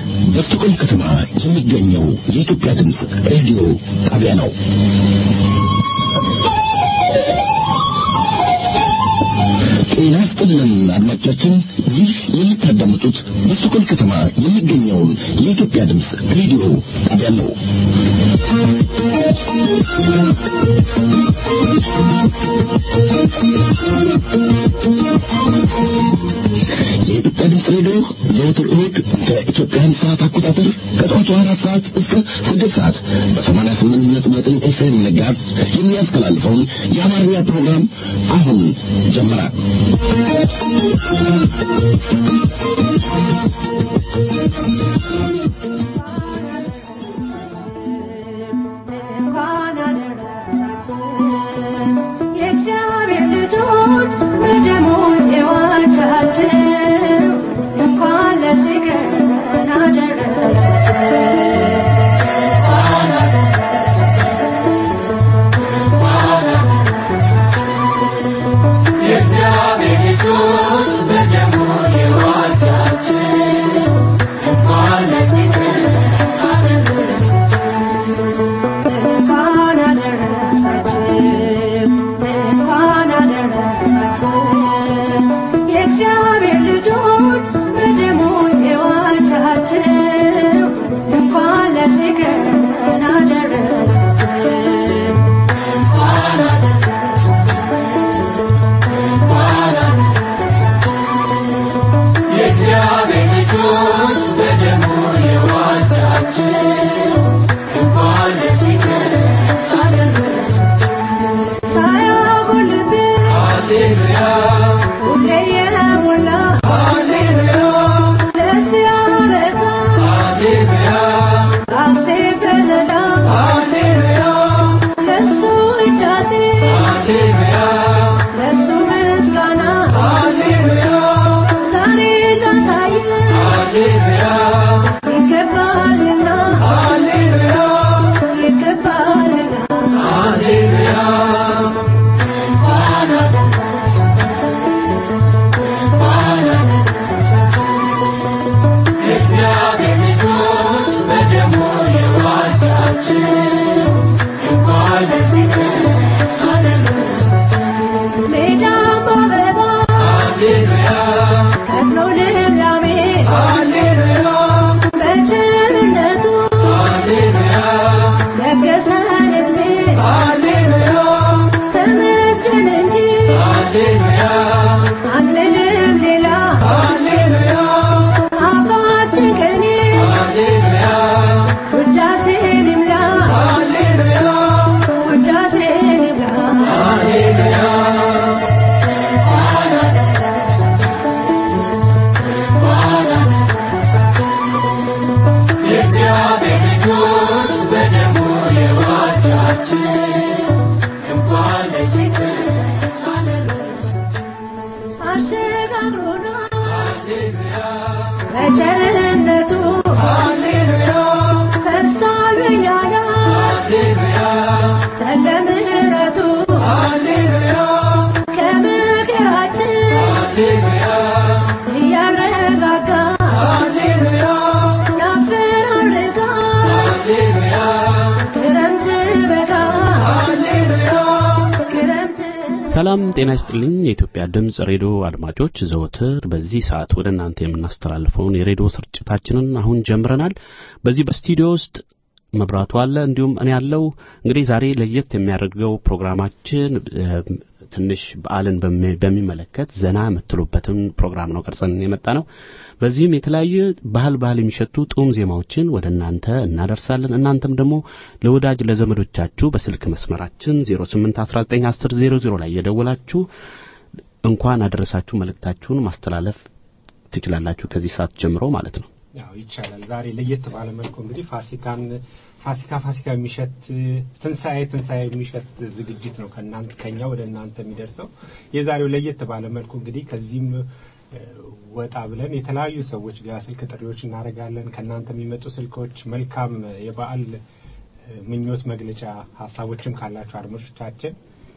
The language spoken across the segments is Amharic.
በስቶኮልም ከተማ የሚገኘው የኢትዮጵያ ድምፅ ሬዲዮ ጣቢያ ነው። ጤና ይስጥልን አድማጮቻችን፣ ይህ የምታዳምጡት በስቶኮልም ከተማ የሚገኘውን የኢትዮጵያ ድምፅ ሬዲዮ ጣቢያ ነው። የኢትዮጵያ ድምፅ ሬዲዮ ዘወትር እሁድ ከኢትዮጵያን ሰዓት አቆጣጠር ከጠዋቱ አራት ሰዓት እስከ ስድስት ሰዓት በሰማንያ ስምንት ነጥብ ዘጠኝ ኤፍኤም ነጋት የሚያስተላልፈውን የአማርኛ ፕሮግራም አሁን ጀመረ። የእግዚአብሔር ልጆች በደሙ የዋጃቸው እንኳን ለዚህ ቀን አደረሳቸው። የእግዚአብሔር ልጆች በደሙ የዋጃችሁ እንኳን ለዚህ ቀን አደረሳችሁ። እንኳን አደረሳችሁ እንኳን አደረሳችሁ የእግዚአብሔር ልጆች በደሙ የዋጃችሁ እንኳን ለዚህ ቀን አደረሳችሁ። እንኳን አደረሳችሁ እንኳን አደረሳችሁ። የእግዚአብሔር ልጆች በደሙ የዋጃችሁ እንኳን ለዚህ ቀን አደረሳችሁ። ሳያጎልብን ሃሌሉያ ሁሌ የሞላ ሃሌሉያ ለዚህ አበቃ ሃሌሉያ ሐሴት በለላ ሃሌሉያ ለሱ ውዳሴ ሃሌሉያ ለሱ ምስጋና ሃሌሉያ ዛሬ ላሳየ ሃሌሉያ ይገባልና ሃሌሉያ ይገባልና ሃሌሉያ እንኳን አደረሳችሁ እንኳን አደረሳችሁ የእግዚአብሔር ልጆች በደሙ የዋጃችሁ እንኳን ለዚህ ቀን አደረሳችሁ ሜዳ በአበባ ሃሌሉያ ከብሎ ልምላሜ ሃሌሉያ በቸርነቱ ሃሌሉያ ለገሰን ዕድሜ ሃሌሉያ ተመስገን እንጂ ሃሌሉያ አንልም ሌላ ሃሌሉያ አፋችን ከኔ ሃሌሉያ ውዳሴን ይምላ ሃሌሉያ ውዳሴን ይምላ ሃሌሉያ እንኳን አደረሳችሁ እንኳን አደረሳችሁ የእግዚአብሔር ልጆች በደሙ የዋጃችሁ እንኳን ለዚህ ቀን አደረሳችሁ አሸጋግሮና ሃሌሉያ በቸርነቱ ሃሌሉያ ፈሷል በእኛ ሃሌሉያ ስለ ምሕረቱ ሃሌሉያ ከመከራችን ሃሌሉያ እያረጋጋ ሃሌሉያ ያፈራርቃ ሃሌሉያ ክረምት በጋ ሃሌሉያ ክረምት ሰላም ጤና ይስጥልኝ። የኢትዮጵያ ድምፅ ሬዲዮ አድማጮች፣ ዘወትር በዚህ ሰዓት ወደ እናንተ የምናስተላልፈውን የሬዲዮ ስርጭታችንን አሁን ጀምረናል። በዚህ በስቱዲዮ ውስጥ መብራቱ አለ፣ እንዲሁም እኔ ያለው። እንግዲህ ዛሬ ለየት የሚያደርገው ፕሮግራማችን እ፣ ትንሽ በዓልን በሚ- በሚመለከት ዘና የምትሉበትን ፕሮግራም ነው ቀርጸን የመጣ ነው። በዚህም የተለያዩ ባህል ባህል የሚሸቱ ጡም ዜማዎችን ወደ እናንተ እናደርሳለን። እናንተም ደግሞ ለወዳጅ ለዘመዶቻችሁ በስልክ መስመራችን 08191000 ላይ የደወላችሁ እንኳን አደረሳችሁ መልእክታችሁን ማስተላለፍ ትችላላችሁ ከዚህ ሰዓት ጀምሮ ማለት ነው። ያው ይቻላል። ዛሬ ለየት ባለ መልኩ እንግዲህ ፋሲካን ፋሲካ ፋሲካ የሚሸት ትንሣኤ ትንሣኤ የሚሸት ዝግጅት ነው ከእናንተ ከኛ ወደ እናንተ የሚደርሰው። የዛሬው ለየት ባለ መልኩ እንግዲህ ከዚህም እ፣ ወጣ ብለን የተለያዩ ሰዎች ጋር ስልክ ጥሪዎች እናደርጋለን። ከእናንተ የሚመጡ ስልኮች መልካም የበዓል እ፣ ምኞት መግለጫ ሀሳቦችም ካላቸው አድማጮቻችን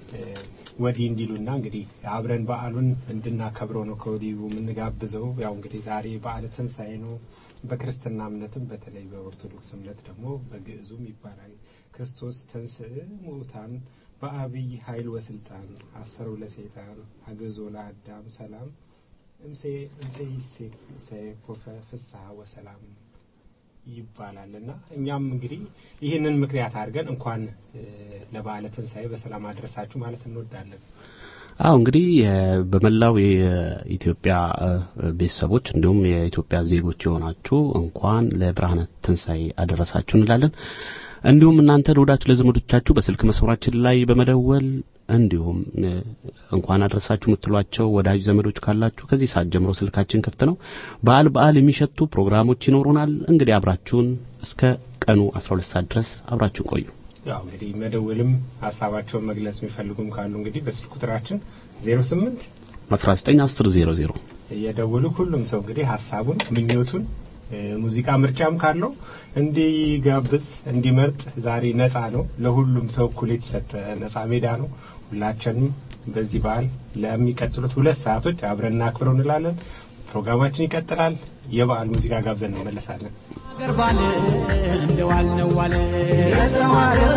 እ፣ ወዲህ እንዲሉና እንግዲህ አብረን በዓሉን እንድናከብረው ነው ከወዲሁ የምንጋብዘው። ያው እንግዲህ ዛሬ በዓለ ትንሣኤ ነው። በክርስትና እምነትም በተለይ በኦርቶዶክስ እምነት ደግሞ በግዕዙም ይባላል ክርስቶስ ተንሥእ ሙታን በአብይ ኃይል ወስልጣን አሰረው ለሰይጣን አገዞ ለአዳም ሰላም እምሴ እምሴ ይሴኮፈ ፍስሐ ወሰላም ይባላል እና እኛም እንግዲህ ይህንን ምክንያት አድርገን እንኳን እ፣ ለበዓለ ትንሣኤ በሰላም አድረሳችሁ ማለት እንወዳለን። አዎ እንግዲህ የ- በመላው የኢትዮጵያ እ፣ ቤተሰቦች እንዲሁም የኢትዮጵያ ዜጎች የሆናችሁ እንኳን ለብርሃነ ትንሣኤ አደረሳችሁ እንላለን። እንዲሁም እናንተ ለወዳጅ ለዘመዶቻችሁ በስልክ መስመራችን ላይ በመደወል እንዲሁም እ፣ እንኳን አደረሳችሁ የምትሏቸው ወዳጅ ዘመዶች ካላችሁ ከዚህ ሰዓት ጀምሮ ስልካችን ክፍት ነው። በዓል በዓል የሚሸቱ ፕሮግራሞች ይኖሩናል። እንግዲህ አብራችሁን እስከ ቀኑ 12 ሰዓት ድረስ አብራችሁን ቆዩ። ያው እንግዲህ መደወልም ሀሳባቸውን መግለጽ የሚፈልጉም ካሉ እንግዲህ በስልክ ቁጥራችን 08 191000 እየደወሉ ሁሉም ሰው እንግዲህ ሀሳቡን ምኞቱን እ፣ ሙዚቃ ምርጫም ካለው እንዲጋብዝ እንዲመርጥ ዛሬ ነፃ ነው። ለሁሉም ሰው እኩል የተሰጠ ነፃ ሜዳ ነው። ሁላችንም በዚህ በዓል ለሚቀጥሉት ሁለት ሰዓቶች አብረን እናክብረው እንላለን። ፕሮግራማችን ይቀጥላል። የበዓል ሙዚቃ ጋብዘን እንመለሳለን። ሀገር ባለ እንደዋል ነው ዋለ የሰው ሀገር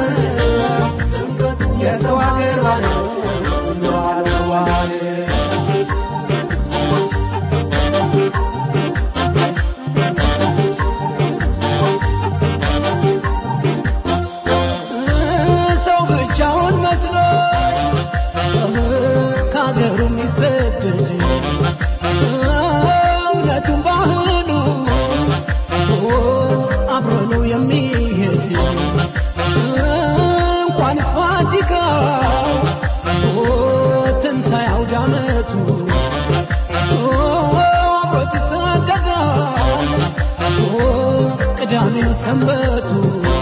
የሰው ሀገር ባለ እንደዋል ነው ዋለ ሰው ብቻውን መስሎ ከሀገሩ የሚሰደድ እውነቱን ባህሉ አብሮ ነው የሚሄድ እንኳንስ ፋሲካ ትንሣኤ አውደ ዓመቱ አብሮት ይሰደዳል ቅዳሜው ሰንበቱ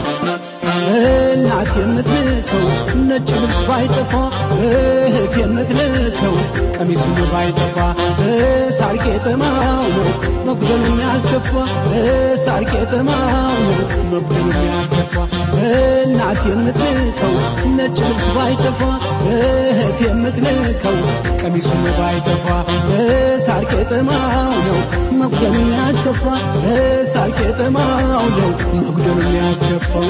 እናት የምትልከው ነጭ ልብስ ባይጠፋ እህት የምትልከው ቀሚሱ ባይጠፋ ሳር ቄጠማው ነው መጉደል የሚያስከፋ ሳር ቄጠማው ነው መጉደል የሚያስከፋ እናት የምትልከው ነጭ ልብስ ባይጠፋ እህት የምትልከው ቀሚሱ ባይጠፋ ሳር ቄጠማው ነው መጉደል የሚያስከፋ ሳር ቄጠማው ነው መጉደል የሚያስከፋው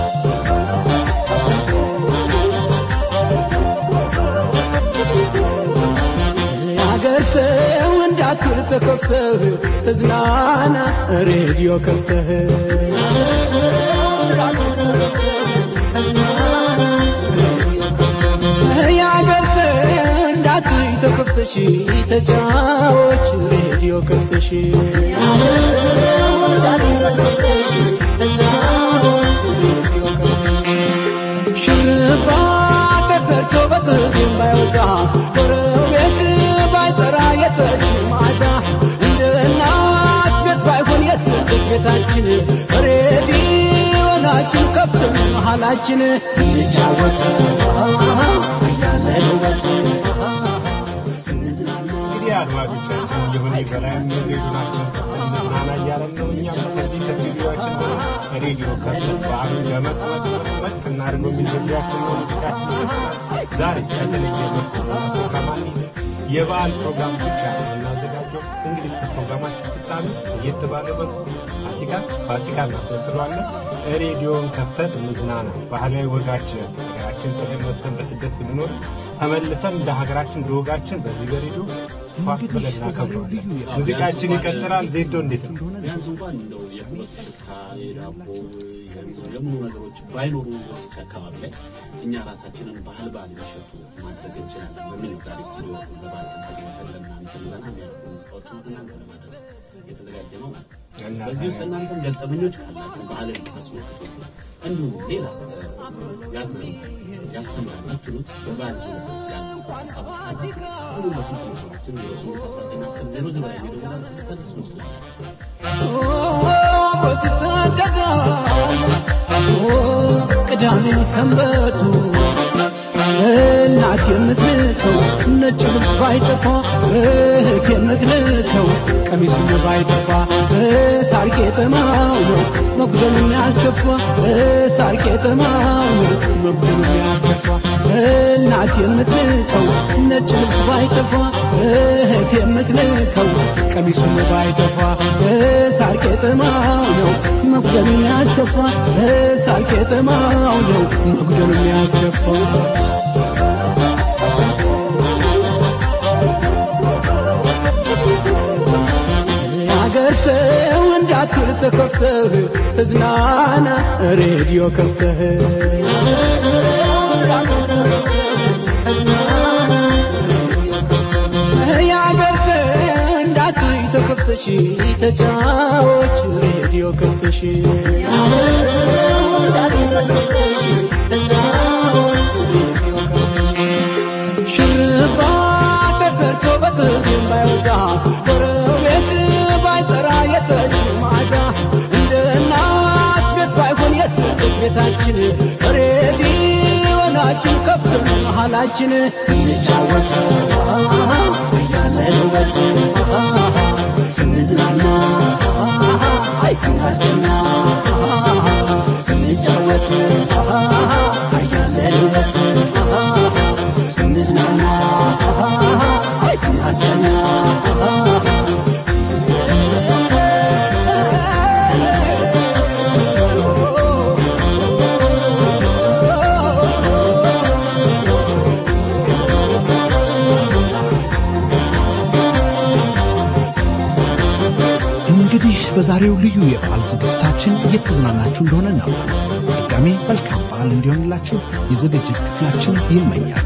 የአገር ሰው እንዳትል ተከፍተህ ተዝናና ሬዲዮ ከፍተህ የአገር ሰው እንዳትል ተከፍተሽ ተጫዎች ሬዲዮ ከፍተሽ ሽርባ ተሰርቶ በጥፍ የማይወጣ ጎረቤት ባይጠራ የጠጅ ማታ እንደ እናት ቤት ባይሆን የስደት ቤታችን ሬዲዮናችን ከፍተን መሃላችን እንጫወት እያለንበት እንግዲህ አድማጮቻችን የሆነ በላይ ሬዲዮናችን እንዝናና እያለን ነው። እኛም ከዚህ ከስቱዲዮችን ሬዲዮ ከፍተን በዓሉን ለመቅመጥ መጥ እናድርገው የሚል ግብዣችን ነው። ሙዚቃችን ይቀጥላል። ዛሬ ያልተለየ መልኩ ፕሮግራም አንይዝም። የበዓል ፕሮግራም ብቻ ነው የምናዘጋጀው። እንግዲህ እስከ ፕሮግራማችን ፍጻሜ ለየት ባለ መልኩ ፋሲካ ፋሲካ እናስመስለዋለን። ሬዲዮን ከፍተን እንዝናና። ባህላዊ ወጋችንን ሀገራችን ጥለን ወጥተን በስደት ብንኖር ተመልሰን እንደ ሀገራችን እንደ ወጋችን በዚህ በሬዲዮ ፏ ብለን እናከብረዋለን። ሙዚቃችን ይቀጥላል። ዜዶ እንዴት ነው? ቢያንስ እንኳን እንደው የሁለት ሽታ የዳቦ የሙሉ ነገሮች ባይኖሩ በዚች አካባቢ ላይ እኛ ራሳችንን ባህል ባህል የሚሸጡ ማድረግ እንችላለን በሚል ነው ዛሬ ስቱዲዮ በባህል ቀን ተገኝተን ለእናንተ ዘና የሚያደርጉ ሙዚቃዎችን እናንተ ለማድረስ የተዘጋጀ ነው ማለት ነው። እና በዚህ ውስጥ እናንተም ገጠመኞች ካላችሁ ባህልን አስመልክቶ እንዲሁም ሌላ ያዝ ያስተምራል የምትሉት በባህል ዙሪያ ያሉ ሀሳቦች ካላችሁ ሁሉ በስልክ መስመራችን ዜሮ ስምንት አስራ ዘጠኝ አስር ዜሮ ዜሮ ላይ የሚደውላችሁ ልታደርሱ ትችላላችሁ። አብሮት ይሰደዳል ቅዳሜው ሰንበቱ እናት የምትልከው ነጭ ልብስ ባይጠፋ እህት የምትልከው ቀሚሱ ባይጠፋ ሳር ቄጠማው ነው መጉደል የሚያስከፋ ሳር ቄጠማው ነው መጉደል የሚያስከፋ እናት የምትልከው ነጭ ልብስ ባይጠፋ እህት የምትልከው ቀሚሱም ባይጠፋ ሳር ቄጠማው ነው መጉደሉ የሚያስከፋ ሳር ቄጠማው ነው መጉደሉ የሚያስከፋ የአገር ሰው እንዳትል ተከፍተህ ተዝናና ሬዲዮ ከፍተህ የአገር ሰው እንዳትል ተከፍተሽ ተጫዎች ሬዲዮ ከፍተሽ ሽርባ ተሰርቶ በጥም ባይወጣ ጎረቤት ባይጠራ የጠጅ ማዛ እንደ እናት ቤት ባይሆን የስደት ቤታችን ሬዲዮናችን ከፍተን መሃላችን እንጫወት ያለንበት ስንዝናና አይ ስናስደና ስንጫወት ያለንበት ስንዝናና አይ ስናስደና እንግዲህ በዛሬው ልዩ የበዓል ዝግጅታችን እየተዝናናችሁ እንደሆነ እናምናለን። ድጋሜ መልካም በዓል እንዲሆንላችሁ የዝግጅት ክፍላችን ይመኛል።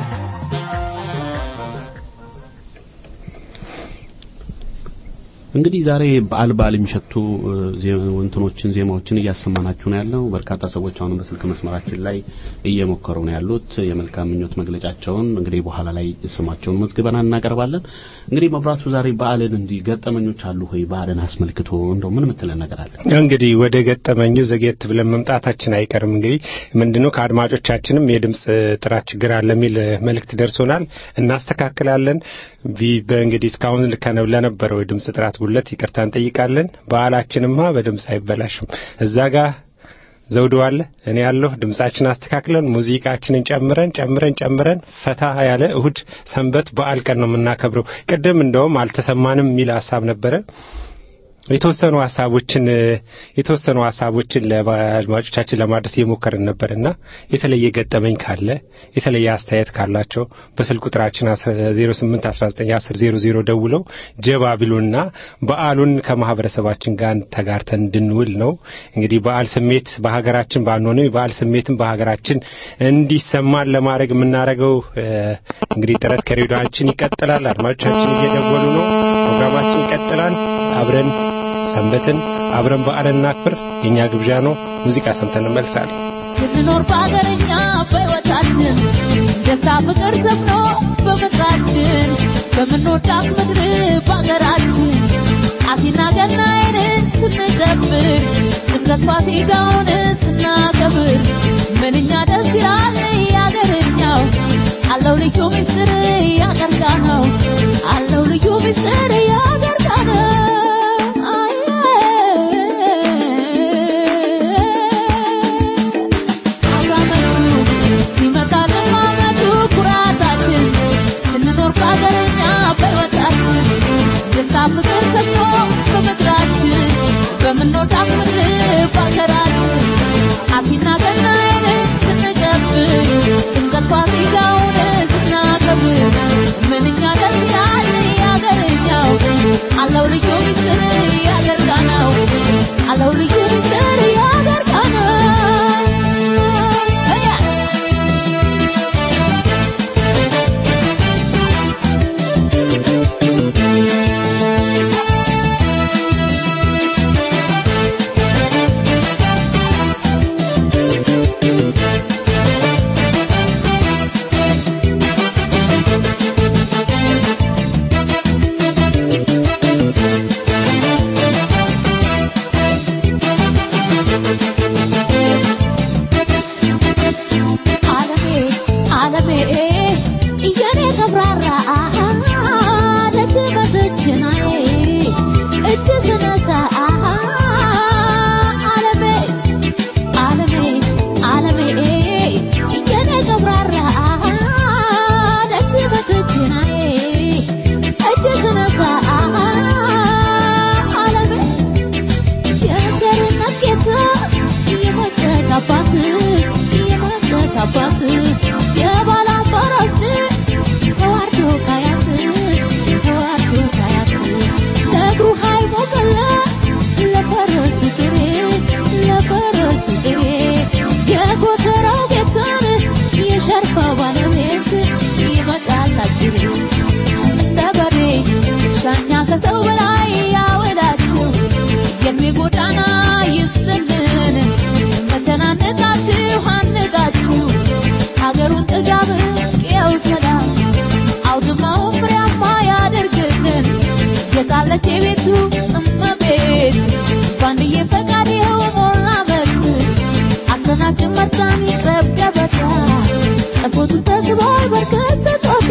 እንግዲህ ዛሬ በዓል በዓል የሚሸቱ እ፣ ዜ- እንትኖችን ዜማዎችን እያሰማናችሁ ነው ያለው። በርካታ ሰዎች አሁንም በስልክ መስመራችን ላይ እየሞከሩ ነው ያሉት የመልካም ምኞት መግለጫቸውን እንግዲህ በኋላ ላይ ስማቸውን መዝግበና እናቀርባለን። እንግዲህ መብራቱ ዛሬ በዓልን እንዲህ ገጠመኞች አሉ ሆይ በዓልን አስመልክቶ እንደው ምን ምትለን ነገር አለ? እንግዲህ ወደ ገጠመኙ ዘግየት ብለን መምጣታችን አይቀርም። እንግዲህ ምንድነው ከአድማጮቻችንም የድምፅ ጥራት ችግር አለ የሚል መልእክት ደርሶናል። እናስተካክላለን። ቢ- በእንግዲህ እስካሁን ከነ- ለነበረው የድምፅ ጥራት ጉለት ይቅርታ እንጠይቃለን። በዓላችንማ በድምፅ አይበላሽም። እዛ ጋር ዘውዱ አለ፣ እኔ ያለሁ ድምጻችን አስተካክለን ሙዚቃችንን ጨምረን ጨምረን ጨምረን ፈታ ያለ እሁድ ሰንበት በዓል ቀን ነው የምናከብረው። ቅድም እንደውም አልተሰማንም የሚል ሀሳብ ነበረ። የተወሰኑ ሀሳቦችን የተወሰኑ ሀሳቦችን ለአድማጮቻችን ለማድረስ እየሞከርን ነበርና የተለየ ገጠመኝ ካለ የተለየ አስተያየት ካላቸው በስልክ ቁጥራችን 08 19 10 00 ደውለው ጀባ ቢሉና በዓሉን ከማህበረሰባችን ጋር ተጋርተን እንድንውል ነው። እንግዲህ በዓል ስሜት በሀገራችን ባንሆንም የበዓል ስሜትም በሀገራችን እንዲሰማን ለማድረግ የምናደርገው እ፣ እንግዲህ ጥረት ከሬዲዮአችን ይቀጥላል። አድማጮቻችን እየደወሉ ነው። ፕሮግራማችን ይቀጥላል። አብረን ሰንበትን አብረን በዓልን እናክብር። የእኛ ግብዣ ነው። ሙዚቃ ሰምተን እንመልሳለን። ስንኖር በሀገርኛ በሕይወታችን ደስታ ፍቅር ሰፍኖ በምድራችን በምንወዳት ምድር በሀገራችን አሲና ገናይንን ስንጨፍር ድንገት ፋሲካውን ስናከብር ምንኛ ደስ ይላል ያገርኛው አለው ልዩ ምስጢር ያገርጋ ነው አለው ልዩ ምስጢር ያገርጋ ነው አመቱ ሲመጣልን ማመቱ ኩራታችን ስንኖር በሀገርኛ በሕይወታችን ደስታ ፍቅር ሰፍኖ በምድራችን በምንወዳት ምድር በሀገራችን አሲና ገናይን ስንጨፍር ድንገት ፋሲካውን ስናከብር ምንኛ ደስ ይላል ያገርኛው አለው ልዩ ምስጢር ያገርጋ ነው አለው ልዩ ምስጢር ያገርጋ ነው ይስጥልን መተናነቃችሁ አንጋችሁ ሀገሩን ጥጋብ ቅየው ሰላም አውድማውን ፍሬያማ ያደርግልን የታለች የቤቱ እመቤት ባንድዬ ፈቃድ ይኸው ሞላ መት አሰናግን መጣን ይቅረብ ገበታ ጠቦቱ ተስቧል በርከት ተጦተ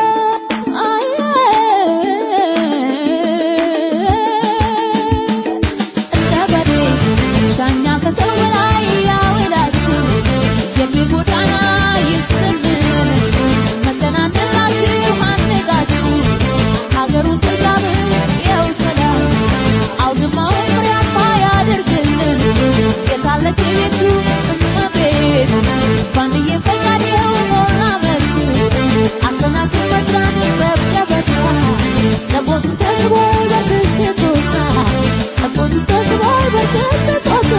እንደ በሬ ሻኛ ከሰው በላይ ያውላችሁ የልቤ ጎዳና ይስጥልን መተናነቃችሁ አንጋችሁ ሀገሩን ጥጋብ ያው ሰላም አውድማውን ፍሬያማ ያድርግልን የታለች የቤቱ እመቤት ባንድዬ ፈቃድ ይኸው ሞላ መልክ አሰናክል መድራን ይቅረብ ገበታ ጠቦቱ ተስቧል በርክት ተጦታ ጠቦቱ ተስቧል በርክት ተጦታ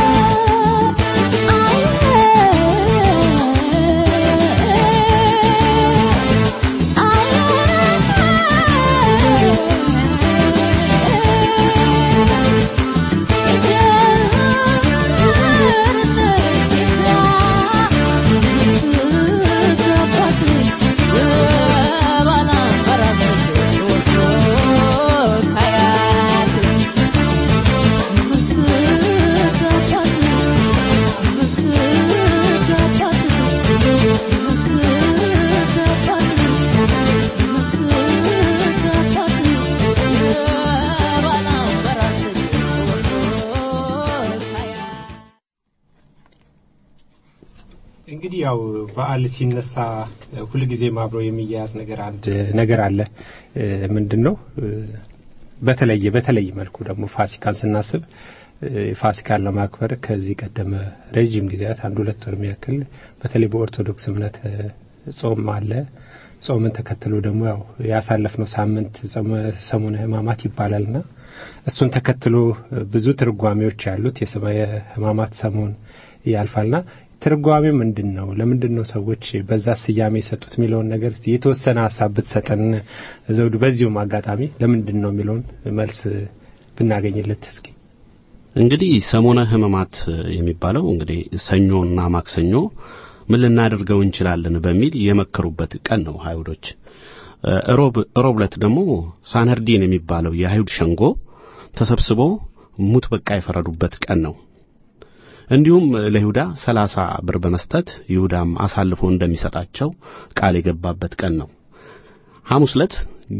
እንግዲህ ያው በዓል ሲነሳ ሁልጊዜም አብሮ የሚያያዝ ነገር አንድ ነገር አለ። ምንድን ነው? በተለየ በተለየ መልኩ ደግሞ ፋሲካን ስናስብ ፋሲካን ለማክበር ከዚህ ቀደመ ረዥም ጊዜያት አንድ ሁለት ወር ያክል በተለይ በኦርቶዶክስ እምነት ጾም አለ። ጾምን ተከትሎ ደግሞ ያው ያሳለፍነው ሳምንት ሰሙነ ሕማማት ይባላልና እሱን ተከትሎ ብዙ ትርጓሜዎች ያሉት የሰማየ ሕማማት ሰሞን ያልፋልና ትርጓሜው ምንድን ነው? ለምንድን ነው ሰዎች በዛ ስያሜ የሰጡት የሚለውን ነገር የተወሰነ ሀሳብ ብትሰጠን ዘውዱ። በዚሁም አጋጣሚ ለምንድን ነው የሚለውን መልስ ብናገኝለት እስኪ። እንግዲህ ሰሞነ ሕማማት የሚባለው እንግዲህ ሰኞና ማክሰኞ ምን ልናደርገው እንችላለን በሚል የመከሩበት ቀን ነው አይሁዶች። ሮብ ሮብ ዕለት ደግሞ ሳነርዲን የሚባለው የአይሁድ ሸንጎ ተሰብስቦ ሙት በቃ የፈረዱበት ቀን ነው። እንዲሁም ለይሁዳ ሰላሳ ብር በመስጠት ይሁዳም አሳልፎ እንደሚሰጣቸው ቃል የገባበት ቀን ነው። ሐሙስ ዕለት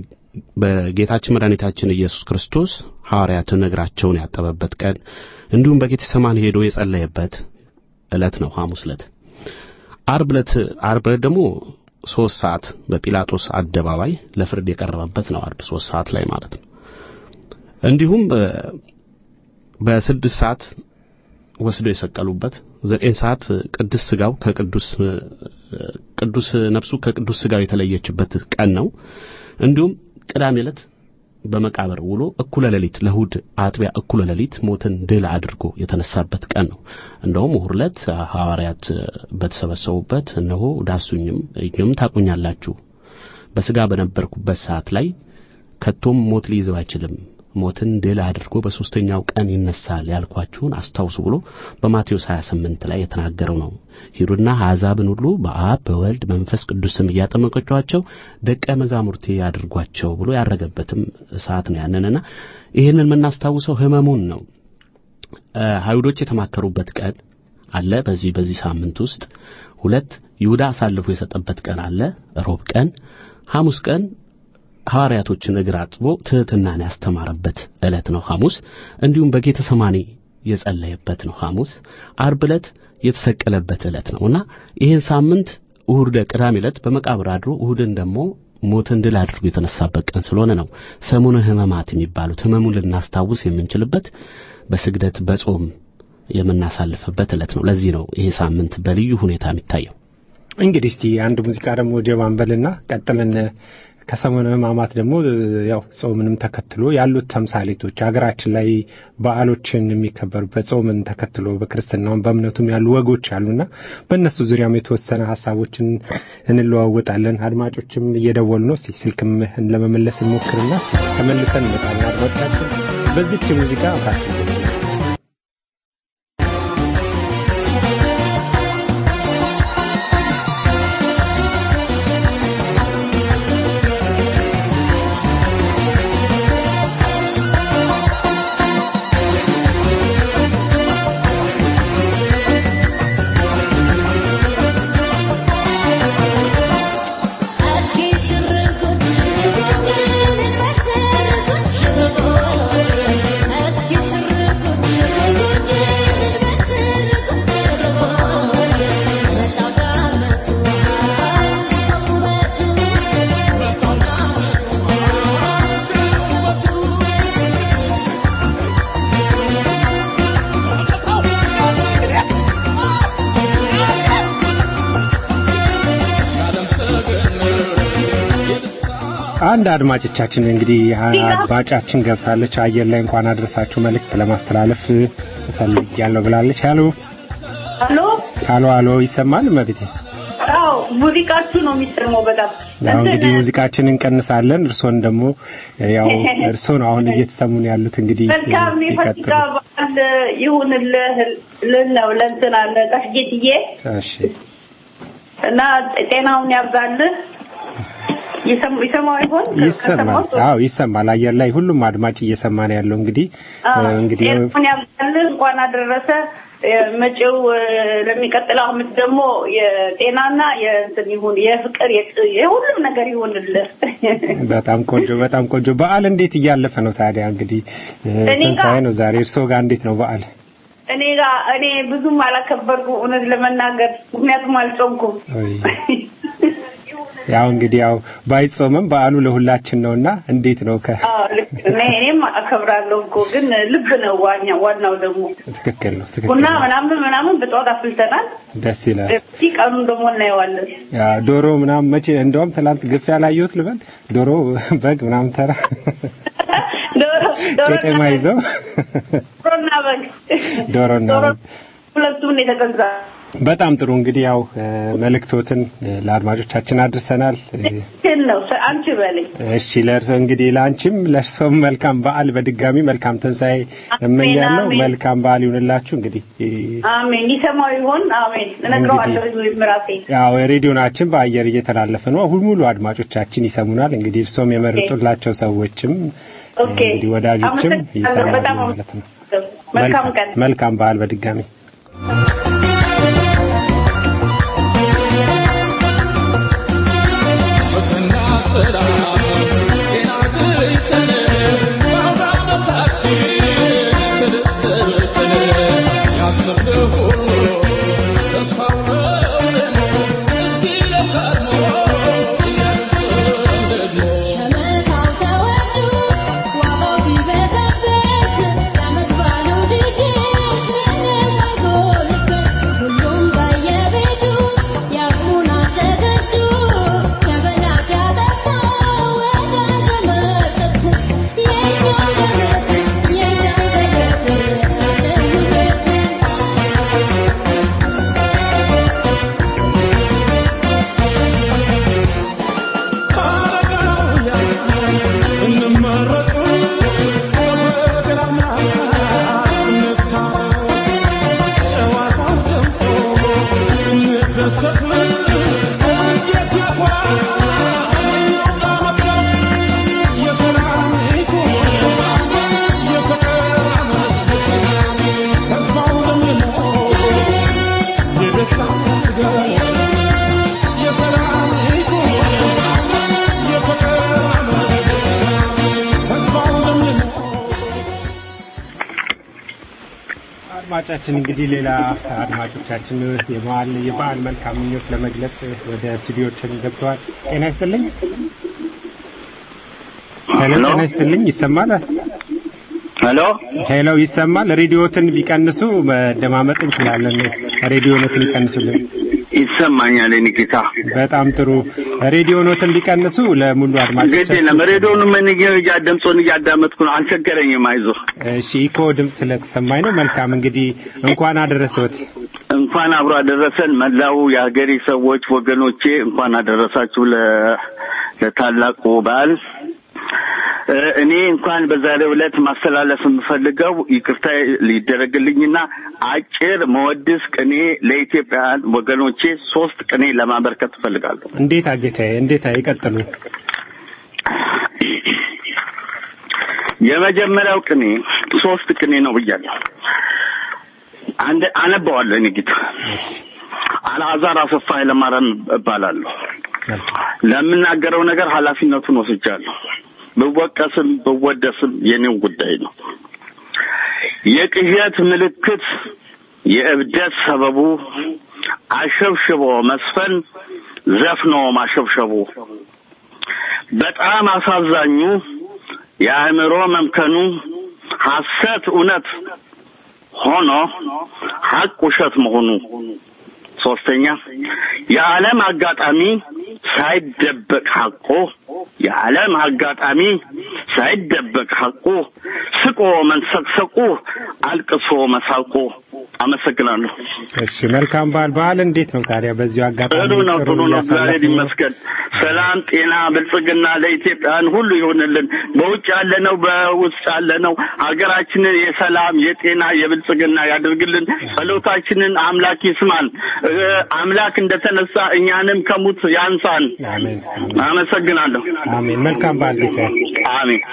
በጌታችን መድኃኒታችን ኢየሱስ ክርስቶስ ሐዋርያትን እግራቸውን ያጠበበት ቀን እንዲሁም በጌተሰማኒ ሄዶ የጸለየበት ዕለት ነው ሐሙስ ዕለት። ዓርብ ዕለት ዓርብ ዕለት ደግሞ ሦስት ሰዓት በጲላጦስ አደባባይ ለፍርድ የቀረበበት ነው። ዓርብ ሦስት ሰዓት ላይ ማለት ነው። እንዲሁም በስድስት ሰዓት ወስደው የሰቀሉበት ዘጠኝ ሰዓት ቅዱስ ስጋው ከቅዱስ ቅዱስ ነፍሱ ከቅዱስ ስጋው የተለየችበት ቀን ነው። እንዲሁም ቅዳሜ ዕለት በመቃብር ውሎ እኩለ ሌሊት ለእሑድ አጥቢያ እኩለ ሌሊት ሞትን ድል አድርጎ የተነሳበት ቀን ነው። እንደውም እሑድ ዕለት ሐዋርያት በተሰበሰቡበት እነሆ ዳሱኝም እኝም ታቁኛላችሁ በስጋ በነበርኩበት ሰዓት ላይ ከቶም ሞት ሊይዘው አይችልም ሞትን ድል አድርጎ በሶስተኛው ቀን ይነሳል ያልኳችሁን አስታውሱ ብሎ በማቴዎስ 28 ላይ የተናገረው ነው። ሂዱና አሕዛብን ሁሉ በአብ በወልድ መንፈስ ቅዱስ ስም እያጠመቃችኋቸው ደቀ መዛሙርቴ ያድርጓቸው ብሎ ያረገበትም ሰዓት ነው ያንንና ይህንን የምናስታውሰው ህመሙን ነው። አይሁዶች የተማከሩበት ቀን አለ። በዚህ በዚህ ሳምንት ውስጥ ሁለት ይሁዳ አሳልፎ የሰጠበት ቀን አለ፣ ሮብ ቀን። ሐሙስ ቀን ሐዋርያቶችን እግር አጥቦ ትሕትናን ያስተማረበት ዕለት ነው ሐሙስ። እንዲሁም በጌተ ሰማኒ የጸለየበት ነው ሐሙስ። ዓርብ ዕለት የተሰቀለበት ዕለት ነው እና ይህን ሳምንት እሁድ ቅዳሜ ዕለት በመቃብር አድሮ እሁድን ደግሞ ሞትን ድል አድርጎ የተነሳበት ቀን ስለሆነ ነው ሰሙነ ሕማማት የሚባሉት ህመሙን ልናስታውስ የምንችልበት በስግደት በጾም የምናሳልፍበት ዕለት ነው። ለዚህ ነው ይሄ ሳምንት በልዩ ሁኔታ የሚታየው። እንግዲህ እስቲ አንድ ሙዚቃ ደግሞ ጀባንበልና ቀጥለን ከሰሙነ ሕማማት ደግሞ ያው ጾምንም ተከትሎ ያሉት ተምሳሌቶች ሀገራችን ላይ በዓሎችን የሚከበሩበት ጾምን ተከትሎ በክርስትናውም በእምነቱም ያሉ ወጎች አሉና በእነሱ ዙሪያም የተወሰነ ሀሳቦችን እንለዋወጣለን። አድማጮችም እየደወሉ ነው። እስቲ ስልክም ለመመለስ እንሞክርና ተመልሰን እንመጣለን። አድማጮቻችን በዚች ሙዚቃ አብራችሁ አንድ አድማጮቻችን እንግዲህ አድማጫችን ገብታለች። አየር ላይ እንኳን አድረሳችሁ መልእክት ለማስተላለፍ እፈልጋለሁ ብላለች። ሄሎ ሄሎ ሄሎ ሄሎ፣ ይሰማል መቤቴ? አዎ ሙዚቃችሁ ነው የሚሰማው በጣም ያው እንግዲህ ሙዚቃችን እንቀንሳለን። እርሶን ደግሞ ያው እርሶ ነው አሁን እየተሰሙን ያሉት እንግዲህ መልካም የፋሲካ በዓል ይሁንልህ ልል ነው ለእንትና ለቀሽጌትዬ እሺ እና ጤናውን ያብዛልህ። ይሰማ- ይሰማው ይሆን? ይሰማል። አዎ ይሰማል። አየር ላይ ሁሉም አድማጭ እየሰማ ነው ያለው። እንግዲህ እንግዲህ ጤናውን ያብዛልህ። እንኳን አደረሰ። መጪው ለሚቀጥለው ዓመት ደግሞ የጤናና የእንትን ይሁን የፍቅር የጥ- የሁሉም ነገር ይሁንልህ። በጣም ቆንጆ በጣም ቆንጆ። በዓል እንዴት እያለፈ ነው ታዲያ? እንግዲህ እኔ ጋር- ትንሣኤ ነው ዛሬ። እርስዎ ጋር እንዴት ነው በዓል? እኔ ጋር እኔ ብዙም አላከበርኩም እውነት ለመናገር ምክንያቱም አልጾምኩም። ወይ ያው እንግዲህ ያው ባይጾምም በዓሉ ለሁላችን ነውና እንዴት ነው ከ አዎ ልክ እኔ እኔም አከብራለሁ እኮ ግን ልብ ነው ዋኛ ዋናው ደግሞ ትክክል ነው ትክክል ቡና ነው። ምናምን ምናምን በጠዋት አፍልተናል። ደስ ይላል። እስኪ ቀኑን ደግሞ እናየዋለን። ያ ዶሮ ምናምን መቼ እንደውም ትላንት ግፍ ያላየሁት ልበል ዶሮ በግ ምናምን ተራ ዶሮ ዶሮ ቄጤማ ይዘው ዶሮና በግ ዶሮና ዶሮ በግ ሁለቱም ነው የተገዛ። በጣም ጥሩ እንግዲህ ያው እ፣ መልእክቶትን እ፣ ለአድማጮቻችን አድርሰናል። እ፣ ግን ነው አንቺ በለኝ እሺ ለእርሶ እንግዲህ ለአንቺም ለእርሶም መልካም በዓል በድጋሚ መልካም ትንሣኤ እመኛለሁ። አሜን። መልካም በዓል ይሁንላችሁ። እንግዲህ እ፣ አሜን። ይሰማው ይሆን? አሜን። እነግረዋለሁ ህዝብ ራሴ ያው ሬዲዮናችን በአየር እየተላለፈ ነው። ሁሉ ሙሉ አድማጮቻችን ይሰሙናል። እንግዲህ እርሶም የመረጡላቸው ሰዎችም ኦኬ። እንግዲህ ወዳጆችም አመሰግናለሁ። ይሰማሉ በጣም ማለት ነው። መልካም ቀን። መልካም በዓል በድጋሚ ከመታው ተወዱ ዋጋው ቢበዛበት የዓመት በዓሉ ድግስ ምንም አይጎልበት። ሁሉም በየቤቱ ያቅሙን አዘጋጅቶ ከበላት ያጠጣ ወዳጅ ዘመድ ጠርቶ የእኛው ዘመድ የእኛው ዘመድ አለሁበት አድማጫችን እንግዲህ ሌላ አድማጮቻችን የበዓል የበዓል መልካም ምኞት ለመግለጽ ወደ ስቱዲዮችን ገብተዋል። ጤና ይስጥልኝ። ሄሎ፣ ጤና ይስጥልኝ። ይሰማል? ሄሎ ሄሎ፣ ይሰማል? ሬዲዮትን ቢቀንሱ መደማመጥ እንችላለን። ሬዲዮኖትን ይቀንሱልን። ይሰማኛል የኔ ጌታ። በጣም ጥሩ። ሬዲዮኖትን ቢቀንሱ ለሙሉ ግድ አድማጮቻችን የለም ሬዲዮን ምን እያ ድምፁን እያዳመጥኩ ነው። አልቸገረኝም። አይዞህ። እሺ፣ ኢኮ ድምፅ ስለተሰማኝ ነው። መልካም እንግዲህ እንኳን አደረሰዎት። እንኳን አብሮ አደረሰን መላው የሀገሬ ሰዎች ወገኖቼ፣ እንኳን አደረሳችሁ ለ- ለታላቁ በዓል። እ፣ እኔ እንኳን በዛሬው ዕለት ማስተላለፍ የምፈልገው ይቅርታ ሊደረግልኝና አጭር መወድስ ቅኔ ለኢትዮጵያውያን ወገኖቼ ሶስት ቅኔ ለማበርከት እፈልጋለሁ። እንዴት አጌታዬ፣ እንዴት ይቀጥሉ። የመጀመሪያው ቅኔ ሶስት ቅኔ ነው ብያለሁ። አንድ አነባዋለሁ። እኔ ጌታ አልዓዛር አሰፋ ኃይለማርያም እባላለሁ። ለምናገረው ነገር ኃላፊነቱን ወስጃለሁ። ብወቀስም ብወደስም የኔው ጉዳይ ነው። የቅዠት ምልክት የእብደት ሰበቡ አሸብሽቦ መስፈን ዘፍኖ ማሸብሸቡ በጣም አሳዛኙ የአእምሮ መምከኑ ሐሰት እውነት ሆኖ ሐቅ ውሸት መሆኑ። ሶስተኛ የዓለም አጋጣሚ ሳይደበቅ ሐቆ የዓለም አጋጣሚ ሳይደበቅ ሐቁ ስቆ መንሰቅሰቁ አልቅሶ መሳቁ። አመሰግናለሁ። እሺ መልካም በዓል። በዓል እንዴት ነው ታዲያ? በዚሁ አጋጣሚ ጥሩ ነው፣ ጥሩ ነው። እግዚአብሔር እያሳለፍን ነው። ይመስገን። ሰላም፣ ጤና፣ ብልጽግና ለኢትዮጵያን ሁሉ ይሆንልን። በውጭ ያለነው በውስጥ ያለነው ሀገራችንን የሰላም የጤና የብልጽግና ያደርግልን። ጸሎታችንን አምላክ ይስማን። እ፣ አምላክ እንደተነሳ እኛንም ከሙት ያንሳን። አሜን አመሰግናለሁ። አሜን። መልካም በዓል ጌታዬ። አሜን።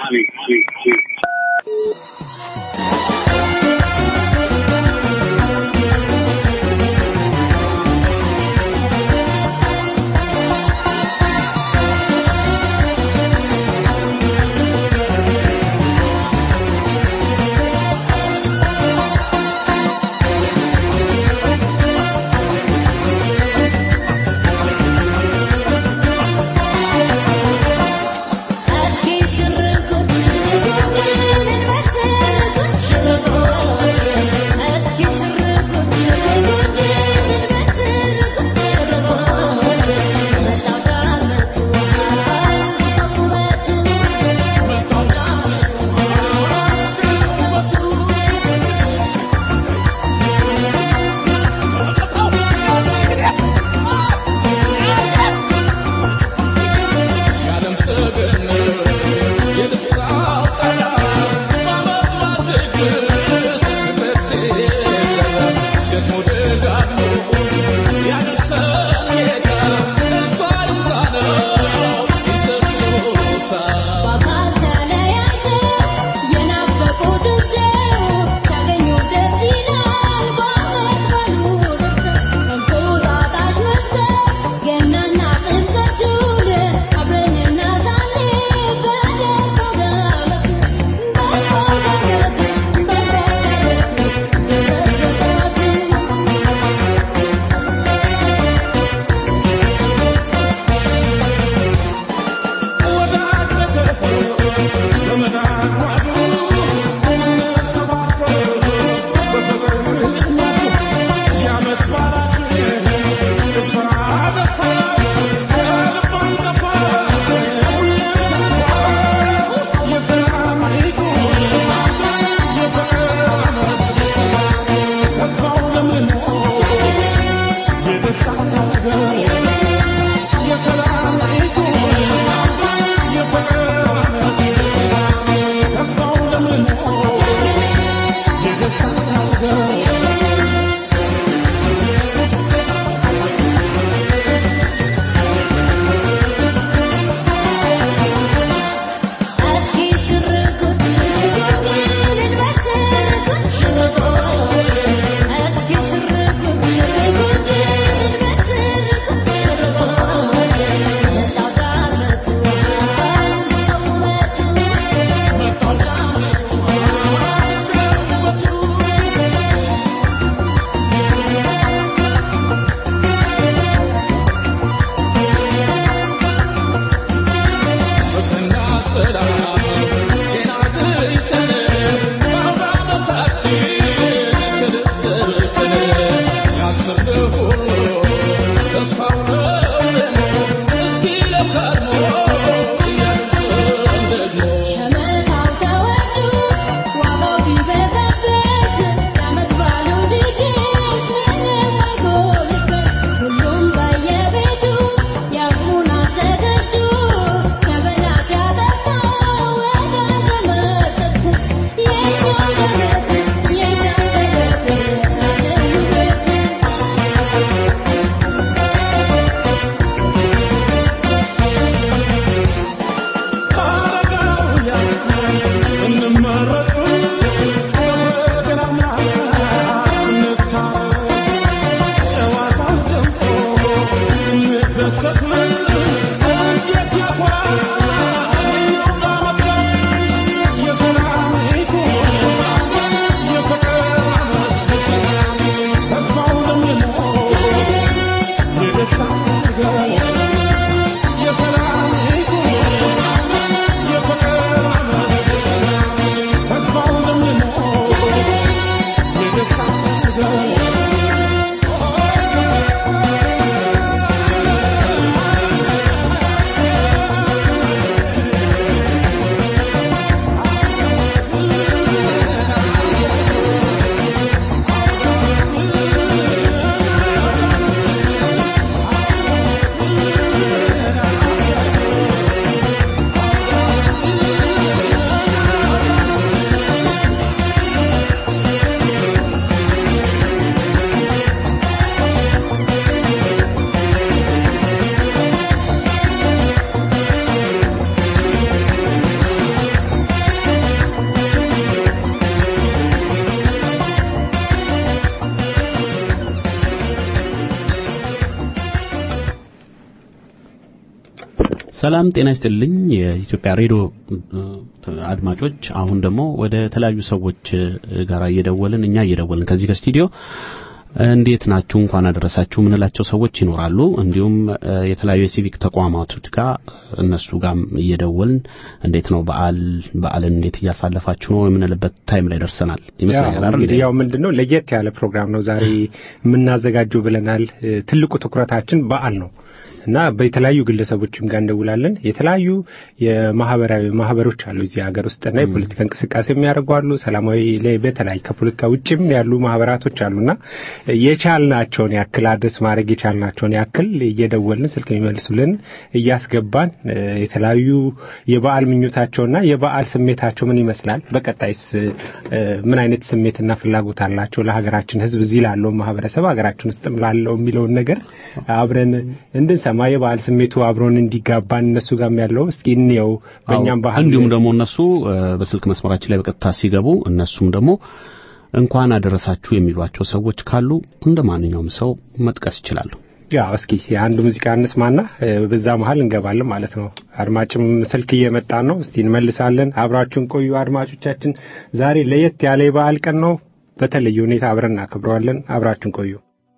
ሰላም ጤና ይስጥልኝ የኢትዮጵያ ሬዲዮ እ፣ አድማጮች። አሁን ደግሞ ወደ ተለያዩ ሰዎች እ፣ ጋር እየደወልን እኛ እየደወልን ከዚህ ከስቱዲዮ እንዴት ናችሁ እንኳን አደረሳችሁ የምንላቸው ሰዎች ይኖራሉ። እንዲሁም እ፣ የተለያዩ የሲቪክ ተቋማቶች ጋር እነሱ ጋር እየደወልን እንዴት ነው በዓል በዓልን እንዴት እያሳለፋችሁ ነው የምንልበት ታይም ላይ ደርሰናል ይመስለኛል ያው አይደል? እንግዲህ ያው ምንድን ነው ለየት ያለ ፕሮግራም ነው ዛሬ የምናዘጋጀው ብለናል። እ፣ ትልቁ ትኩረታችን በዓል ነው እና በተለያዩ ግለሰቦችም ጋር እንደውላለን። የተለያዩ የማህበራዊ ማህበሮች አሉ እዚህ ሀገር ውስጥና የፖለቲካ እንቅስቃሴ የሚያደርጉ አሉ። ሰላማዊ ላይ በተለያዩ ከፖለቲካ ውጭም ያሉ ማህበራቶች አሉና የቻልናቸውን ያክል አድረስ ማድረግ የቻልናቸውን ያክል እየደወልን ስልክ የሚመልሱልን እያስገባን እ፣ የተለያዩ የበዓል ምኞታቸውና የበዓል ስሜታቸው ምን ይመስላል፣ በቀጣይስ እ፣ ምን አይነት ስሜትና ፍላጎት አላቸው ለሀገራችን ሕዝብ እዚህ ላለው ማህበረሰብ ሀገራችን ውስጥም ላለው የሚለውን ነገር አብረን እንድንሰማ የበዓል ስሜቱ አብሮን እንዲጋባን እነሱ ጋርም ያለው እስኪ እንየው በእኛም ባህል እንዲሁም ደግሞ እነሱ እ፣ በስልክ መስመራችን ላይ በቀጥታ ሲገቡ እነሱም ደግሞ እንኳን አደረሳችሁ የሚሏቸው ሰዎች ካሉ እንደ ማንኛውም ሰው መጥቀስ ይችላሉ። ያው እስኪ የአንድ ሙዚቃ እንስማና እ፣ በዛ መሀል እንገባለን ማለት ነው። አድማጭም ስልክ እየመጣ ነው። እስቲ እንመልሳለን። አብራችሁን ቆዩ አድማጮቻችን። ዛሬ ለየት ያለ የበዓል ቀን ነው። በተለየ ሁኔታ አብረን እናከብረዋለን። አብራችሁን ቆዩ።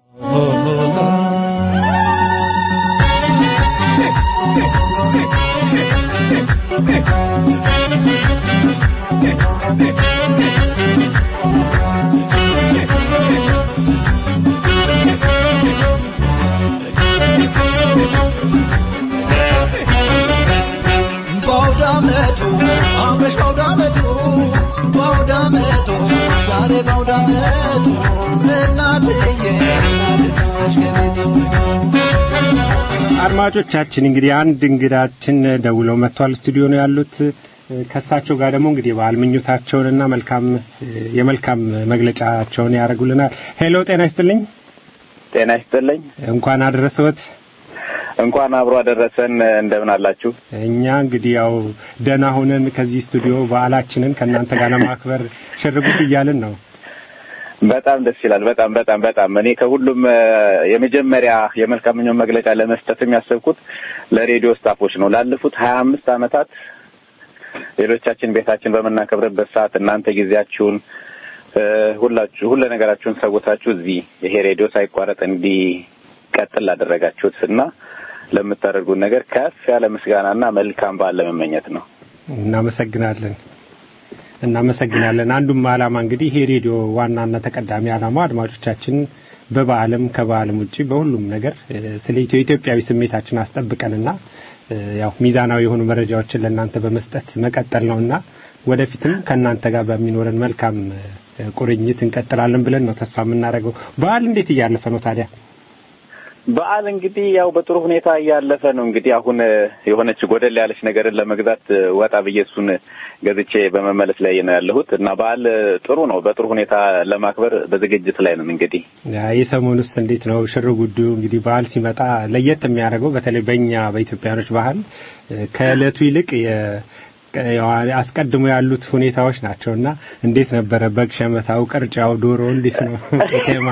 በአውዳመቱ አመሽ በአውዳመቱ በአውዳመቱ ዛሬ በአውዳመቱ እናትዬ እናትሽ ከቤቱ አድማጮቻችን እንግዲህ አንድ እንግዳችን ደውለው መጥቷል። ስቱዲዮ ነው ያሉት። ከእሳቸው ጋር ደግሞ እንግዲህ የበዓል ምኞታቸውንና መልካም የመልካም መግለጫቸውን ያደርጉልናል። ሄሎ፣ ጤና ይስጥልኝ። ጤና ይስጥልኝ። እንኳን አደረሰዎት። እንኳን አብሮ አደረሰን። እንደምን አላችሁ? እኛ እንግዲህ ያው ደህና ሆነን ከዚህ ስቱዲዮ በዓላችንን ከእናንተ ጋር ለማክበር ሽርጉድ እያልን ነው። በጣም ደስ ይላል። በጣም በጣም በጣም እኔ ከሁሉም እ፣ የመጀመሪያ የመልካም ምኞት መግለጫ ለመስጠት የሚያሰብኩት ለሬዲዮ ስታፎች ነው። ላለፉት ሀያ አምስት ዓመታት ሌሎቻችን ቤታችን በምናከብርበት ሰዓት እናንተ ጊዜያችሁን እ፣ ሁላችሁ ሁሉ ነገራችሁን ሰውታችሁ እዚህ ይሄ ሬዲዮ ሳይቋረጥ እንዲቀጥል ላደረጋችሁት እና ለምታደርጉት ነገር ከፍ ያለ ምስጋናና መልካም በዓል ለመመኘት ነው። እናመሰግናለን እናመሰግናለን። አንዱም ዓላማ እንግዲህ ይሄ ሬዲዮ ዋናና ተቀዳሚ ዓላማ አድማጮቻችን በበዓልም ከበዓልም ውጪ በሁሉም ነገር እ፣ ስለ ኢትዮ ኢትዮጵያዊ ስሜታችን አስጠብቀንና እ፣ ያው ሚዛናዊ የሆኑ መረጃዎችን ለእናንተ በመስጠት መቀጠል ነውና ወደፊትም ከእናንተ ጋር በሚኖረን መልካም እ፣ ቁርኝት እንቀጥላለን ብለን ነው ተስፋ የምናደርገው። በዓል እንዴት እያለፈ ነው ታዲያ? በዓል እንግዲህ ያው በጥሩ ሁኔታ እያለፈ ነው። እንግዲህ አሁን እ፣ የሆነች ጎደል ያለች ነገርን ለመግዛት እ፣ ወጣ ብዬ እሱን ገዝቼ በመመለስ ላይ ነው ያለሁት እና በዓል እ፣ ጥሩ ነው። በጥሩ ሁኔታ ለማክበር በዝግጅት ላይ ነን። እንግዲህ ያ የሰሞኑስ እንዴት ነው ሽር ጉዱ? እንግዲህ በዓል ሲመጣ ለየት የሚያደርገው በተለይ በእኛ በኢትዮጵያኖች ባህል እ፣ ከእለቱ ይልቅ የ- ቀ- ያው አስቀድሞ ያሉት ሁኔታዎች ናቸው እና እንዴት ነበረ በግ ሸመታው፣ ቅርጫው፣ ዶሮ እንዴት ነው ቄጤማ?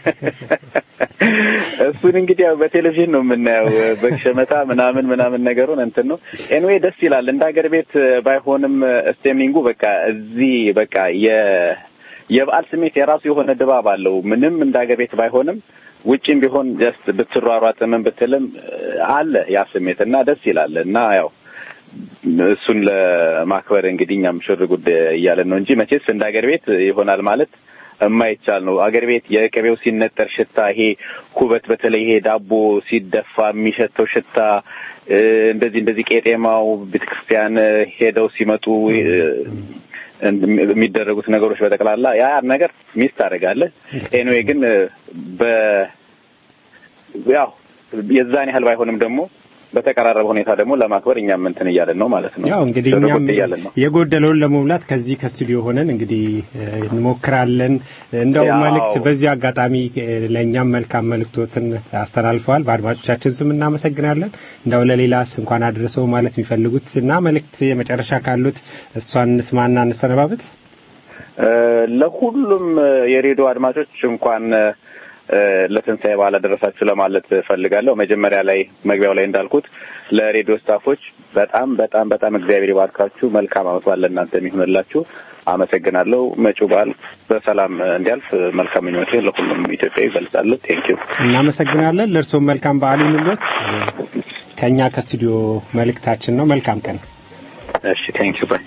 እሱን እንግዲህ ያው በቴሌቪዥን ነው የምናየው በግ ሸመታ ምናምን ምናምን ነገሩን እንትን ነው። ኤንዌይ ደስ ይላል። እንደ ሀገር ቤት ባይሆንም ስቴሚንጉ በቃ እዚህ በቃ የ የበዓል ስሜት የራሱ የሆነ ድባብ አለው። ምንም እንደ ሀገር ቤት ባይሆንም ውጭም ቢሆን ጀስት ብትሯሯጥ ምን ብትልም አለ ያ ስሜት እና ደስ ይላል እና ያው እሱን ለማክበር እንግዲህ እኛም ሽር ጉድ እያለን ነው እንጂ መቼስ እንደ ሀገር ቤት ይሆናል ማለት የማይቻል ነው። አገር ቤት የቅቤው ሲነጠር ሽታ፣ ይሄ ኩበት፣ በተለይ ይሄ ዳቦ ሲደፋ የሚሸተው ሽታ፣ እ፣ እንደዚህ እንደዚህ ቄጤማው ቤተክርስቲያን ሄደው ሲመጡ እ፣ የሚደረጉት ነገሮች በጠቅላላ ያ ነገር ሚስ ታደርጋለህ። ኤኒዌይ ግን እ፣ በ ያው የዛን ያህል ባይሆንም ደግሞ በተቀራረበ ሁኔታ ደግሞ ለማክበር እኛም እንትን እያለን ነው ማለት ነው። ያው እንግዲህ ሽር እኛም ጉድ እያለን ነው። የጎደለውን ለመሙላት ከዚህ ከስቱዲዮ ሆነን እንግዲህ እ፣ እንሞክራለን። እንደው ያው። መልእክት በዚህ አጋጣሚ እ፣ ለእኛም መልካም መልእክቶትን አስተላልፈዋል። በአድማጮቻችን ስም እናመሰግናለን። እንደው ለሌላስ እንኳን አድርሰው ማለት የሚፈልጉት እና መልእክት የመጨረሻ ካሉት እሷን እንስማና እንሰነባበት። እ፣ ለሁሉም እ፣ የሬዲዮ አድማጮች እንኳን እ፣ ለትንሣኤ በዓል አደረሳችሁ ለማለት ፈልጋለሁ። መጀመሪያ ላይ መግቢያው ላይ እንዳልኩት ለሬዲዮ ስታፎች በጣም በጣም በጣም እግዚአብሔር ይባርካችሁ። መልካም ዓመት በዓል ለእናንተ የሚሆንላችሁ። አመሰግናለሁ። መጪው በዓል በሰላም እንዲያልፍ መልካም ምኞቴ ለሁሉም ኢትዮጵያዊ ይገልጻለሁ። ቴንኪዩ። እናመሰግናለን። ለእርስዎም መልካም በዓል ይሁንልዎት። ከእኛ ከስቱዲዮ መልእክታችን ነው። መልካም ቀን። እሺ፣ ቴንኪዩ ባይ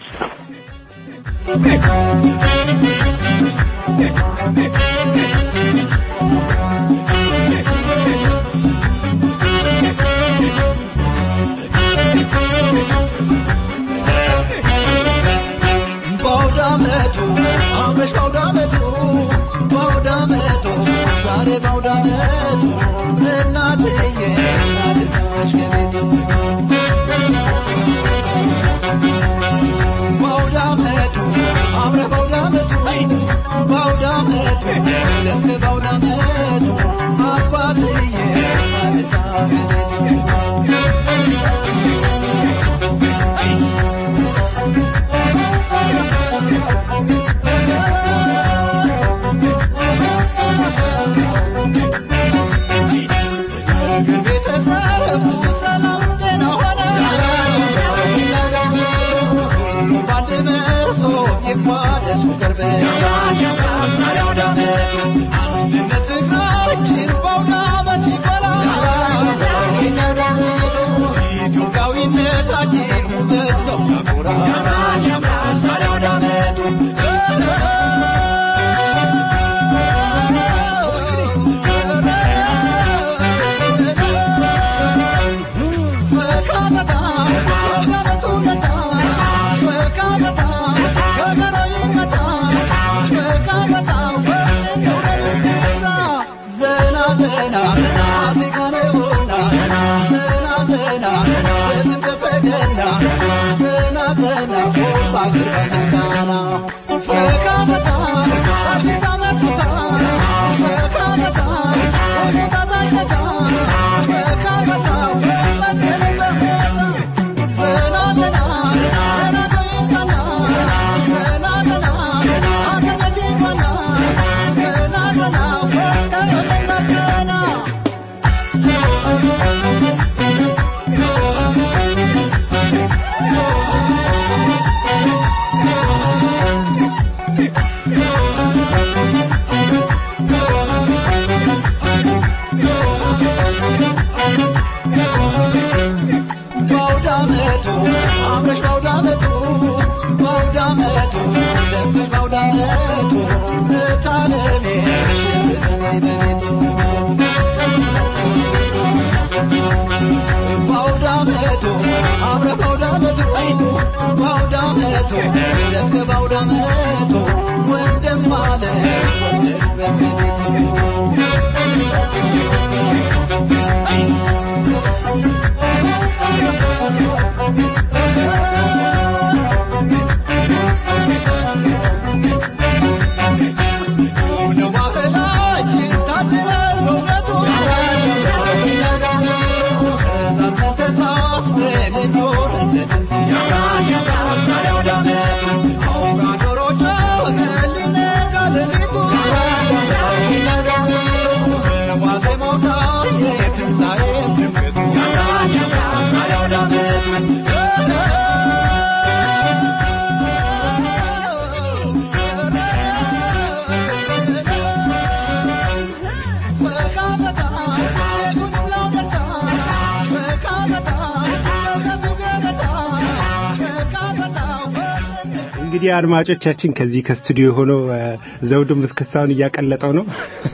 በአውደ ዓመቱ አመሽ በአውደ ዓመቱ በአውደ ዓመቱ ዛሬ በአውደ ዓመቱ እናትዬ ናድናሽ ከቤቱ በአውደ ዓመቱ አምረ በአውደ ዓመቱ በአውደ ዓመቱ ልክ በአውደ ዓመቱ አባትዬ ናድና ቤተሰቡ ሰላም ጤና ሆነ ባንድ መሶ ይቋደሱ ቅርብ ዛሬ አውደ ዓመቱ አንድነት ፍቅራችን በአውደ ዓመት ይበላል የኛ አውደ ዓመቱ ኢትዮጵያዊነታችን ውበት ነው ያኮራል ዛሬ አውደ ዓመቱ በአውደ ዓመቱ አምረሽ በአውደ ዓመቱ በአውደ ዓመቱ ደምቀሽ በአውደ ዓመቱ እታለሜ ሽብረኝ በቤቱ በአውደ ዓመቱ አምረሽ በአውደ ዓመቱ በአውደ ዓመቱ ደምቀሽ በአውደ ዓመቱ ወንድም አለ ወንድም በቤቱ እንግዲህ አድማጮቻችን ከዚህ ከስቱዲዮ ሆኖ ዘውዱም እስክስታውን እያቀለጠው ነው።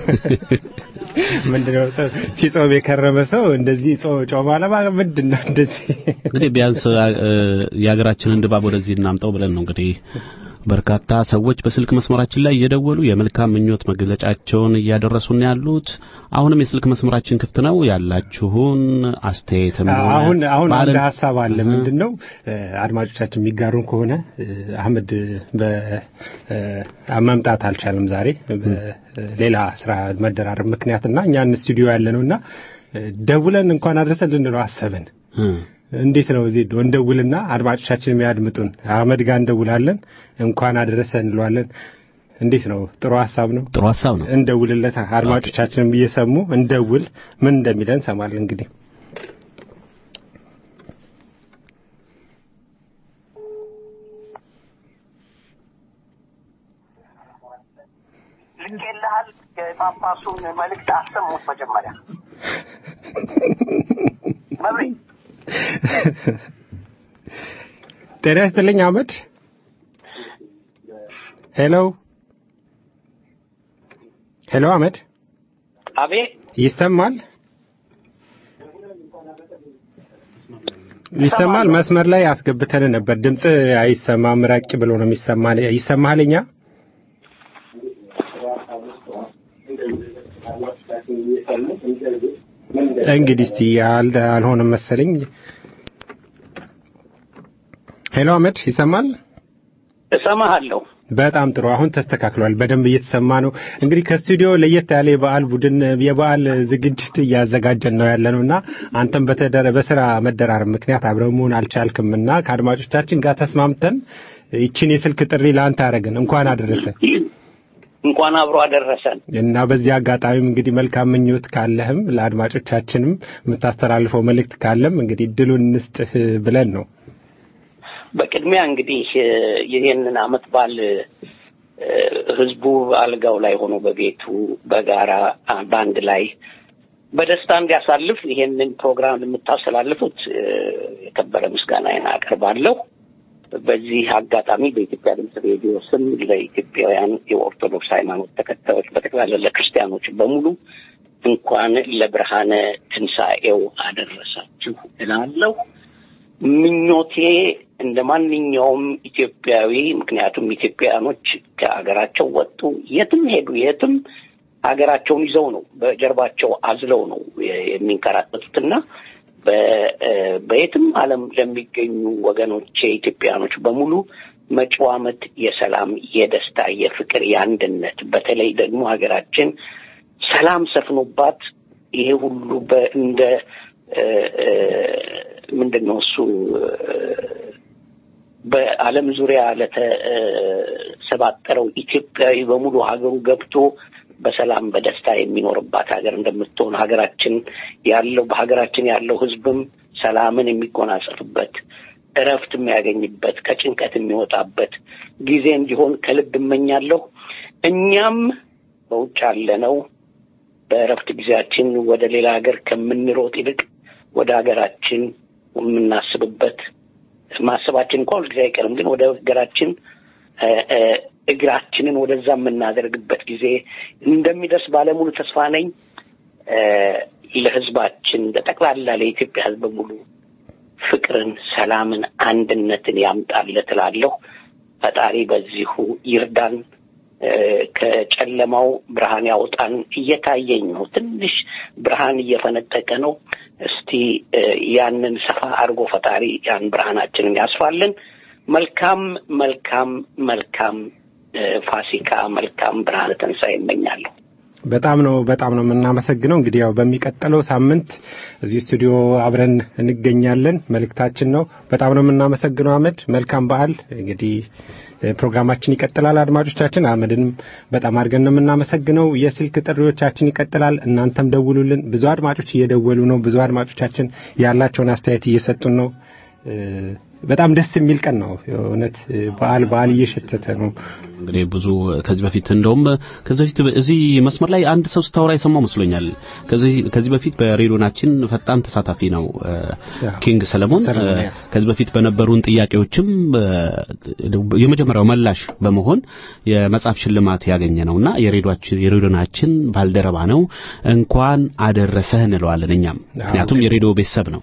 ምንድነው ጾ- ሲጾም የከረመ ሰው እንደዚህ ጾ- ጮማ ለማ ምንድን ነው እንደዚህ እንግዲህ ቢያንስ እ፣ የሀገራችንን ድባብ ወደዚህ እናምጠው ብለን ነው እንግዲህ በርካታ ሰዎች በስልክ መስመራችን ላይ እየደወሉ የመልካም ምኞት መግለጫቸውን እያደረሱን ያሉት። አሁንም የስልክ መስመራችን ክፍት ነው። ያላችሁን አስተያየትም ሆነ አሁን አሁን አንድ በዓልን- ሀሳብ አለ። ምንድን ነው እ፣ አድማጮቻችን የሚጋሩን ከሆነ እ፣ አህመድ በመምጣት አልቻለም ዛሬ በሌላ ስራ መደራረብ ምክንያትና እኛን ስቱዲዮ ያለ ነውና እ፣ ደውለን እንኳን አድረሰን ልንለው አሰብን። እ፣ እንዴት ነው እዚህ እንደውልና አድማጮቻችን የሚያድምጡን አህመድ ጋር እንደውላለን እንኳን አደረሰ እንለዋለን እንዴት ነው? ጥሩ ሀሳብ ነው። ጥሩ ሀሳብ ነው። እንደውልለት አድማጮቻችንም እየሰሙ እንደውል ምን እንደሚለን እንሰማለን እንግዲህ ልኬልሃል። የጳጳሱን መልእክት አሰሙት መጀመሪያ መብሬ ጤና ይስጥልኝ አህመድ። ሄሎ ሄሎ፣ አህመድ አቤት ይሰማል? ይሰማል። መስመር ላይ አስገብተን ነበር። ድምጽ አይሰማም፣ ራቅ ብሎ ነው የሚሰማ። ይሰማል? እኛ እንግዲህ እስቲ አል- አልሆነም መሰለኝ። ሄሎ አህመድ ይሰማል? እሰማሃለሁ። በጣም ጥሩ። አሁን ተስተካክሏል። በደንብ እየተሰማ ነው። እንግዲህ ከስቱዲዮ ለየት ያለ የበዓል ቡድን የበዓል ዝግጅት እያዘጋጀን ነው ያለ ነው እና አንተም በተደረ በስራ መደራረብ ምክንያት አብረው መሆን አልቻልክምና ከአድማጮቻችን ጋር ተስማምተን ይችን የስልክ ጥሪ ለአንተ አደረግን። እንኳን አደረሰ እንኳን አብሮ አደረሰን። እና በዚህ አጋጣሚም እንግዲህ መልካም ምኞት ካለህም ለአድማጮቻችንም የምታስተላልፈው መልእክት ካለም እንግዲህ እድሉን እንስጥህ ብለን ነው። በቅድሚያ እንግዲህ እ፣ ይህንን አመት በዓል እ፣ ህዝቡ አልጋው ላይ ሆኖ በቤቱ በጋራ አ፣ በአንድ ላይ በደስታ እንዲያሳልፍ ይሄንን ፕሮግራም የምታስተላልፉት እ፣ የከበረ ምስጋናዬን አቀርባለሁ። በዚህ አጋጣሚ በኢትዮጵያ ድምፅ ሬዲዮ ስም ለኢትዮጵያውያን የኦርቶዶክስ ሃይማኖት ተከታዮች በጠቅላላ ለክርስቲያኖች በሙሉ እንኳን ለብርሃነ ትንሣኤው አደረሳችሁ እላለሁ። ምኞቴ እንደ ማንኛውም ኢትዮጵያዊ ምክንያቱም ኢትዮጵያውያኖች ከሀገራቸው ወጡ፣ የትም ሄዱ፣ የትም ሀገራቸውን ይዘው ነው በጀርባቸው አዝለው ነው የ- የሚንከራተቱትና በ- እ፣ በየትም ዓለም ለሚገኙ ወገኖቼ ኢትዮጵያውያኖች በሙሉ መጪው ዓመት የሰላም፣ የደስታ፣ የፍቅር፣ የአንድነት በተለይ ደግሞ ሀገራችን ሰላም ሰፍኖባት ይሄ ሁሉ በእንደ እ፣ እ፣ ምንድን ነው እሱ እ፣ በዓለም ዙሪያ ለተሰባጠረው ኢትዮጵያዊ በሙሉ ሀገሩ ገብቶ በሰላም በደስታ የሚኖርባት ሀገር እንደምትሆን ሀገራችን ያለው በሀገራችን ያለው ሕዝብም ሰላምን የሚጎናጸፍበት እረፍት የሚያገኝበት ከጭንቀት የሚወጣበት ጊዜ እንዲሆን ከልብ እመኛለሁ። እኛም በውጭ ያለነው በእረፍት ጊዜያችን ወደ ሌላ ሀገር ከምንሮጥ ይልቅ ወደ ሀገራችን የምናስብበት ማሰባችን እንኳን ሁልጊዜ አይቀርም፣ ግን ወደ ሀገራችን እ፣ እ፣ እግራችንን ወደዛ የምናደርግበት ጊዜ እንደሚደርስ ባለሙሉ ተስፋ ነኝ። እ፣ ለህዝባችን ለጠቅላላ ለኢትዮጵያ ህዝብ በሙሉ ፍቅርን፣ ሰላምን፣ አንድነትን ያምጣለት እላለሁ። ፈጣሪ በዚሁ ይርዳን። እ፣ ከጨለማው ብርሃን ያውጣን። እየታየኝ ነው፣ ትንሽ ብርሃን እየፈነጠቀ ነው። እስቲ እ፣ ያንን ሰፋ አድርጎ ፈጣሪ ያን ብርሃናችንን ያስፋልን። መልካም መልካም መልካም እ፣ ፋሲካ፣ መልካም ብርሃነ ትንሣኤ እመኛለሁ። በጣም ነው በጣም ነው የምናመሰግነው። እንግዲህ ያው በሚቀጥለው ሳምንት እዚህ ስቱዲዮ አብረን እንገኛለን መልእክታችን ነው። በጣም ነው የምናመሰግነው አህመድ። መልካም በዓል። እንግዲህ እ፣ ፕሮግራማችን ይቀጥላል። አድማጮቻችን አህመድንም በጣም አድርገን ነው የምናመሰግነው። የስልክ ጥሪዎቻችን ይቀጥላል። እናንተም ደውሉልን። ብዙ አድማጮች እየደወሉ ነው። ብዙ አድማጮቻችን ያላቸውን አስተያየት እየሰጡን ነው። እ፣ በጣም ደስ የሚል ቀን ነው። እውነት እ፣ በዓል በዓል እየሸተተ ነው። እንግዲህ ብዙ ከዚህ በፊት እንደውም ከዚህ በፊት እዚህ መስመር ላይ አንድ ሰው ስታወራ የሰማው መስሎኛል። ከዚህ ከዚህ በፊት በሬዲዮናችን ፈጣን ተሳታፊ ነው እ፣ ኪንግ ሰለሞን ሰለሞን፣ እ፣ yes። ከዚህ በፊት በነበሩን ጥያቄዎችም እ፣ የመጀመሪያው መላሽ በመሆን የመጽሐፍ ሽልማት ያገኘ ነውና የሬዲዮናችን የሬዲዮናችን ባልደረባ ነው። እንኳን አደረሰህ እንለዋለን እኛም ምክንያቱም የሬዲዮ ቤተሰብ ነው።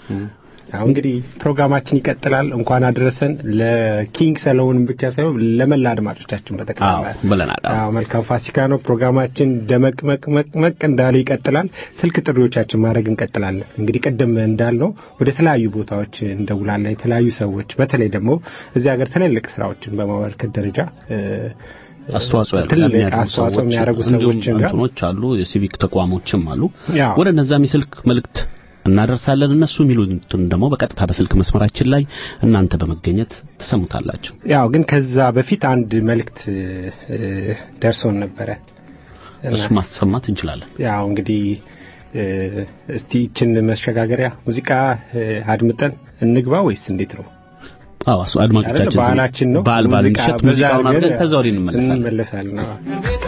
አሁን እንግዲህ ፕሮግራማችን ይቀጥላል። እንኳን አደረሰን ለኪንግ ሰለሞን ብቻ ሳይሆን ለመላ አድማጮቻችን በጠቅላላ አዎ ብለናል። አዎ። አዎ መልካም ፋሲካ ነው። ፕሮግራማችን ደመቅመቅመቅመቅ እንዳለ ይቀጥላል። ስልክ ጥሪዎቻችን ማድረግ እንቀጥላለን። እንግዲህ ቅድም እንዳልነው ወደ ተለያዩ ቦታዎች እንደውላለን። የተለያዩ ሰዎች በተለይ ደግሞ እዚህ ሀገር ትልልቅ ስራዎችን በማበርከት ደረጃ እ፣ አስተዋጽኦ ያሉ- ትልቅ የሚያደርጉ አስተዋጽኦ ሰዎች የሚያደርጉ እንዲሁም ሰዎችን ጋር እንትኖች አሉ፣ የሲቪክ ተቋሞችም አሉ። ያው ወደ እነዛም የስልክ መልእክት እናደርሳለን። እነሱ የሚሉትን ደግሞ በቀጥታ በስልክ መስመራችን ላይ እናንተ በመገኘት ትሰሙታላችሁ። ያው ግን ከዛ በፊት አንድ መልእክት እ፣ ደርሶን ነበረ እና እሱ ማሰማት እንችላለን። ያው እንግዲህ እ፣ እስቲ ይችን መሸጋገሪያ ሙዚቃ እ፣ አድምጠን እንግባ ወይስ እንዴት ነው? አዎ እሱ አድማጮቻችን አይደል? ባህላችን ነው። በዓል በዓል ሙዚቃ ምሽት በዛ ሙዚቃውን አድርገን አድርገን ከዛ ወዲህ እንመለሳለን። እንመለሳለን። አዎ።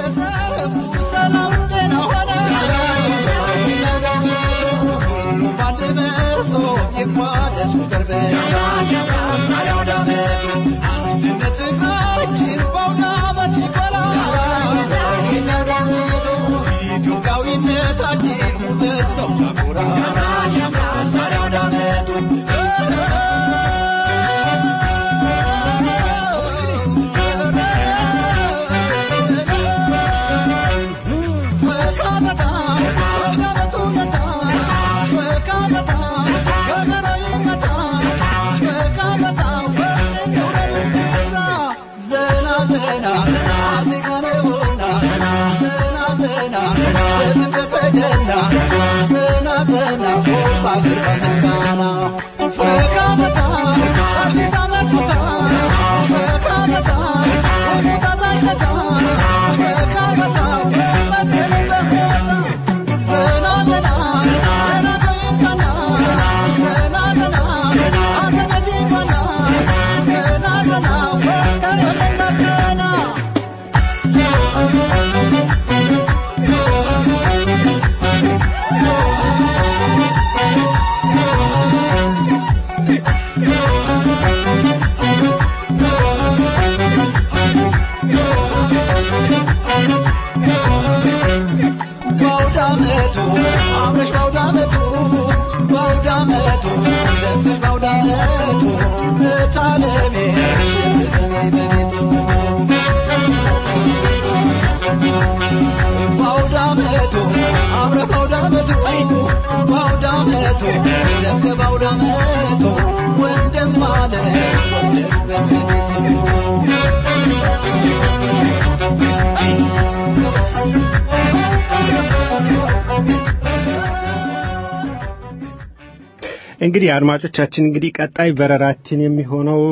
እንግዲህ አድማጮቻችን እንግዲህ ቀጣይ በረራችን የሚሆነው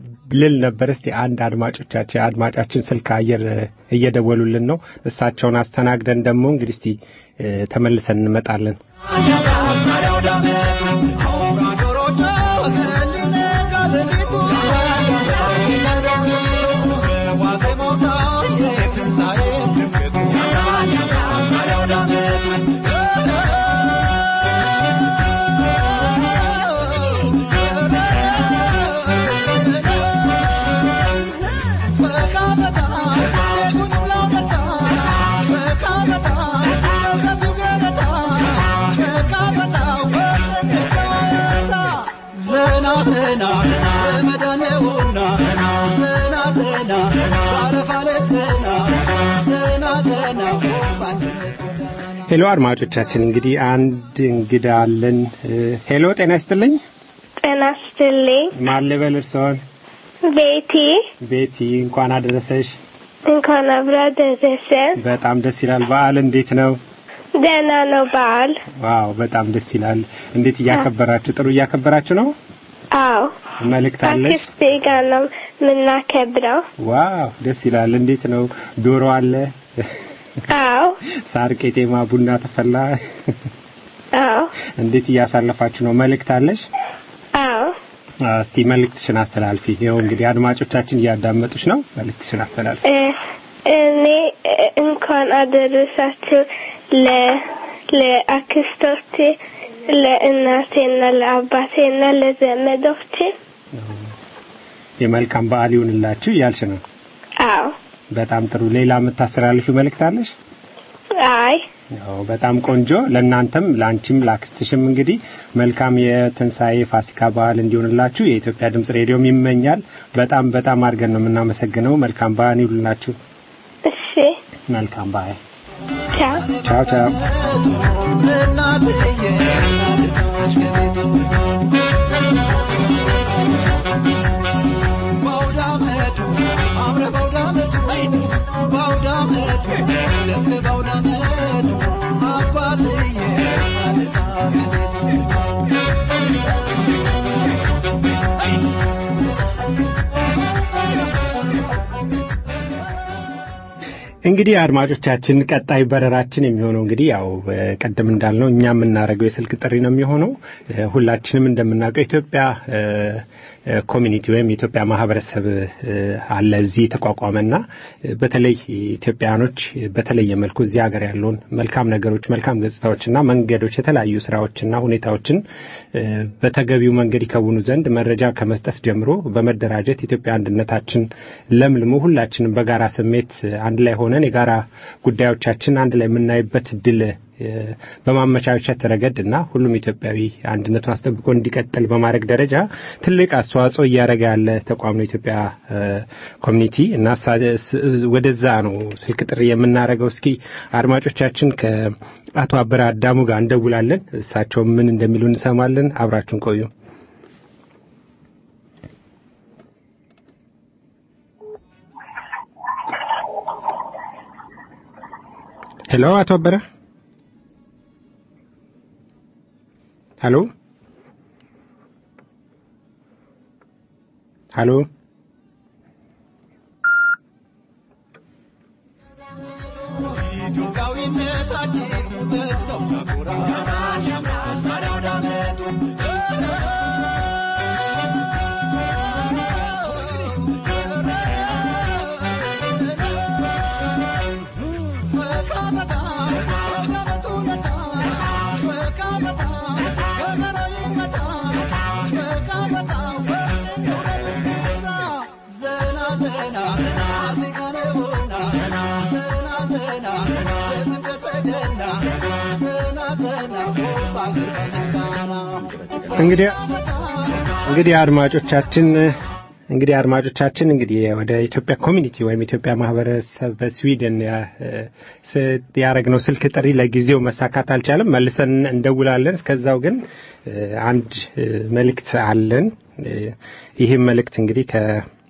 ልል ነበር። እስቲ አንድ አድማጮቻችን አድማጫችን ስልክ አየር እየደወሉልን ነው። እሳቸውን አስተናግደን ደግሞ እንግዲህ እስቲ እ፣ ተመልሰን እንመጣለን። ሄሎ አድማጮቻችን እንግዲህ አንድ እንግዳ አለን። እ፣ ሄሎ ጤና ይስጥልኝ። ጤና ይስጥልኝ። ማን ልበል እርስዎን? ቤቲ ቤቲ እንኳን አደረሰሽ። እንኳን አብራ ደረሰን። በጣም ደስ ይላል። በዓል እንዴት ነው? ደህና ነው በዓል? ዋው በጣም ደስ ይላል። እንዴት እያከበራችሁ? ጥሩ እያከበራችሁ ነው? አዎ መልእክት አለሽ? አክስቴ ጋር ነው የምናከብረው። ዋው ደስ ይላል። እንዴት ነው? ዶሮ አለ? አዎ ሳር ቄጤማ፣ ቡና ተፈላ? አዎ እንዴት እያሳለፋችሁ ነው? መልእክት አለሽ? አዎ አ፣ እስቲ መልእክትሽን አስተላልፊ። ይኸው እንግዲህ አድማጮቻችን እያዳመጡሽ ነው። መልእክትሽን አስተላልፊ። እ፣ እኔ እ፣ እንኳን አደረሳችሁ ለ ለአክስቶቼ ለእናቴና ለአባቴና ለዘመዶቼ። የመልካም በዓል ይሁንላችሁ እያልሽ ነው። አዎ በጣም ጥሩ። ሌላ የምታስተላልፊው መልእክት አለሽ? አይ ያው በጣም ቆንጆ። ለእናንተም ለአንቺም ለአክስትሽም እንግዲህ መልካም የትንሣኤ ፋሲካ በዓል እንዲሆንላችሁ የኢትዮጵያ ድምጽ ሬዲዮም ይመኛል። በጣም በጣም አድርገን ነው የምናመሰግነው። መልካም በዓል ይሁንላችሁ። እሺ መልካም በዓል። ቻው ቻው ቻው። በአውዳመቱ እንግዲህ አድማጮቻችን ቀጣይ በረራችን የሚሆነው እንግዲህ ያው ቀደም እንዳልነው እኛ የምናደርገው የስልክ ጥሪ ነው የሚሆነው። ሁላችንም እንደምናውቀው ኢትዮጵያ ኮሚኒቲ ወይም የኢትዮጵያ ማህበረሰብ አለ እዚህ የተቋቋመና በተለይ ኢትዮጵያኖች በተለየ መልኩ እዚህ ሀገር ያለውን መልካም ነገሮች፣ መልካም ገጽታዎችና መንገዶች፣ የተለያዩ ስራዎችና ሁኔታዎችን በተገቢው መንገድ ይከውኑ ዘንድ መረጃ ከመስጠት ጀምሮ በመደራጀት ኢትዮጵያ አንድነታችን ለምልሞ ሁላችንም በጋራ ስሜት አንድ ላይ ሆነን የጋራ ጉዳዮቻችን አንድ ላይ የምናይበት ድል በማመቻቸት ረገድ እና ሁሉም ኢትዮጵያዊ አንድነቱን አስጠብቆ እንዲቀጥል በማድረግ ደረጃ ትልቅ አስተዋጽኦ እያደረገ ያለ ተቋም ነው ኢትዮጵያ ኮሚኒቲ እና ወደዛ ነው ስልክ ጥሪ የምናደርገው። እስኪ አድማጮቻችን ከአቶ አበረ አዳሙ ጋር እንደውላለን። እሳቸው ምን እንደሚሉ እንሰማለን። አብራችሁን ቆዩ። ሄሎ አቶ አበረ ሄሎ ሄሎ ኢትዮጵያዊነታችን ውበት ነው ያኮራል ያምራል አውዳመቱ እንግዲህ እንግዲህ አድማጮቻችን እንግዲህ አድማጮቻችን እንግዲህ ወደ ኢትዮጵያ ኮሚኒቲ ወይም ኢትዮጵያ ማህበረሰብ በስዊድን ያደረግነው ስልክ ጥሪ ለጊዜው መሳካት አልቻለም። መልሰን እንደውላለን። እስከዛው ግን አንድ መልእክት አለን። ይህም መልእክት እንግዲህ ከ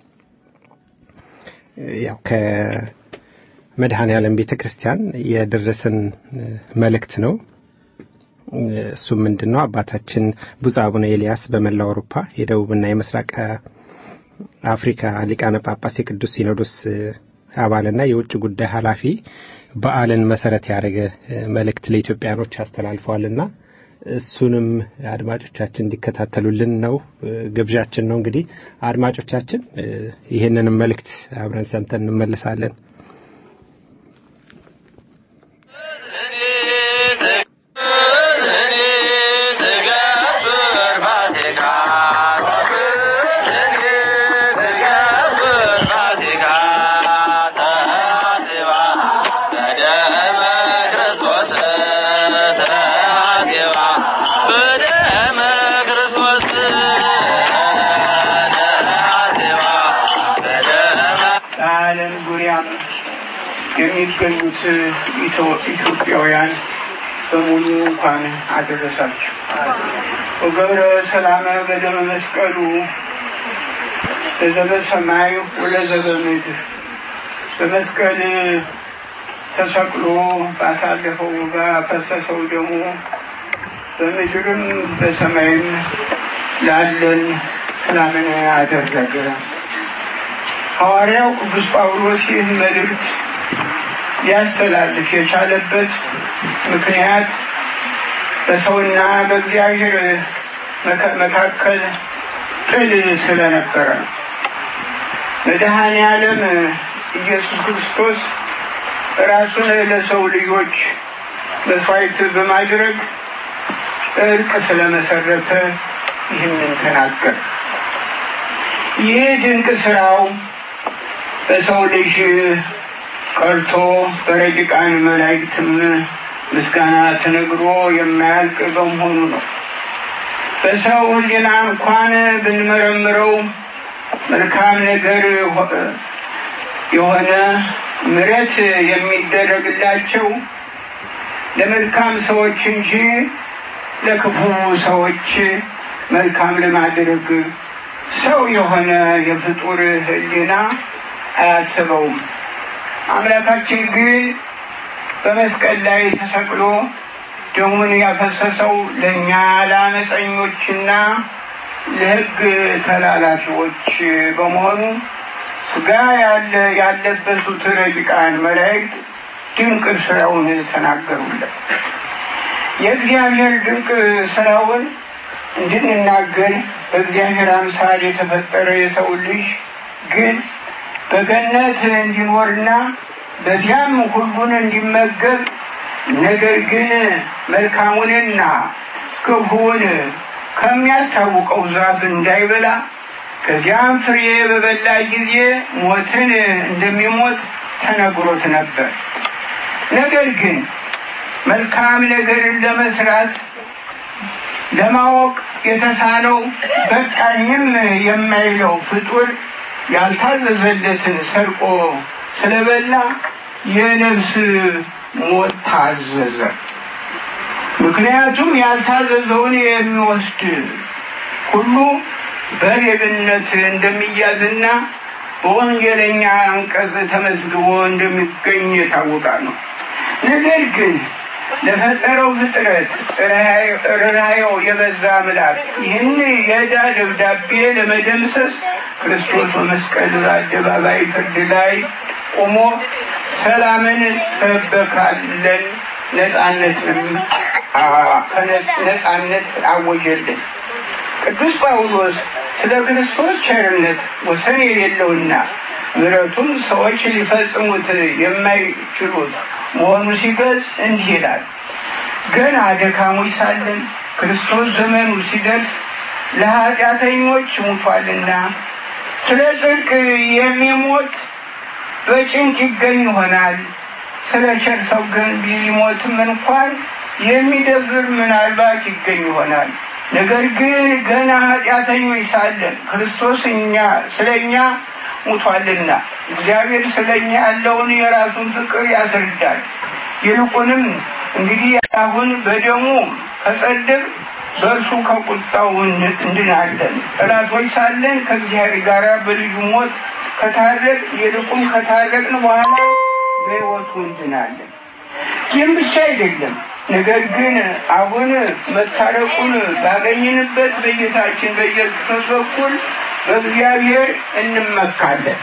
ያው ከመድኃኔ ዓለም ቤተ ክርስቲያን የደረሰን መልእክት ነው። እሱም ምንድን ነው? አባታችን ብፁዕ አቡነ ኤልያስ በመላው አውሮፓ የደቡብና የምስራቅ አፍሪካ ሊቃነ ጳጳስ የቅዱስ ሲኖዶስ አባልና የውጭ ጉዳይ ኃላፊ በዓልን መሰረት ያደረገ መልእክት ለኢትዮጵያኖች አስተላልፈዋልና እሱንም አድማጮቻችን እንዲከታተሉልን ነው ግብዣችን ነው። እንግዲህ አድማጮቻችን ይህንንም መልእክት አብረን ሰምተን እንመለሳለን። በዓለም ዙሪያም የሚገኙት ኢትዮጵያውያን በሙሉ እንኳን አደረሳችሁ። ወገብረ ሰላመ በደመ መስቀሉ ለዘበ ሰማይ ወለዘበ ምድር በመስቀል ተሰቅሎ ባሳለፈው ባፈሰሰው ደሙ በምድርም በሰማይም ላለን ሰላምን አደረገ። ሐዋርያው ቅዱስ ጳውሎስ ይህን መልእክት ሊያስተላልፍ የቻለበት ምክንያት በሰውና በእግዚአብሔር መካከል ጥል ስለነበረ ነው። መድኃኔ ዓለም ኢየሱስ ክርስቶስ ራሱን ለሰው ልጆች መስዋዕት በማድረግ እርቅ ስለመሰረተ ይህንን ተናገር። ይህ ድንቅ ስራው በሰው ልጅ ቀርቶ በረቂቃን መላእክትም ምስጋና ተነግሮ የማያልቅ በመሆኑ ነው። በሰው ሕሊና እንኳን ብንመረምረው መልካም ነገር የሆነ ምሕረት የሚደረግላቸው ለመልካም ሰዎች እንጂ ለክፉ ሰዎች መልካም ለማድረግ ሰው የሆነ የፍጡር ሕሊና አያስበውም። አምላካችን ግን በመስቀል ላይ ተሰቅሎ ደሙን ያፈሰሰው ለእኛ ለአመፀኞችና ለሕግ ተላላፊዎች በመሆኑ ስጋ ያለ ያለበሱት ረቂቃን መላእክት ድንቅ ስራውን ተናገሩለት። የእግዚአብሔር ድንቅ ስራውን እንድንናገር በእግዚአብሔር አምሳል የተፈጠረ የሰው ልጅ ግን በገነት እንዲኖርና በዚያም ሁሉን እንዲመገብ ነገር ግን መልካሙንና ክፉውን ከሚያስታውቀው ዛፍ እንዳይበላ ከዚያም ፍሬ በበላ ጊዜ ሞትን እንደሚሞት ተነግሮት ነበር። ነገር ግን መልካም ነገርን ለመስራት ለማወቅ የተሳነው በቃኝም የማይለው ፍጡር ያልታዘዘለትን ሰርቆ ስለበላ የነፍስ ሞት ታዘዘ። ምክንያቱም ያልታዘዘውን የሚወስድ ሁሉ በሌብነት እንደሚያዝና በወንጀለኛ አንቀጽ ተመዝግቦ እንደሚገኝ የታወቀ ነው። ነገር ግን ለፈጠረው ፍጥረት ርኅራኄው የበዛ አምላክ ይህን የዕዳ ደብዳቤ ለመደምሰስ ክርስቶስ በመስቀል አደባባይ ፍርድ ላይ ቆሞ ሰላምን ሰበካለን፣ ነጻነትንም ነጻነት አወጀልን። ቅዱስ ጳውሎስ ስለ ክርስቶስ ቸርነት ወሰን የሌለውና ምሕረቱም ሰዎች ሊፈጽሙት የማይችሉት መሆኑ ሲገልጽ እንዲህ ይላል። ገና ደካሞች ሳለን ክርስቶስ ዘመኑ ሲደርስ ለኃጢአተኞች ሙቷልና ስለ ጽድቅ የሚሞት በጭንቅ ይገኝ ይሆናል። ስለ ቸር ሰው ግን ቢሞትም እንኳን የሚደብር ምናልባት ይገኝ ይሆናል። ነገር ግን ገና ኃጢአተኞች ሳለን ክርስቶስ እኛ ስለ እኛ ሙቷልና እግዚአብሔር ስለ እኛ ያለውን የራሱን ፍቅር ያስረዳል። ይልቁንም እንግዲህ አሁን በደሙ ከጸድቅ በእርሱ ከቁጣው እንድናለን። ጠላቶች ሳለን ከእግዚአብሔር ጋር በልዩ ሞት ከታረቅ ይልቁም ከታረቅን በኋላ በሕይወቱ እንድናለን። ይህም ብቻ አይደለም። ነገር ግን አሁን መታረቁን ባገኘንበት በጌታችን በኢየሱስ በኩል በእግዚአብሔር እንመካለን።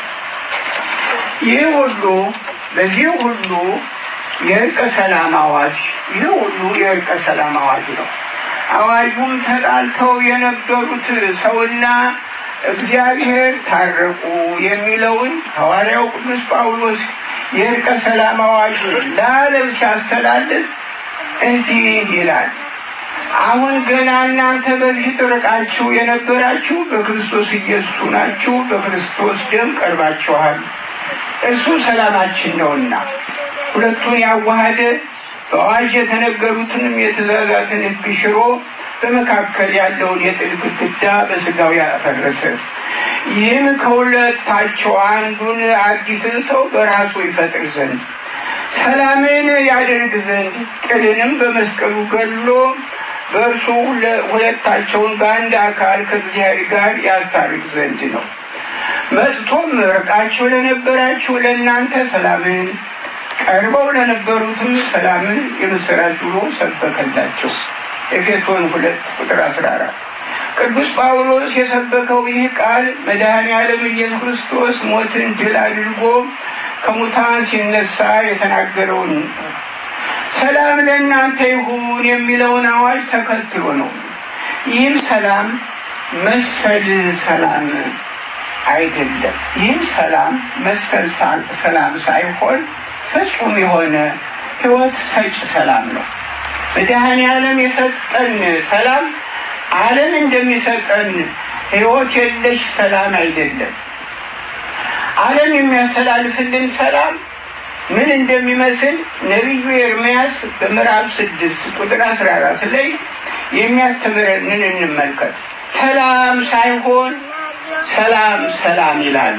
ይህ ሁሉ በዚህ ሁሉ የእርቀ ሰላም አዋጅ ይህ ሁሉ የእርቀ ሰላም አዋጅ ነው። አዋጁም ተጣልተው የነበሩት ሰውና እግዚአብሔር ታረቁ የሚለውን ሐዋርያው ቅዱስ ጳውሎስ የእርቀ ሰላም አዋጅ ለዓለም ሲያስተላልፍ እንዲህ ይላል። አሁን ገና እናንተ በፊት ርቃችሁ የነበራችሁ በክርስቶስ ኢየሱስ ናችሁ፣ በክርስቶስ ደም ቀርባችኋል። እርሱ ሰላማችን ነውና ሁለቱን ያዋሃደ በአዋጅ የተነገሩትንም የትእዛዛትን ሕግ ሽሮ በመካከል ያለውን የጥል ግድግዳ በስጋው ያፈረሰ ይህም ከሁለታቸው አንዱን አዲስን ሰው በራሱ ይፈጥር ዘንድ ሰላምን ያደርግ ዘንድ ጥልንም በመስቀሉ ገድሎ በእርሱ ሁለታቸውን በአንድ አካል ከእግዚአብሔር ጋር ያስታርቅ ዘንድ ነው። መጥቶም ርቃችሁ ለነበራችሁ ለእናንተ ሰላምን ቀርበው ለነበሩትም ሰላምን የምስራች ብሎ ሰበከላቸው። ኤፌሶን ሁለት ቁጥር አስራ አራት ቅዱስ ጳውሎስ የሰበከው ይህ ቃል መድኃኔ ዓለም ኢየሱስ ክርስቶስ ሞትን ድል አድርጎ ከሙታን ሲነሳ የተናገረውን ሰላም ለእናንተ ይሁን የሚለውን አዋጅ ተከትሎ ነው። ይህም ሰላም መሰል ሰላም አይደለም። ይህም ሰላም መሰል ሰላም ሳይሆን ፍጹም የሆነ ሕይወት ሰጭ ሰላም ነው። መድኃኔ ዓለም የሰጠን ሰላም ዓለም እንደሚሰጠን ሕይወት የለሽ ሰላም አይደለም። ዓለም የሚያስተላልፍልን ሰላም ምን እንደሚመስል ነቢዩ ኤርምያስ በምዕራፍ ስድስት ቁጥር አስራ አራት ላይ የሚያስተምረንን እንመልከት። ሰላም ሳይሆን ሰላም ሰላም ይላሉ፣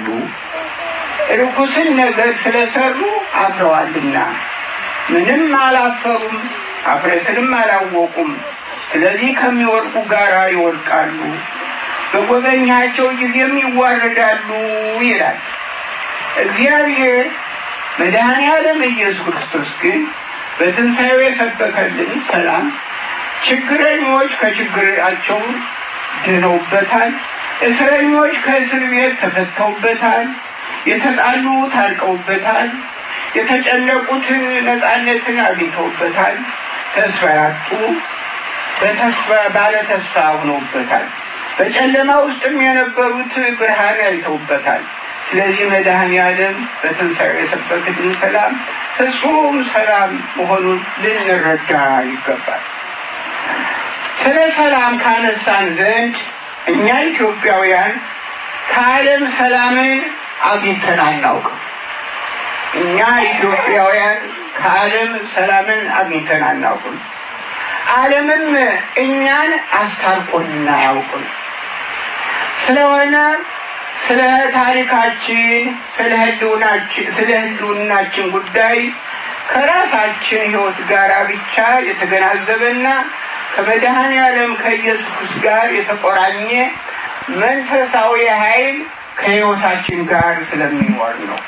ርኩስን ነገር ስለሰሩ አፍረዋልና ምንም አላፈሩም፣ አፍረትንም አላወቁም። ስለዚህ ከሚወድቁ ጋር ይወድቃሉ፣ በጎበኛቸው ጊዜም ይዋረዳሉ ይላል እግዚአብሔር። መድኃኔ ዓለም ኢየሱስ ክርስቶስ ግን በትንሣኤው የሰበከልን ሰላም ችግረኞች ከችግራቸው ድነውበታል። እስረኞች ከእስር ቤት ተፈተውበታል። የተጣሉ ታርቀውበታል። የተጨነቁትን ነፃነትን አግኝተውበታል። ተስፋ ያጡ በተስፋ ባለ ተስፋ ሆነውበታል። በጨለማ ውስጥም የነበሩት ብርሃን አይተውበታል። ስለዚህ መድኃኔ ዓለም በትንሣኤው የሰበክልን ሰላም ፍጹም ሰላም መሆኑን ልንረዳ ይገባል። ስለ ሰላም ካነሳን ዘንድ እኛ ኢትዮጵያውያን ከዓለም ሰላምን አግኝተን አናውቅም። እኛ ኢትዮጵያውያን ከዓለም ሰላምን አግኝተን አናውቅም። ዓለምም እኛን አስታርቆን አያውቅም። ስለሆነ ስለ ታሪካችን፣ ስለ ህልውናችን ስለ ህልውናችን ጉዳይ ከራሳችን ህይወት ጋር ብቻ የተገናዘበና ከመድኃኔ ዓለም ከኢየሱስ ጋር የተቆራኘ መንፈሳዊ ኃይል ከህይወታችን ጋር ስለሚኖር ነው።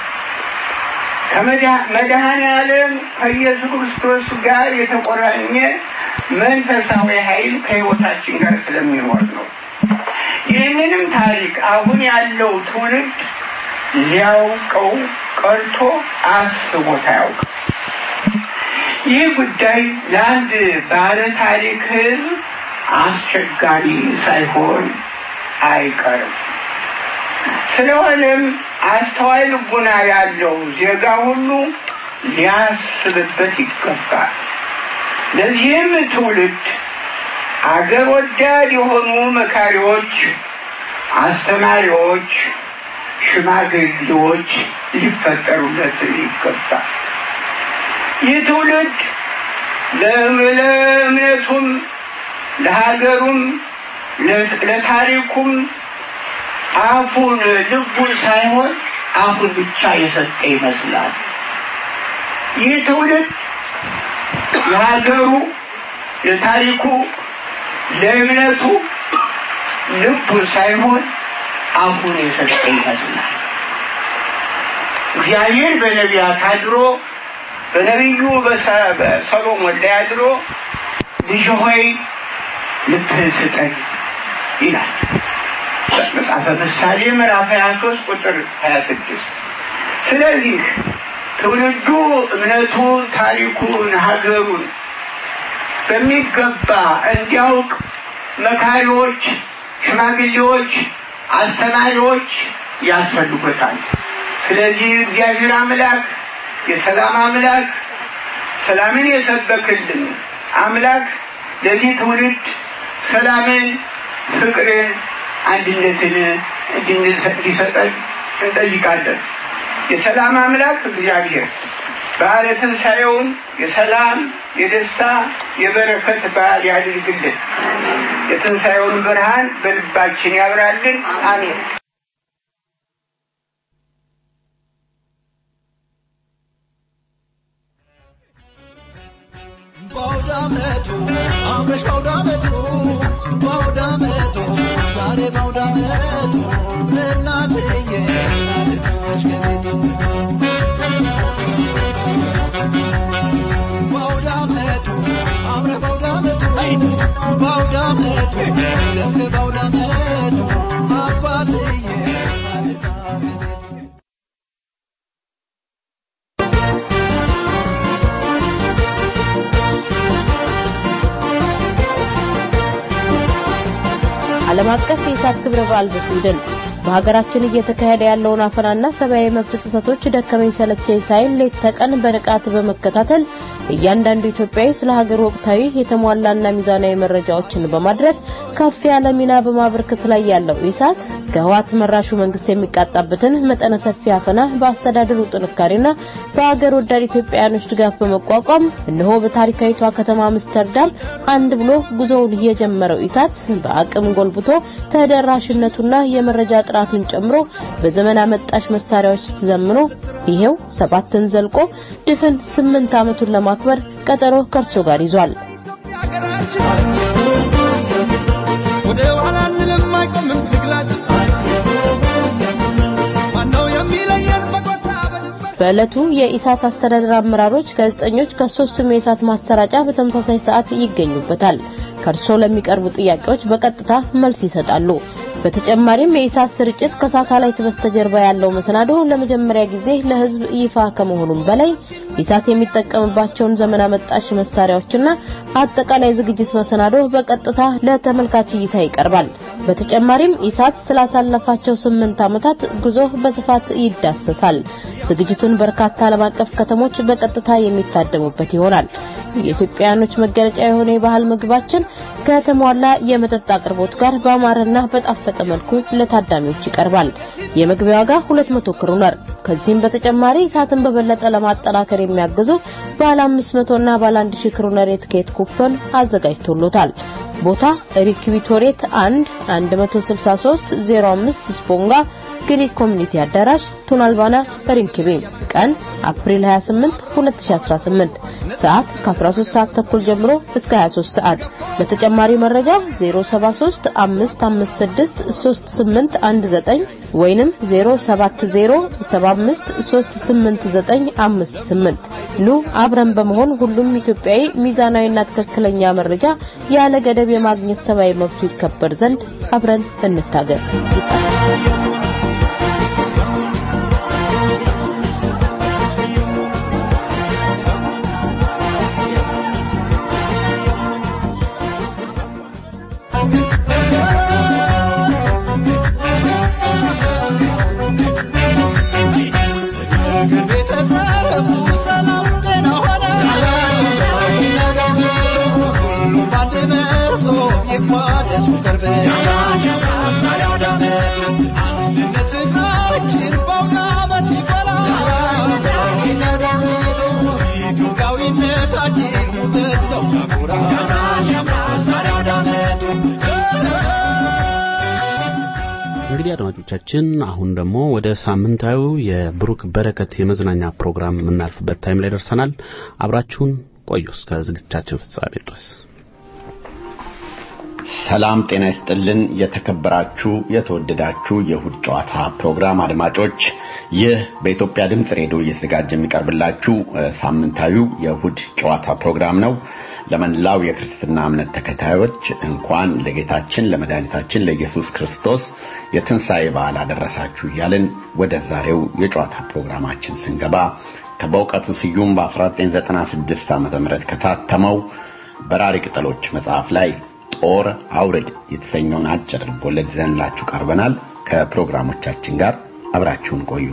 ከመድኃኔ ዓለም ከኢየሱስ ክርስቶስ ጋር የተቆራኘ መንፈሳዊ ኃይል ከህይወታችን ጋር ስለሚኖር ነው። ይህንንም ታሪክ አሁን ያለው ትውልድ ሊያውቀው ቀርቶ አስቦት አያውቅም። ይህ ጉዳይ ለአንድ ባለ ታሪክ ህዝብ አስቸጋሪ ሳይሆን አይቀርም። ስለሆነም አስተዋይ ልቡና ያለው ዜጋ ሁሉ ሊያስብበት ይገባል። ለዚህም ትውልድ አገር ወዳድ የሆኑ መካሪዎች፣ አስተማሪዎች፣ ሽማግሌዎች ሊፈጠሩለት ይገባል። ይህ ትውልድ ለእምነቱም ለሀገሩም ለታሪኩም አፉን ልቡን ሳይሆን አፉን ብቻ የሰጠ ይመስላል። ይህ ትውልድ ለሀገሩ፣ ለታሪኩ፣ ለእምነቱ ልቡን ሳይሆን አፉን የሰጠ ይመስላል። እግዚአብሔር በነቢያት አድሮ በነቢዩ በሰሎሞን ላይ አድሮ ልጅ ሆይ ልብህን ስጠኝ ይላል። መጽሐፈ ምሳሌ ምዕራፍ 23 ቁጥር 26 ስለዚህ ትውልዱ እምነቱን፣ ታሪኩን፣ ሀገሩን በሚገባ እንዲያውቅ መካሪዎች፣ ሽማግሌዎች፣ አስተማሪዎች ያስፈልጉታል። ስለዚህ እግዚአብሔር አምላክ የሰላም አምላክ ሰላምን የሰበክልን አምላክ ለዚህ ትውልድ ሰላምን፣ ፍቅርን፣ አንድነትን እንዲሰጠን እንጠይቃለን። የሰላም አምላክ እግዚአብሔር በዓለ ትንሣኤውን የሰላም፣ የደስታ፣ የበረከት በዓል ያድርግልን። የትንሣኤውን ብርሃን በልባችን ያብራልን። አሜን። በአውዳመቱ አምረሽ በአውዳመቱ በአውዳመቱ ዛሬ በአውዳመቱ እናትዬ ናልታሽ ከቤቱ በአውዳመቱ አምረ በአውዳመቱ በአውዳመቱ ደምቅ በአውዳመቱ አባትዬ ናልታ ከቤቱ ዓለም አቀፍ የኢሳት ክብረ በዓል በስዊድን በሀገራችን እየተካሄደ ያለውን አፈናና ሰብአዊ መብት ጥሰቶች ደከመኝ ሰለቸኝ ሳይል ሌት ተቀን በንቃት በመከታተል እያንዳንዱ ኢትዮጵያዊ ስለ ሀገር ወቅታዊ የተሟላና ሚዛናዊ መረጃዎችን በማድረስ ከፍ ያለ ሚና በማበርከት ላይ ያለው ኢሳት ከህወሓት መራሹ መንግስት የሚቃጣበትን መጠነ ሰፊ አፈና በአስተዳደሩ ጥንካሬና በሀገር ወዳድ ኢትዮጵያውያኖች ድጋፍ በመቋቋም እነሆ በታሪካዊቷ ከተማ አምስተርዳም አንድ ብሎ ጉዞውን የጀመረው ኢሳት በአቅም ጎልብቶ ተደራሽነቱና የመረጃ ጥራቱን ጨምሮ በዘመን አመጣሽ መሳሪያዎች ተዘምኖ ይሄው ሰባትን ዘልቆ ድፍን ስምንት ዓመቱን ለማክበር ቀጠሮ ከእርሶ ጋር ይዟል። ወደ ኋላ አንልም አይቆምም ትግላችን ማነው የሚለየን በጎሳ በዕለቱ የኢሳት አስተዳደር አመራሮች፣ ጋዜጠኞች ከሶስቱም የኢሳት ማሰራጫ በተመሳሳይ ሰዓት ይገኙበታል። ከእርሶ ለሚቀርቡ ጥያቄዎች በቀጥታ መልስ ይሰጣሉ። በተጨማሪም የኢሳት ስርጭት ከሳተላይት በስተጀርባ ያለው መሰናዶ ለመጀመሪያ ጊዜ ለሕዝብ ይፋ ከመሆኑም በላይ ኢሳት የሚጠቀምባቸውን ዘመን አመጣሽ መሳሪያዎችና አጠቃላይ ዝግጅት መሰናዶ በቀጥታ ለተመልካች እይታ ይቀርባል። በተጨማሪም ኢሳት ስላሳለፋቸው ስምንት ዓመታት ጉዞ በስፋት ይዳሰሳል። ዝግጅቱን በርካታ ዓለም አቀፍ ከተሞች በቀጥታ የሚታደሙበት ይሆናል። የኢትዮጵያውያኖች መገለጫ የሆነ የባህል ምግባችን ከተሟላ የመጠጥ አቅርቦት ጋር በአማረና በጣፈጠ መልኩ ለታዳሚዎች ይቀርባል። የመግቢያ ዋጋ 200 ክሩነር። ከዚህም በተጨማሪ ኢሳትን በበለጠ ለማጠናከር የሚያግዙ ባለ 500 እና ባለ 1000 ክሩነር የትኬት ኩፖን አዘጋጅቶሎታል። ቦታ ሪክቪቶሬት 1 163 05 ስፖንጋ ግሪክ ኮሚኒቲ አዳራሽ ቱናልባና ሪንኪቤ ቀን አፕሪል 28 2018 ሰዓት ከ13 ሰዓት ተኩል ጀምሮ እስከ 23 ሰዓት ለተጨማሪ መረጃ 073 556 3819 ወይንም 070 75 38958 ኑ አብረን በመሆን ሁሉም ኢትዮጵያዊ ሚዛናዊና ትክክለኛ መረጃ ያለ ገደብ የማግኘት ሰብአዊ መብቱ ይከበር ዘንድ አብረን እንታገል ይጻፍ እንግዲህ አድማጮቻችን አሁን ደግሞ ወደ ሳምንታዊ የብሩክ በረከት የመዝናኛ ፕሮግራም የምናልፍበት ታይም ላይ ደርሰናል። አብራችሁን ቆዩ እስከ ዝግጅታችን ፍጻሜ ድረስ። ሰላም ጤና ይስጥልን። የተከበራችሁ የተወደዳችሁ የእሁድ ጨዋታ ፕሮግራም አድማጮች፣ ይህ በኢትዮጵያ ድምፅ ሬዲዮ እየተዘጋጀ የሚቀርብላችሁ ሳምንታዊው የእሁድ ጨዋታ ፕሮግራም ነው። ለመላው የክርስትና እምነት ተከታዮች እንኳን ለጌታችን ለመድኃኒታችን ለኢየሱስ ክርስቶስ የትንሣኤ በዓል አደረሳችሁ እያልን ወደ ዛሬው የጨዋታ ፕሮግራማችን ስንገባ ከበእውቀቱ ስዩም በ1996 ዓ ም ከታተመው በራሪ ቅጠሎች መጽሐፍ ላይ ጦር አውርድ የተሰኘውን አጭር ልቦለድ ይዘንላችሁ ቀርበናል። ከፕሮግራሞቻችን ጋር አብራችሁን ቆዩ።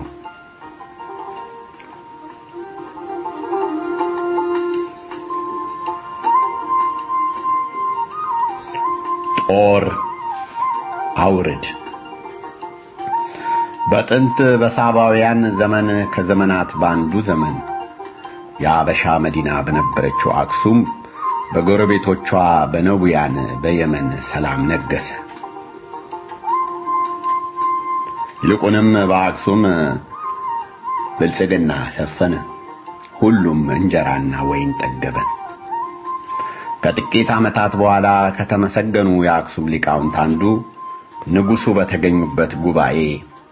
ጦር አውርድ በጥንት በሳባውያን ዘመን ከዘመናት በአንዱ ዘመን የአበሻ መዲና በነበረችው አክሱም በጎረቤቶቿ በነቡያን በየመን ሰላም ነገሰ። ይልቁንም በአክሱም ብልጽግና ሰፈነ። ሁሉም እንጀራና ወይን ጠገበ። ከጥቂት ዓመታት በኋላ ከተመሰገኑ የአክሱም ሊቃውንት አንዱ ንጉሡ በተገኙበት ጉባኤ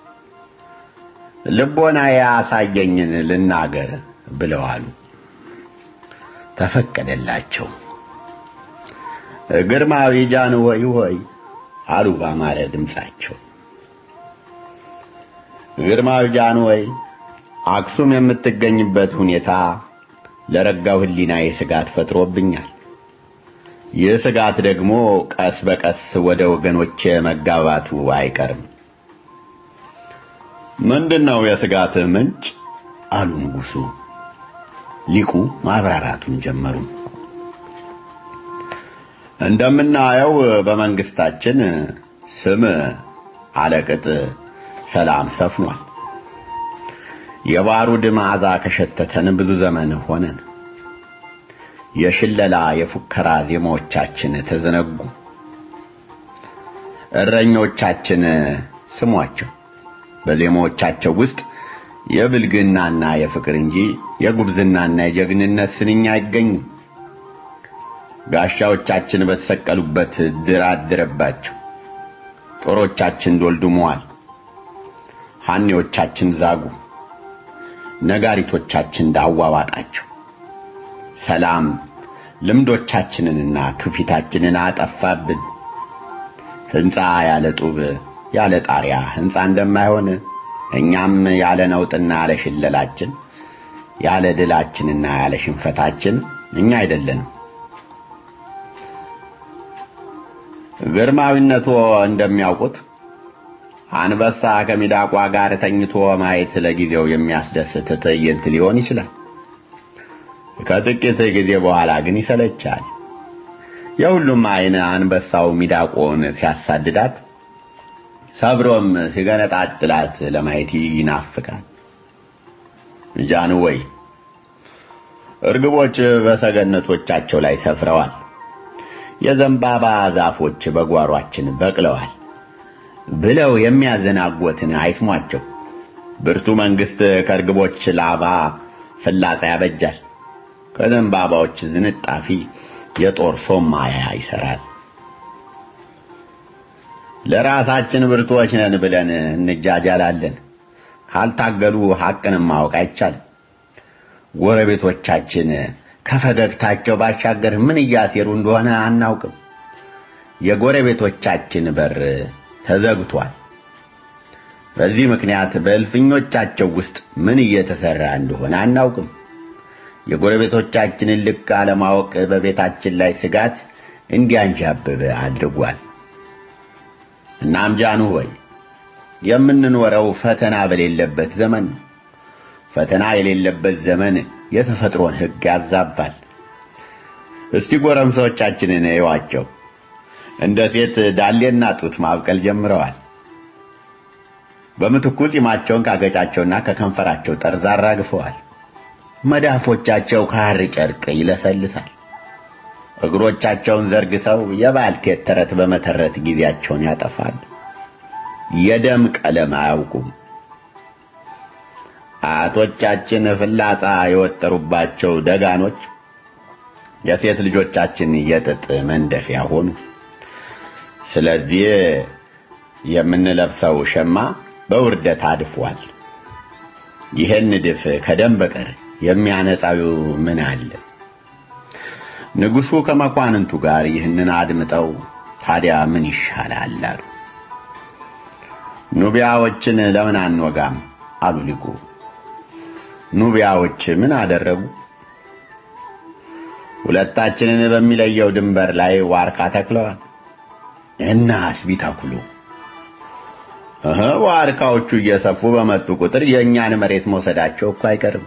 ልቦና ያሳየኝን ልናገር ብለው አሉ። ተፈቀደላቸው። ግርማዊ ጃንሆይ ሆይ አሉ ባማረ ድምፃቸው። ግርማዊ ጃንሆይ አክሱም የምትገኝበት ሁኔታ ለረጋው ሕሊናዬ ስጋት ፈጥሮብኛል። ይህ ስጋት ደግሞ ቀስ በቀስ ወደ ወገኖቼ መጋባቱ አይቀርም። ምንድነው የስጋትህ ምንጭ? አሉ ንጉሡ። ሊቁ ማብራራቱን ጀመሩ። እንደምናየው በመንግስታችን ስም አለቅጥ ሰላም ሰፍኗል። የባሩድ መዓዛ ከሸተተን ብዙ ዘመን ሆነን። የሽለላ የፉከራ ዜማዎቻችን ተዘነጉ። እረኞቻችን ስሟቸው። በዜማዎቻቸው ውስጥ የብልግናና የፍቅር እንጂ የጉብዝናና የጀግንነት ስንኝ አይገኝም። ጋሻዎቻችን በተሰቀሉበት ድር አደረባቸው። ጦሮቻችን ዶልድመዋል። ሐኔዎቻችን ዛጉ። ነጋሪቶቻችን ዳዋ ዋጣቸው። ሰላም ልምዶቻችንንና ትውፊታችንን አጠፋብን። ሕንፃ ያለ ጡብ ያለ ጣሪያ ሕንፃ እንደማይሆን እኛም ያለ ነውጥና ያለ ሽለላችን ያለ ድላችንና ያለ ሽንፈታችን እኛ አይደለንም። ግርማዊነቶ እንደሚያውቁት አንበሳ ከሚዳቋ ጋር ተኝቶ ማየት ለጊዜው የሚያስደስት ትዕይንት ሊሆን ይችላል። ከጥቂት ጊዜ በኋላ ግን ይሰለቻል። የሁሉም አይን አንበሳው ሚዳቆን ሲያሳድዳት ሰብሮም ሲገነጣጥላት ለማየት ይናፍቃል። ጃኑ ወይ እርግቦች በሰገነቶቻቸው ላይ ሰፍረዋል። የዘንባባ ዛፎች በጓሯችን በቅለዋል ብለው የሚያዘናጉትን አይስሟቸው። ብርቱ መንግስት ከእርግቦች ላባ ፍላጻ ያበጃል፣ ከዘንባባዎች ዝንጣፊ የጦር ሶማያ ይሰራል። ለራሳችን ብርቱዎች ነን ብለን እንጃጃላለን። ካልታገሉ ሐቅንም ማወቅ አይቻልም። ጎረቤቶቻችን ከፈገግታቸው ባሻገር ምን እያሴሩ እንደሆነ አናውቅም። የጎረቤቶቻችን በር ተዘግቷል። በዚህ ምክንያት በእልፍኞቻቸው ውስጥ ምን እየተሰራ እንደሆነ አናውቅም። የጎረቤቶቻችንን ልክ አለማወቅ በቤታችን ላይ ስጋት እንዲያንዣብብ አድርጓል። እናም ጃኑ ሆይ የምንኖረው ፈተና በሌለበት ዘመን ነው። ፈተና የሌለበት ዘመን የተፈጥሮን ሕግ ያዛባል። እስቲ ጎረምሳዎቻችንን እዩዋቸው። እንደ ሴት ዳሌና ጡት ማብቀል ጀምረዋል። በምትኩ ጺማቸውን ካገጫቸውና ከከንፈራቸው ጠርዝ አራግፈዋል። መዳፎቻቸው ከሐር ጨርቅ ይለሰልሳል። እግሮቻቸውን ዘርግተው የባልቴት ተረት በመተረት ጊዜያቸውን ያጠፋል። የደም ቀለም አያውቁም። አያቶቻችን ፍላጻ የወጠሩባቸው ደጋኖች የሴት ልጆቻችን የጥጥ መንደፊያ ሆኑ። ስለዚህ የምንለብሰው ሸማ በውርደት አድፏል። ይህን ድፍ ከደም በቀር የሚያነጻው ምን አለ? ንጉሡ ከመኳንንቱ ጋር ይህንን አድምጠው ታዲያ ምን ይሻላል አሉ። ኑቢያዎችን ለምን አንወጋም አሉ ሊቁ። ኑቢያዎች ምን አደረጉ? ሁለታችንን በሚለየው ድንበር ላይ ዋርካ ተክለዋል እና ቢተክሉ እህ ዋርካዎቹ እየሰፉ በመጡ ቁጥር የእኛን መሬት መውሰዳቸው እኮ አይቀርም።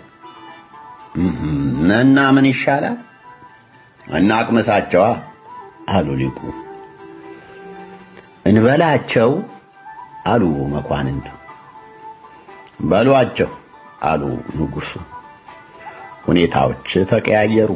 እና ምን ይሻላል? እናቅምሳቸዋ አሉ ሊቁ። እንበላቸው አሉ መኳንንቱ። በሏቸው አሉ ንጉሡ። ሁኔታዎች ተቀያየሩ።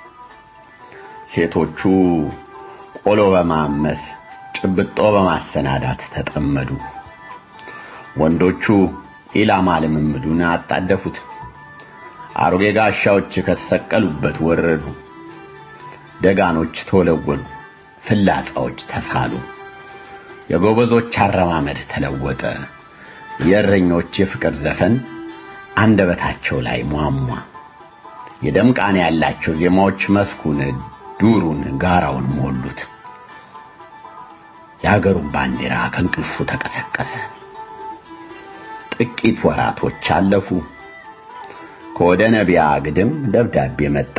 ሴቶቹ ቆሎ በማመስ ጭብጦ በማሰናዳት ተጠመዱ። ወንዶቹ ኢላማ ልምምዱን አጣደፉት። አሮጌ ጋሻዎች ከተሰቀሉበት ወረዱ። ደጋኖች ተወለወሉ። ፍላጻዎች ተሳሉ። የጎበዞች አረማመድ ተለወጠ። የእረኞች የፍቅር ዘፈን አንደበታቸው ላይ ሟሟ። የደም ቃና ያላቸው ዜማዎች መስኩን፣ ዱሩን፣ ጋራውን ሞሉት። የአገሩን ባንዲራ ከእንቅልፉ ተቀሰቀሰ። ጥቂት ወራቶች አለፉ። ከወደ ነቢያ ግድም ደብዳቤ መጣ።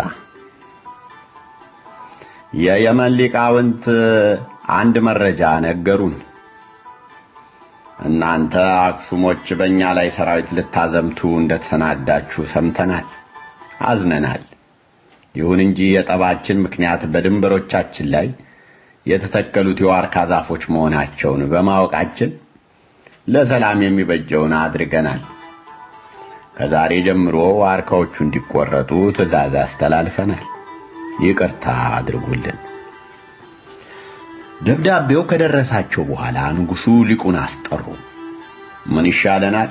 የየመን ሊቃውንት አንድ መረጃ ነገሩን። እናንተ አክሱሞች በእኛ ላይ ሰራዊት ልታዘምቱ እንደተሰናዳችሁ ሰምተናል፣ አዝነናል። ይሁን እንጂ የጠባችን ምክንያት በድንበሮቻችን ላይ የተተከሉት የዋርካ ዛፎች መሆናቸውን በማወቃችን ለሰላም የሚበጀውን አድርገናል። ከዛሬ ጀምሮ ዋርካዎቹ እንዲቆረጡ ትዕዛዝ አስተላልፈናል። ይቅርታ አድርጉልን። ደብዳቤው ከደረሳቸው በኋላ ንጉሡ ሊቁን አስጠሩ። ምን ይሻለናል?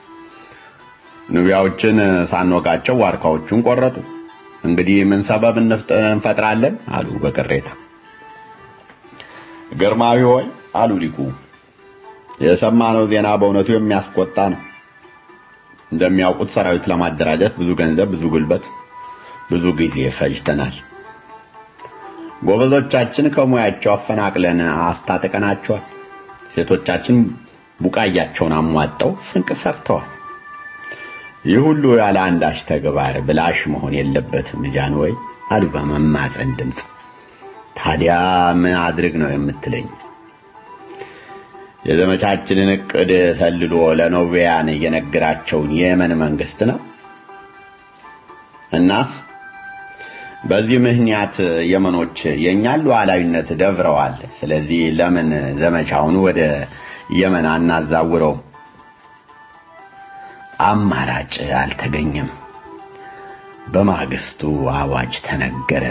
ኑቢያዎችን ሳንወጋቸው ዋርካዎቹን ቆረጡ። እንግዲህ ምን ሰበብ እንፈጥራለን? አሉ በቅሬታ። ግርማዊ ሆይ አሉ ሊቁ፣ የሰማነው ዜና በእውነቱ የሚያስቆጣ ነው። እንደሚያውቁት ሰራዊት ለማደራጀት ብዙ ገንዘብ፣ ብዙ ጉልበት፣ ብዙ ጊዜ ፈጅተናል። ጎበዞቻችን ከሙያቸው አፈናቅለን አስታጥቀናቸዋል። ሴቶቻችን ቡቃያቸውን አሟጠው ስንቅ ሰርተዋል። ይህ ሁሉ ያለ አንዳች ተግባር ብላሽ መሆን የለበትም ጃንሆይ አሉ በመማፀን ድምፅ። ታዲያ ምን አድርግ ነው የምትለኝ? የዘመቻችንን እቅድ ሰልሎ ለኖቢያን የነገራቸውን የየመን መንግስት ነው እና በዚህ ምክንያት የመኖች የእኛን ሉዓላዊነት ደፍረዋል። ስለዚህ ለምን ዘመቻውን ወደ የመን አናዛውረው? አማራጭ አልተገኘም። በማግስቱ አዋጅ ተነገረ።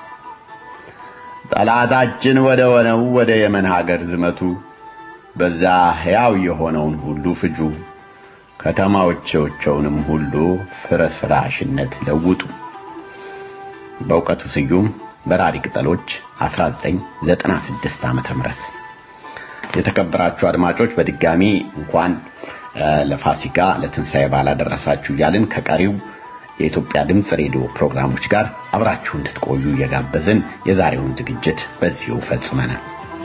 ጠላታችን ወደ ሆነው ወደ የመን ሀገር ዝመቱ፣ በዛ ሕያው የሆነውን ሁሉ ፍጁ፣ ከተማዎቻቸውንም ሁሉ ፍርስራሽነት ለውጡ። በእውቀቱ ስዩም በራሪ ቅጠሎች 1996 ዓመተ ምህረት የተከበራችሁ አድማጮች በድጋሚ እንኳን ለፋሲካ ለትንሣኤ በዓል አደረሳችሁ እያልን ከቀሪው የኢትዮጵያ ድምፅ ሬዲዮ ፕሮግራሞች ጋር አብራችሁ እንድትቆዩ እየጋበዝን የዛሬውን ዝግጅት በዚሁ ፈጽመናል።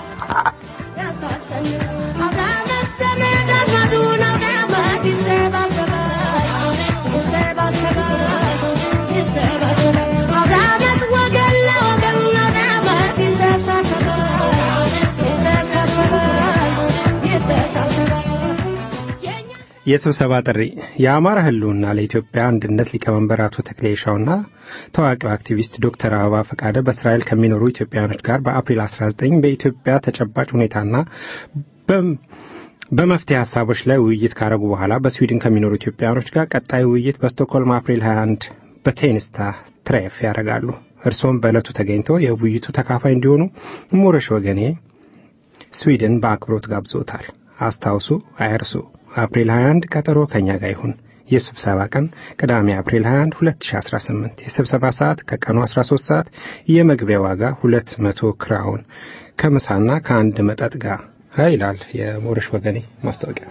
የስብሰባ ጥሪ የአማራ ህልውና ለኢትዮጵያ አንድነት ሊቀመንበር አቶ ተክሌ ሻውና ታዋቂው አክቲቪስት ዶክተር አበባ ፈቃደ በእስራኤል ከሚኖሩ ኢትዮጵያውያኖች ጋር በአፕሪል 19 በኢትዮጵያ ተጨባጭ ሁኔታና በመፍትሄ ሀሳቦች ላይ ውይይት ካረጉ በኋላ በስዊድን ከሚኖሩ ኢትዮጵያውያኖች ጋር ቀጣይ ውይይት በስቶክሆልም አፕሪል 21 በቴኒስታ ትሬፍ ያደርጋሉ። እርስዎም በዕለቱ ተገኝተው የውይይቱ ተካፋይ እንዲሆኑ ሞረሽ ወገኔ ስዊድን በአክብሮት ጋብዞታል። አስታውሱ፣ አይርሱ። አፕሪል 21 ቀጠሮ ከኛ ጋር ይሁን። የስብሰባ ቀን ቅዳሜ አፕሪል 21 2018። የስብሰባ ሰዓት ከቀኑ 13 ሰዓት። የመግቢያ ዋጋ 200 ክራውን ከምሳና ከአንድ መጠጥ ጋር ይላል የሞረሽ ወገኔ ማስታወቂያ።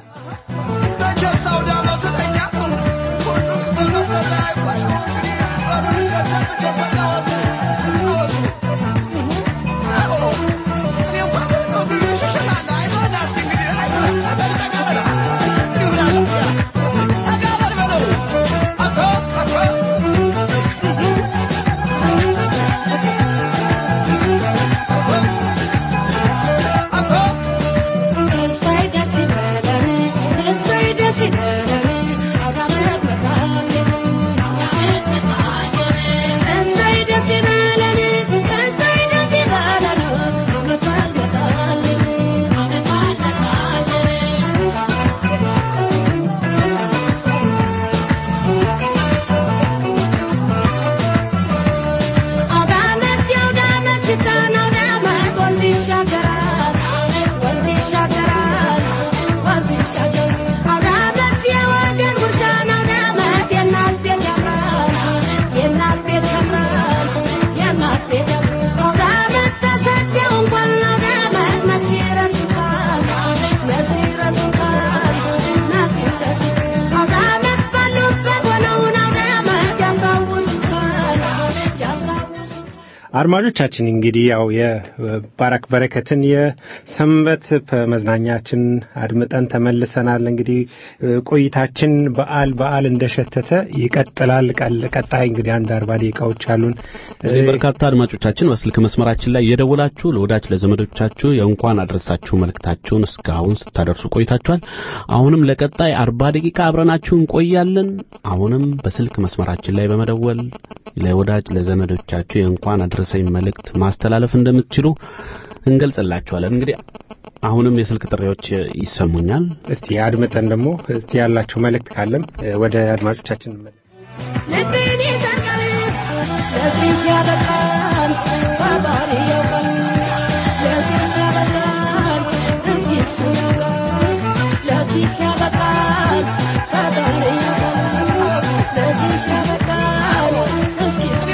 አድማጮቻችን እንግዲህ ያው የባራክ በረከትን የሰንበት መዝናኛችን አድምጠን ተመልሰናል። እንግዲህ ቆይታችን በዓል በዓል እንደሸተተ ይቀጥላል። ቀጣይ እንግዲህ አንድ አርባ ደቂቃዎች አሉን። በርካታ አድማጮቻችን በስልክ መስመራችን ላይ የደወላችሁ ለወዳጅ ለዘመዶቻችሁ የእንኳን አድረሳችሁ መልእክታችሁን እስካሁን ስታደርሱ ቆይታችኋል። አሁንም ለቀጣይ አርባ ደቂቃ አብረናችሁ እንቆያለን። አሁንም በስልክ መስመራችን ላይ በመደወል ለወዳጅ ለዘመዶቻችሁ የእንኳን አድረሰኝ መልእክት ማስተላለፍ እንደምትችሉ እንገልጽላችኋለን። እንግዲህ አሁንም የስልክ ጥሪዎች ይሰሙኛል። እስቲ አድምጠን ደግሞ እስቲ ያላችሁ መልእክት ካለም ወደ አድማጮቻችን ልቤን ይሰርቃል ለዚህ ያበቃል ፈጣሪ ያውቃል ለዚህ ያበቃል እስኪ እሱ ያውቃል ለዚህ ያበቃል ፈጣሪ ያውቃል ለዚህ ያበቃል እስኪ እሱ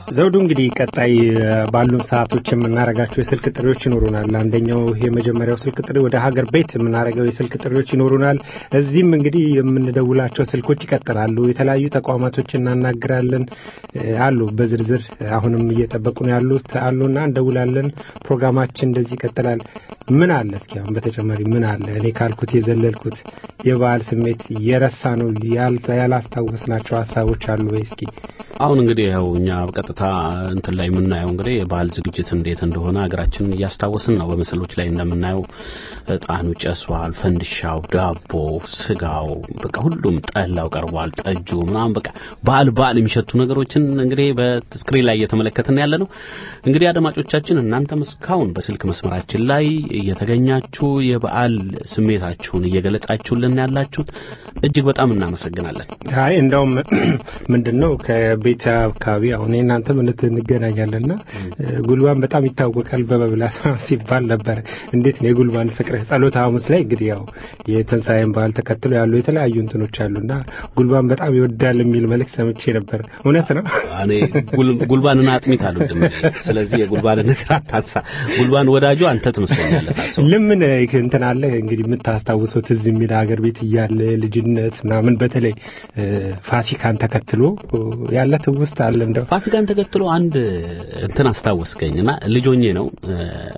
ዘውዱ እንግዲህ ቀጣይ እ፣ ባሉን ሰዓቶች የምናደርጋቸው የስልክ ጥሪዎች ይኖሩናል። አንደኛው ይሄ የመጀመሪያው ስልክ ጥሪ ወደ ሀገር ቤት የምናደርገው የስልክ ጥሪዎች ይኖሩናል። እዚህም እንግዲህ የምንደውላቸው ስልኮች ይቀጥላሉ። የተለያዩ ተቋማቶች እናናግራለን እ፣ አሉ በዝርዝር አሁንም እየጠበቁ ነው ያሉት አሉና እንደውላለን። ፕሮግራማችን እንደዚህ ይቀጥላል። ምን አለ እስኪ አሁን በተጨማሪ ምን አለ እኔ ካልኩት የዘለልኩት የበዓል ስሜት የረሳ ነው ያል- ያላስታወስናቸው ሀሳቦች አሉ ወይ እስኪ አሁን እንግዲህ ያው እኛ በቀጥታ እንትን ላይ የምናየው እንግዲህ የባህል ዝግጅት እንዴት እንደሆነ ሀገራችንን እያስታወስን ነው። በምስሎች ላይ እንደምናየው እጣኑ ጨሷል፣ ፈንድሻው፣ ዳቦ፣ ስጋው፣ በቃ ሁሉም ጠላው ቀርቧል፣ ጠጁ ምናምን በቃ በዓል በዓል የሚሸቱ ነገሮችን እንግዲህ በስክሪን ላይ እየተመለከትን ያለ ነው። እንግዲህ አድማጮቻችን እናንተም እስካሁን በስልክ መስመራችን ላይ እየተገኛችሁ የበዓል ስሜታችሁን እየገለጻችሁልን ያላችሁት እጅግ በጣም እናመሰግናለን። አይ እንደውም ምንድን ነው ከቤት አካባቢ አሁን እናንተ ምን እንገናኛለንና ጉልባን በጣም ይታወቃል በመብላት ሲባል ነበረ። እንዴት ነው የጉልባን ፍቅር? ጸሎተ ሐሙስ ላይ እንግዲህ ያው የትንሣኤን በዓል ተከትሎ ያሉ የተለያዩ እንትኖች አሉና ጉልባን በጣም ይወዳል የሚል መልእክት ሰምቼ ነበር። እውነት ነው? እኔ ጉል- ጉልባንና አጥሚት አልወድም። እኔ። ስለዚህ የጉልባን ነገር አታንሳ። ጉልባን ወዳጁ አንተ ትመስለኛለህ ሳስበው። ለምን እንትን አለ እንግዲህ የምታስታውሰው ትዝ የሚል ሀገር ቤት እያለ ልጅነት ምናምን በተለይ እ፣ ፋሲካን ተከትሎ ያለ ትውስት አለ እንደው ፋሲካን ተከትሎ አንድ እንትን አስታወስከኝ እና ልጆኜ ነው እ፣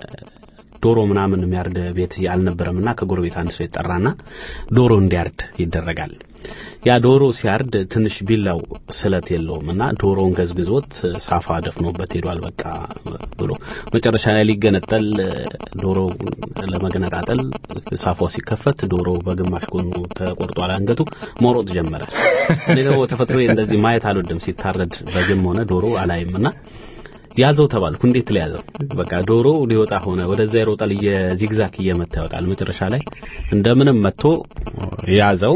ዶሮ ምናምን የሚያርድ ቤት አልነበረምና ከጎረቤት አንድ ሰው ይጠራና ዶሮ እንዲያርድ ይደረጋል። ያ ዶሮ ሲያርድ ትንሽ ቢላው ስለት የለውም እና ዶሮውን ገዝግዞት ሳፋ ደፍኖበት ሄዷል። በቃ ብሎ መጨረሻ ላይ ሊገነጠል ዶሮ ለመገነጣጠል ሳፋው ሲከፈት ዶሮ በግማሽ ጎኑ ተቆርጧል አንገቱ መሮጥ ጀመረ። እኔ ደግሞ ተፈጥሮ እንደዚህ ማየት አልወድም። ሲታረድ በግም ሆነ ዶሮ አላይምና ያዘው ተባልኩ። እንዴት ለያዘው? በቃ ዶሮ ሊወጣ ሆነ። ወደዛ ይሮጣል፣ የዚግዛክ እየመታ ይወጣል። መጨረሻ ላይ እንደምንም መጥቶ ያዘው።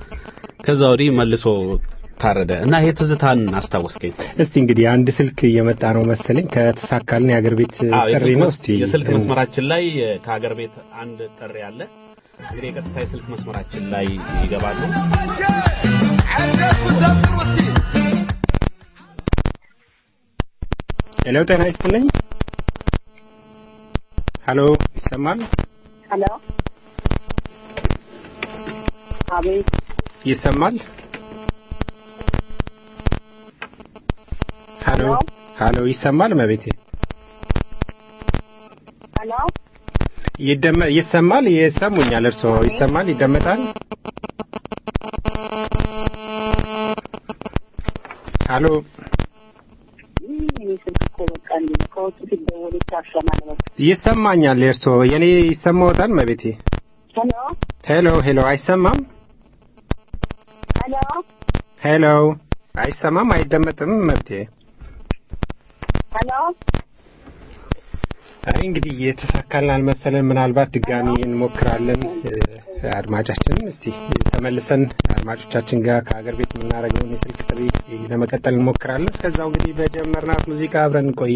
ከዛ ወዲህ መልሶ ታረደ እና ይሄ ትዝታን አስታወስከኝ። እስቲ እንግዲህ አንድ ስልክ እየመጣ ነው መሰለኝ ከተሳካልን የሀገር ቤት አዎ፣ ጥሪ የስልክ ነው። መስ- እስቲ የስልክ መስመራችን ላይ ከሀገር ቤት አንድ ጥሪ አለ። እንግዲህ የቀጥታ የስልክ መስመራችን ላይ ይገባሉ። ሄሎ፣ ጤና ይስጥልኝ። ሄሎ፣ ይሰማል? ሄሎ አቤት ይሰማል? ሄሎ፣ ሄሎ፣ ይሰማል? መቤቴ ሄሎ ይደመ ይሰማል? ይሰሙኛል? እርስዎ ይሰማል? ይደመጣል? ሄሎ፣ እኔ ስልክ እኮ በቃ እንዲህ ነው ከውጭ ሲደወል ይታሸናል በቃ ይሰማኛል? የእርስዎ የኔ ይሰማዎታል? መቤቴ ሄሎ ሄሎ፣ ሄሎ፣ አይሰማም? ሄሎ ሄሎ፣ አይሰማም? አይደመጥም? መብቴ ሄሎ አይ እንግዲህ የተሳካልን አልመሰለን። ምናልባት ድጋሚ እንሞክራለን። እ፣ አድማጫችንን እስቲ ተመልሰን አድማጮቻችን ጋር ከሀገር ቤት የምናደርገውን የስልክ ጥሪ ለመቀጠል እንሞክራለን። እስከዛው እንግዲህ በጀመርናት ሙዚቃ አብረን እንቆያ።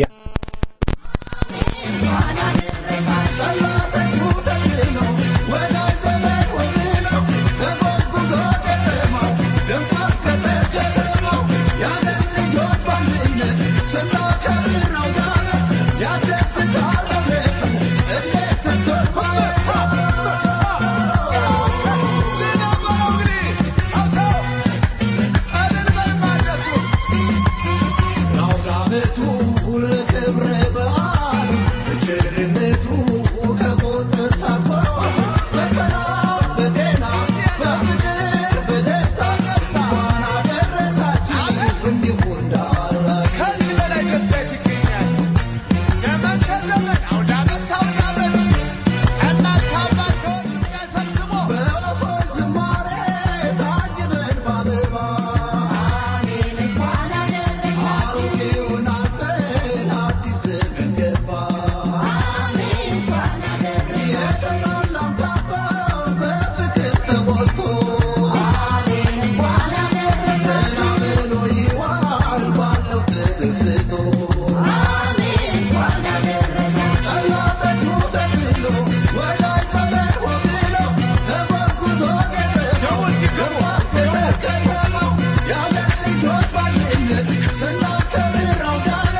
Yeah.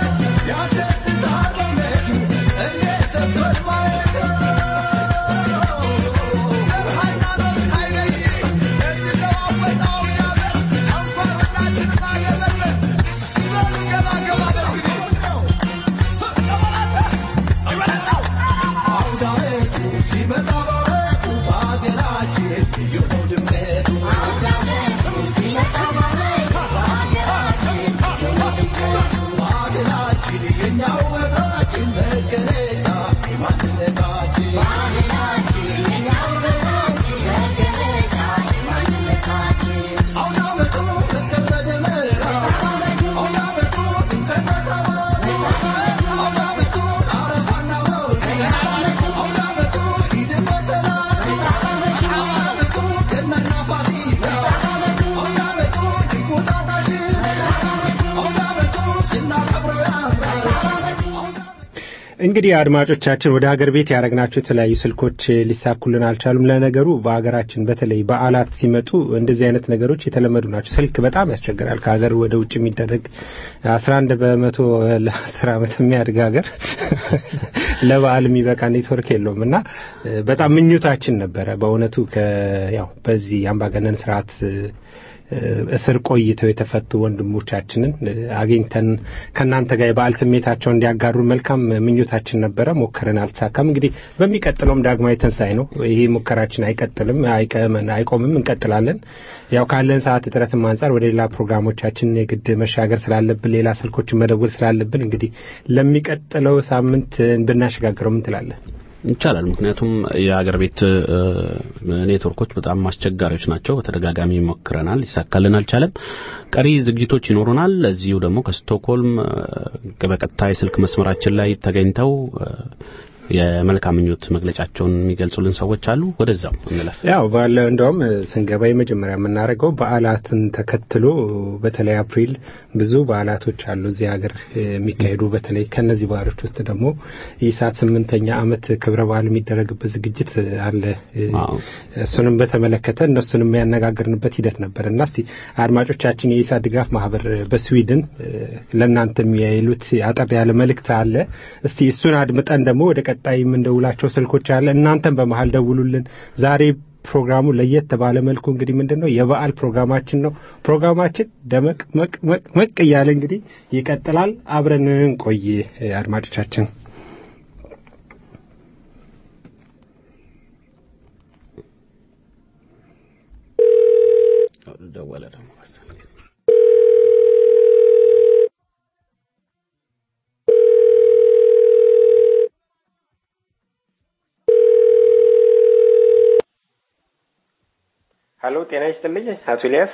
እንግዲህ አድማጮቻችን ወደ ሀገር ቤት ያደረግናቸው የተለያዩ ስልኮች ሊሳኩልን አልቻሉም። ለነገሩ በሀገራችን በተለይ በዓላት ሲመጡ እንደዚህ አይነት ነገሮች የተለመዱ ናቸው። ስልክ በጣም ያስቸግራል። ከሀገር ወደ ውጭ የሚደረግ አስራ አንድ በመቶ ለአስር ዓመት የሚያድግ ሀገር ለበዓል የሚበቃ ኔትወርክ የለውም እና በጣም ምኞታችን ነበረ በእውነቱ ያው በዚህ አምባገነን ስርዓት እስር ቆይተው የተፈቱ ወንድሞቻችንን አግኝተን ከእናንተ ጋር የበዓል ስሜታቸውን እንዲያጋሩ መልካም ምኞታችን ነበረ። ሞከርን፣ አልተሳካም። እንግዲህ በሚቀጥለውም ዳግማዊ ትንሣኤ ነው። ይሄ ሙከራችን አይቀጥልም፣ አይቆምም፣ እንቀጥላለን። ያው ካለን ሰዓት እጥረትም አንጻር ወደ ሌላ ፕሮግራሞቻችን የግድ መሻገር ስላለብን ሌላ ስልኮችን መደወል ስላለብን እንግዲህ ለሚቀጥለው ሳምንት ብናሸጋግረው ምን ትላለን? ይቻላል። ምክንያቱም የሀገር ቤት ኔትወርኮች በጣም አስቸጋሪዎች ናቸው። በተደጋጋሚ ሞክረናል፣ ሊሳካልን አልቻለም። ቀሪ ዝግጅቶች ይኖሩናል። እዚሁ ደግሞ ከስቶክሆልም በቀጥታ የስልክ መስመራችን ላይ ተገኝተው የመልካም ምኞት መግለጫቸውን የሚገልጹልን ሰዎች አሉ። ወደዛው እንለፍ። ያው ባለ እንደውም ስንገባ የመጀመሪያ የምናደርገው በዓላትን ተከትሎ በተለይ አፕሪል ብዙ በዓላቶች አሉ እዚህ ሀገር የሚካሄዱ በተለይ ከነዚህ በዓሎች ውስጥ ደግሞ የኢሳት ስምንተኛ ዓመት ክብረ በዓል የሚደረግበት ዝግጅት አለ። እሱንም በተመለከተ እነሱንም ያነጋገርንበት ሂደት ነበር እና እስቲ አድማጮቻችን የኢሳት ድጋፍ ማህበር በስዊድን ለእናንተ የሚያይሉት አጠር ያለ መልእክት አለ። እስቲ እሱን አድምጠን ደግሞ ወደ ቀጣይ የምንደውላቸው ስልኮች አለ። እናንተም በመሀል ደውሉልን። ዛሬ ፕሮግራሙ ለየት ባለ መልኩ እንግዲህ ምንድን ነው የበዓል ፕሮግራማችን ነው። ፕሮግራማችን ደመቅ መቅ መቅ መቅ እያለ እንግዲህ ይቀጥላል። አብረን እንቆይ አድማጮቻችን። ደወለ ደግሞ ሀሎ ጤና ይስጥልኝ አቶ ኤልያስ።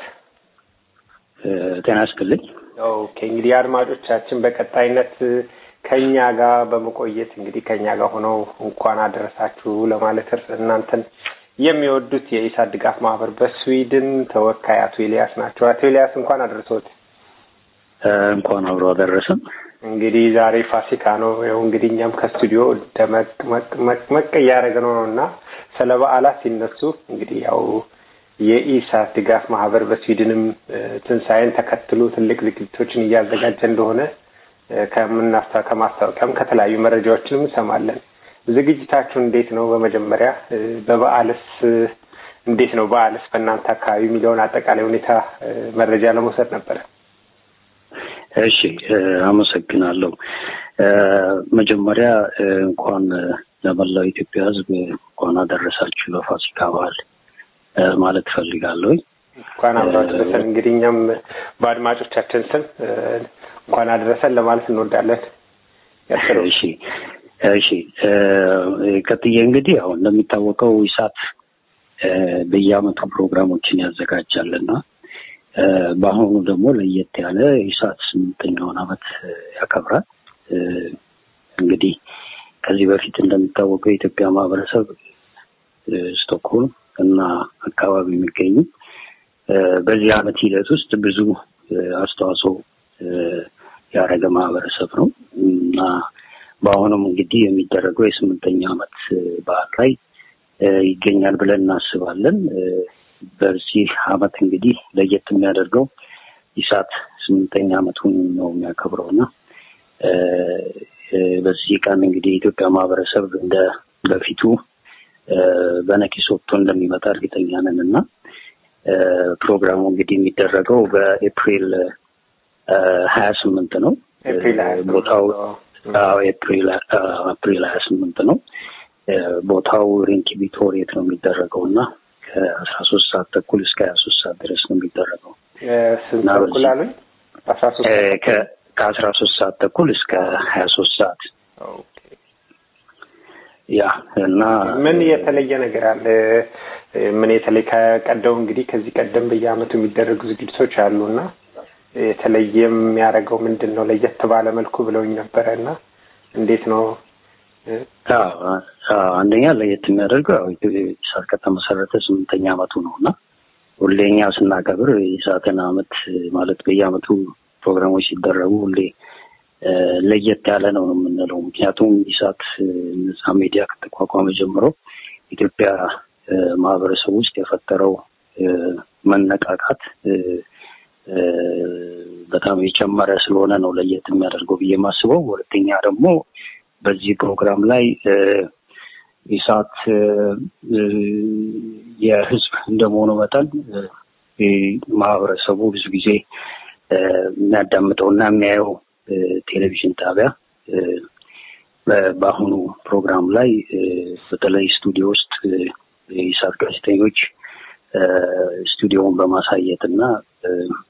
ጤና ይስጥልኝ። ኦኬ እንግዲህ አድማጮቻችን በቀጣይነት ከኛ ጋር በመቆየት እንግዲህ ከኛ ጋር ሆነው እንኳን አደረሳችሁ ለማለት እርስ እናንተን የሚወዱት የኢሳት ድጋፍ ማህበር በስዊድን ተወካይ አቶ ኤልያስ ናቸው። አቶ ኤልያስ እንኳን አደረሰዎት። እንኳን አብሮ አደረሰን። እንግዲህ ዛሬ ፋሲካ ነው። ይኸው እንግዲህ እኛም ከስቱዲዮ ደመቅ መቅ መቅ መቅ እያደረገ ነው እና ስለ በዓላት ሲነሱ እንግዲህ ያው የኢሳት ድጋፍ ማህበር በስዊድንም ትንሣኤን ተከትሎ ትልቅ ዝግጅቶችን እያዘጋጀ እንደሆነ ከምናስታ ከማስታወቂያም ከተለያዩ መረጃዎችንም እንሰማለን። ዝግጅታችሁ እንዴት ነው? በመጀመሪያ በበዓልስ እንዴት ነው? በዓልስ በእናንተ አካባቢ የሚለውን አጠቃላይ ሁኔታ መረጃ ለመውሰድ ነበረ። እሺ፣ አመሰግናለሁ። መጀመሪያ እንኳን ለመላው ኢትዮጵያ ሕዝብ እንኳን አደረሳችሁ ለፋሲካ በዓል ማለት ፈልጋለሁ። እንኳን አብሮ አደረሰን። እንግዲህ እኛም በአድማጮቻችን ስም እንኳን አደረሰን ለማለት እንወዳለን። እሺ እሺ። ቀጥዬ እንግዲህ ያው እንደሚታወቀው ኢሳት በየአመቱ ፕሮግራሞችን ያዘጋጃልና በአሁኑ ደግሞ ለየት ያለ ኢሳት ስምንተኛውን አመት ያከብራል። እንግዲህ ከዚህ በፊት እንደሚታወቀው የኢትዮጵያ ማህበረሰብ ስቶክሆልም እና አካባቢ የሚገኙ በዚህ አመት ሂደት ውስጥ ብዙ አስተዋጽኦ ያደረገ ማህበረሰብ ነው እና በአሁኑም እንግዲህ የሚደረገው የስምንተኛ አመት በዓል ላይ ይገኛል ብለን እናስባለን። በዚህ አመት እንግዲህ ለየት የሚያደርገው ኢሳት ስምንተኛ አመቱን ነው የሚያከብረው እና በዚህ ቀን እንግዲህ የኢትዮጵያ ማህበረሰብ እንደ በፊቱ በነቂስ ወጥቶ እንደሚመጣ እርግጠኛ ነን እና ፕሮግራሙ እንግዲህ የሚደረገው በኤፕሪል ሀያ ስምንት ነው። ቦታው ኤፕሪል አፕሪል ሀያ ስምንት ነው። ቦታው ሪንኪቢ ቶሬት ነው የሚደረገው እና ከአስራ ሶስት ሰዓት ተኩል እስከ ሀያ ሶስት ሰዓት ድረስ ነው የሚደረገው። ስንት ተኩል አሉኝ? አስራ ሶስት ከአስራ ሶስት ሰዓት ተኩል እስከ ሀያ ሶስት ሰዓት ያ እና ምን የተለየ ነገር አለ? ምን የተለየ ከቀደሙ እንግዲህ ከዚህ ቀደም በየአመቱ የሚደረጉ ዝግጅቶች አሉ እና የተለየ የሚያደርገው ምንድን ነው? ለየት ባለ መልኩ ብለውኝ ነበረ እና እንዴት ነው? አንደኛ ለየት የሚያደርገው ያው ኢሳት ከተመሰረተ ስምንተኛ አመቱ ነው እና ሁሌ እኛ ስናከብር የኢሳትን አመት ማለት በየአመቱ ፕሮግራሞች ሲደረጉ ሁሌ ለየት ያለ ነው ነው የምንለው። ምክንያቱም ኢሳት ነጻ ሚዲያ ከተቋቋመ ጀምሮ ኢትዮጵያ እ፣ ማህበረሰብ ውስጥ የፈጠረው እ፣ መነቃቃት እ፣ እ፣ በጣም የጨመረ ስለሆነ ነው ለየት የሚያደርገው ብዬ የማስበው። ሁለተኛ ደግሞ በዚህ ፕሮግራም ላይ እ፣ ኢሳት እ፣ እ፣ የህዝብ እንደመሆኑ መጠን እ፣ እ፣ ማህበረሰቡ ብዙ ጊዜ እ፣ የሚያዳምጠውና የሚያየው እ፣ ቴሌቪዥን ጣቢያ እ፣ በ- በአሁኑ ፕሮግራም ላይ እ፣ በተለይ ስቱዲዮ ውስጥ እ፣ የኢሳት ጋዜጠኞች እ፣ ስቱዲዮውን በማሳየት እና እ፣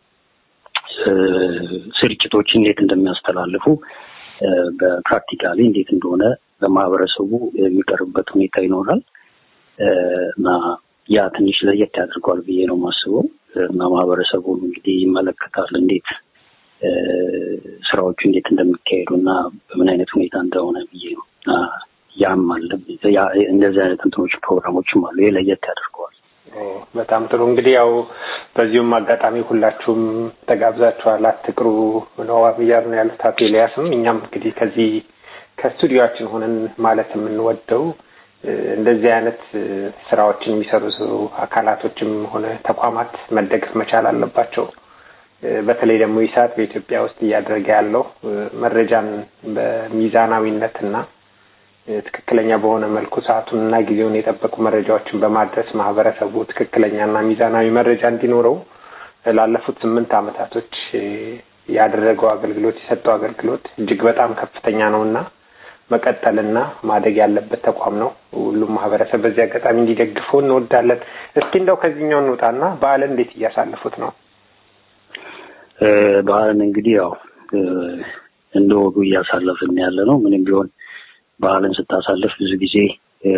እ፣ ስርጭቶች እንዴት እንደሚያስተላልፉ እ፣ በፕራክቲካሊ እንዴት እንደሆነ ለማህበረሰቡ የሚቀርብበት ሁኔታ ይኖራል እ፣ እና ያ ትንሽ ለየት ያደርገዋል ብዬ ነው የማስበው እና ማህበረሰቡን እንግዲህ ይመለከታል እንዴት እ፣ ስራዎቹ እንዴት እንደሚካሄዱ እና በምን አይነት ሁኔታ እንደሆነ ብዬ ነው እና ያም አለ ያ- እንደዚህ አይነት እንትኖች ፕሮግራሞችም አሉ። ይሄ ለየት ያደርገዋል። ኦ፣ በጣም ጥሩ እንግዲህ ያው በዚሁም አጋጣሚ ሁላችሁም ተጋብዛችኋል። አትቅሩ ነው እያሉ ነው ያሉት አቶ ኤልያስም እኛም እንግዲህ ከዚህ ከስቱዲዮችን ሆነን ማለት የምንወደው እ፣ እንደዚህ አይነት እ፣ ስራዎችን የሚሰሩ አካላቶችም ሆነ ተቋማት መደገፍ መቻል አለባቸው። እ፣ በተለይ ደግሞ ኢሳት በኢትዮጵያ ውስጥ እያደረገ ያለው እ፣ መረጃን በሚዛናዊነትና እ፣ ትክክለኛ በሆነ መልኩ ሰዓቱንና ጊዜውን የጠበቁ መረጃዎችን በማድረስ ማህበረሰቡ ትክክለኛና ሚዛናዊ መረጃ እንዲኖረው እ፣ ላለፉት ስምንት አመታቶች እ፣ ያደረገው አገልግሎት የሰጠው አገልግሎት እጅግ በጣም ከፍተኛ ነው እና መቀጠልና ማደግ ያለበት ተቋም ነው። ሁሉም ማህበረሰብ በዚህ አጋጣሚ እንዲደግፈው እንወዳለን። እስኪ እንደው ከዚህኛው እንውጣና በዓልን እንዴት እያሳለፉት ነው? እ፣ ባህልን እንግዲህ ያው እ፣ እንደ ወጉ እያሳለፍን ያለ ነው። ምንም ቢሆን ባህልን ስታሳልፍ ብዙ ጊዜ እ፣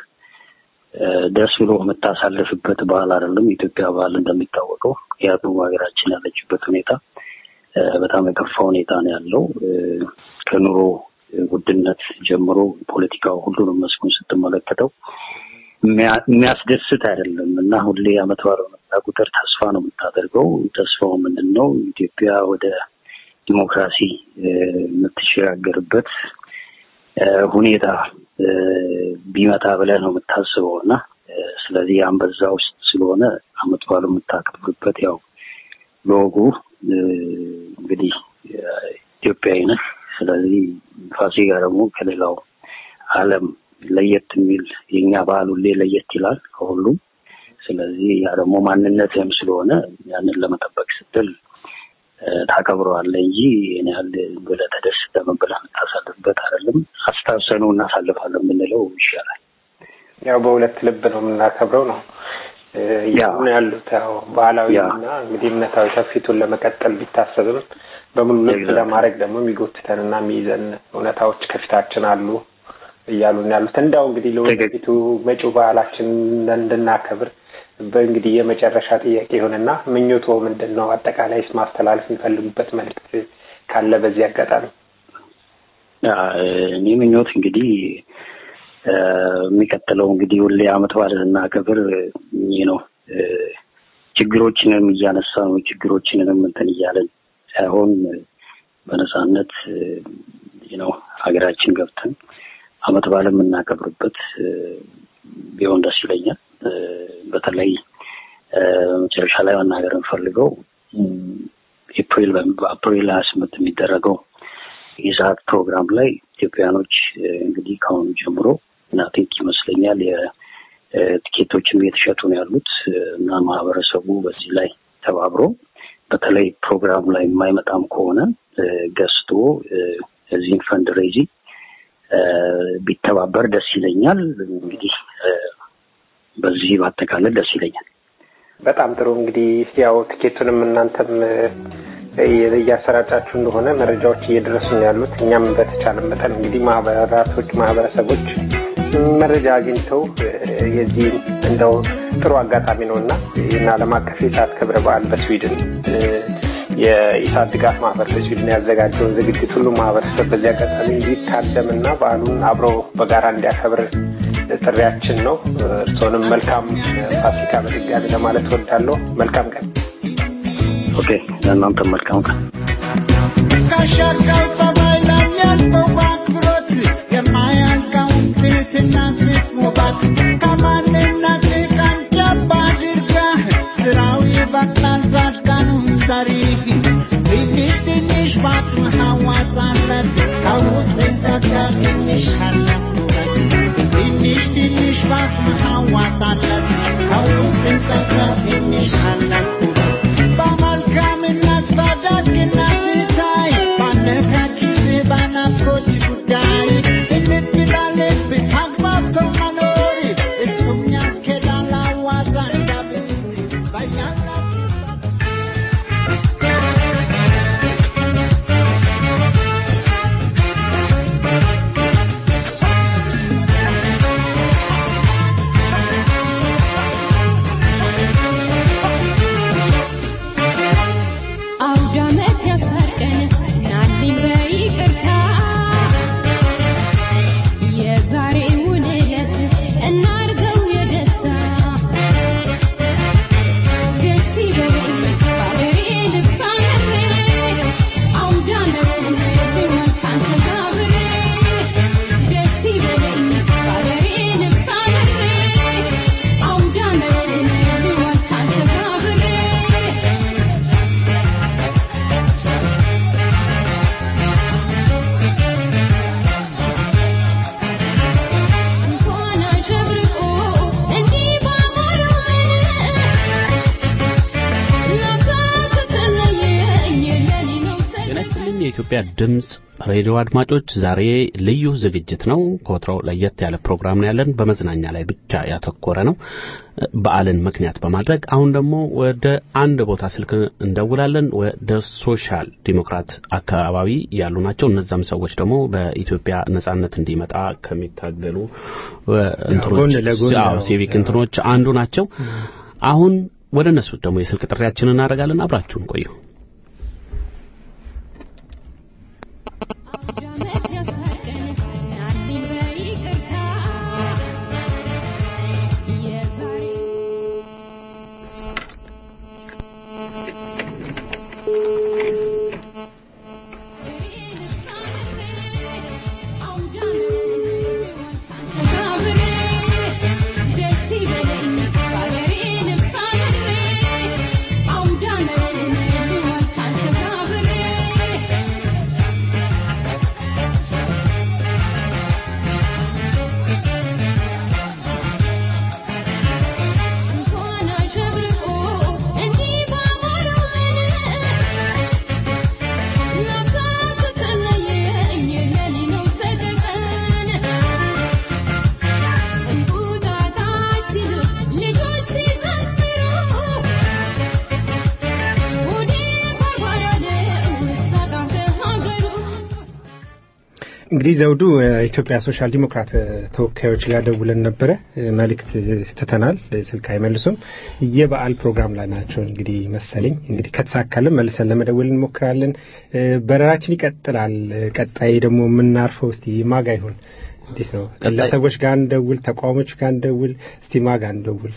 እ፣ ደስ ብሎ የምታሳልፍበት ባህል አይደለም። የኢትዮጵያ ባህል እንደሚታወቀው ምክንያቱም ሀገራችን ያለችበት ሁኔታ እ፣ በጣም የከፋ ሁኔታ ነው ያለው እ፣ ከኑሮ ውድነት ጀምሮ ፖለቲካው ሁሉንም መስኩን ስትመለከተው የሚያ- የሚያስደስት አይደለም እና ሁሌ አመት በዓል በመጣ ቁጥር ተስፋ ነው የምታደርገው። ተስፋው ምንድን ነው? ኢትዮጵያ ወደ ዲሞክራሲ እ፣ የምትሸጋገርበት እ፣ ሁኔታ እ፣ ቢመጣ ብለህ ነው የምታስበው እና እ፣ ስለዚህ ያን በዛ ውስጥ ስለሆነ አመት በዓሉ የምታከብርበት ያው ለወጉ እ፣ እንግዲህ እ፣ ኢትዮጵያዊ ነህ። ስለዚህ ፋሲካ ደግሞ ከሌላው ዓለም ለየት የሚል የኛ ባህል ሁሌ ለየት ይላል ከሁሉም። ስለዚህ ያ ደግሞ ማንነትህም ስለሆነ ያንን ለመጠበቅ ስትል እ፣ ታከብረዋለህ እንጂ ይህን ያህል ብለህ ተደስተህ ምን ብለህ የምታሳልፍበት አይደለም። አስታውሰኑ እናሳልፋለን የምንለው ይሻላል። ያው በሁለት ልብ ነው የምናከብረው ነው እ፣ እያሉ ነው ያሉት። ያው ባህላዊ እና እንግዲህ እምነታዊ ትውፊቱን ለመቀጠል ቢታሰብም በሙሉ ልብ ለማድረግ ደግሞ የሚጎትተንና የሚይዘን እውነታዎች ከፊታችን አሉ እያሉ ነው ያሉት። እንዳው እንግዲህ ለወደፊቱ መጪው ባህላችን እንድናከብር በእንግዲህ የመጨረሻ ጥያቄ ይሆንና ምኞቶ ምንድን ነው? አጠቃላይስ ማስተላለፍ የሚፈልጉበት መልዕክት ካለ በዚህ አጋጣሚ ያ፣ እኔ ምኞት እንግዲህ እ፣ የሚቀጥለው እንግዲህ ሁሌ አመት በዓል ስናከብር ይህ ነው እ፣ ችግሮችንም እያነሳ ነው ችግሮችንንም እንትን እያለን ሳይሆን በነፃነት ይህ ነው ሀገራችን ገብተን አመት በዓል የምናከብርበት እ፣ ቢሆን ደስ ይለኛል። እ፣ በተለይ እ፣ መጨረሻ ላይ መናገር የምፈልገው እም፣ ኤፕሪል በአፕሪል ሀያ ስምንት የሚደረገው የሰዓት ፕሮግራም ላይ ኢትዮጵያኖች እ፣ እንግዲህ ከአሁኑ ጀምሮ እና ቲንክ ይመስለኛል የቲኬቶችም እየተሸጡ ነው ያሉት እ፣ እና ማህበረሰቡ በዚህ ላይ ተባብሮ በተለይ ፕሮግራሙ ላይ የማይመጣም ከሆነ እ፣ ገዝቶ እ፣ እዚህን ፈንድ ሬዚ ቢተባበር ደስ ይለኛል። እንግዲህ እ፣ በዚህ ባጠቃለል ደስ ይለኛል። በጣም ጥሩ እንግዲህ ያው ትኬቱንም እናንተም እ፣ እያሰራጫችሁ እንደሆነ መረጃዎች እየደረሱ ነው ያሉት። እኛም በተቻለ መጠን እንግዲህ ማህበራቶች፣ ማህበረሰቦች መረጃ አግኝተው እ፣ የዚህን እንደው ጥሩ አጋጣሚ ነው እና ይህን ዓለም አቀፍ የሰዓት ክብረ በዓል በስዊድን እ፣ የኢሳት ድጋፍ ማህበር በስዊድን ያዘጋጀውን ዝግጅት ሁሉ ማህበረሰብ በዚህ አጋጣሚ እንዲታደምና በዓሉን አብሮ በጋራ እንዲያከብር ጥሪያችን ነው። እርስዎንም መልካም ፋሲካ በድጋሚ ለማለት እወዳለሁ። መልካም ቀን። ኦኬ፣ ለእናንተ መልካም ቀን። ካሻካው ጸባይ የኢትዮጵያ ድምፅ ሬዲዮ አድማጮች ዛሬ ልዩ ዝግጅት ነው። ከወትሮው ለየት ያለ ፕሮግራም ነው ያለን። በመዝናኛ ላይ ብቻ ያተኮረ ነው በዓልን ምክንያት በማድረግ አሁን ደግሞ ወደ አንድ ቦታ ስልክ እንደውላለን። ወደ ሶሻል ዲሞክራት አካባቢ ያሉ ናቸው። እነዛም ሰዎች ደግሞ በኢትዮጵያ ነጻነት እንዲመጣ ከሚታገሉ እንትኖች ሲቪክ እንትኖች አንዱ ናቸው። አሁን ወደ እነሱ ደግሞ የስልክ ጥሪያችንን እናደርጋለን። አብራችሁን ቆዩ። እንግዲህ ዘውዱ የኢትዮጵያ ሶሻል ዲሞክራት ተወካዮች ጋር ደውለን ነበረ። መልእክት ትተናል፣ ስልክ አይመልሱም። የበዓል ፕሮግራም ላይ ናቸው እንግዲህ መሰለኝ። እንግዲህ ከተሳካልን መልሰን ለመደወል እንሞክራለን። በረራችን ይቀጥላል። ቀጣይ ደግሞ የምናርፈው እስቲ ማጋ ይሁን እንዴት ነው? ግለሰቦች ጋር እንደውል፣ ተቋሞች ጋር እንደውል። እስቲ ማጋ እንደውል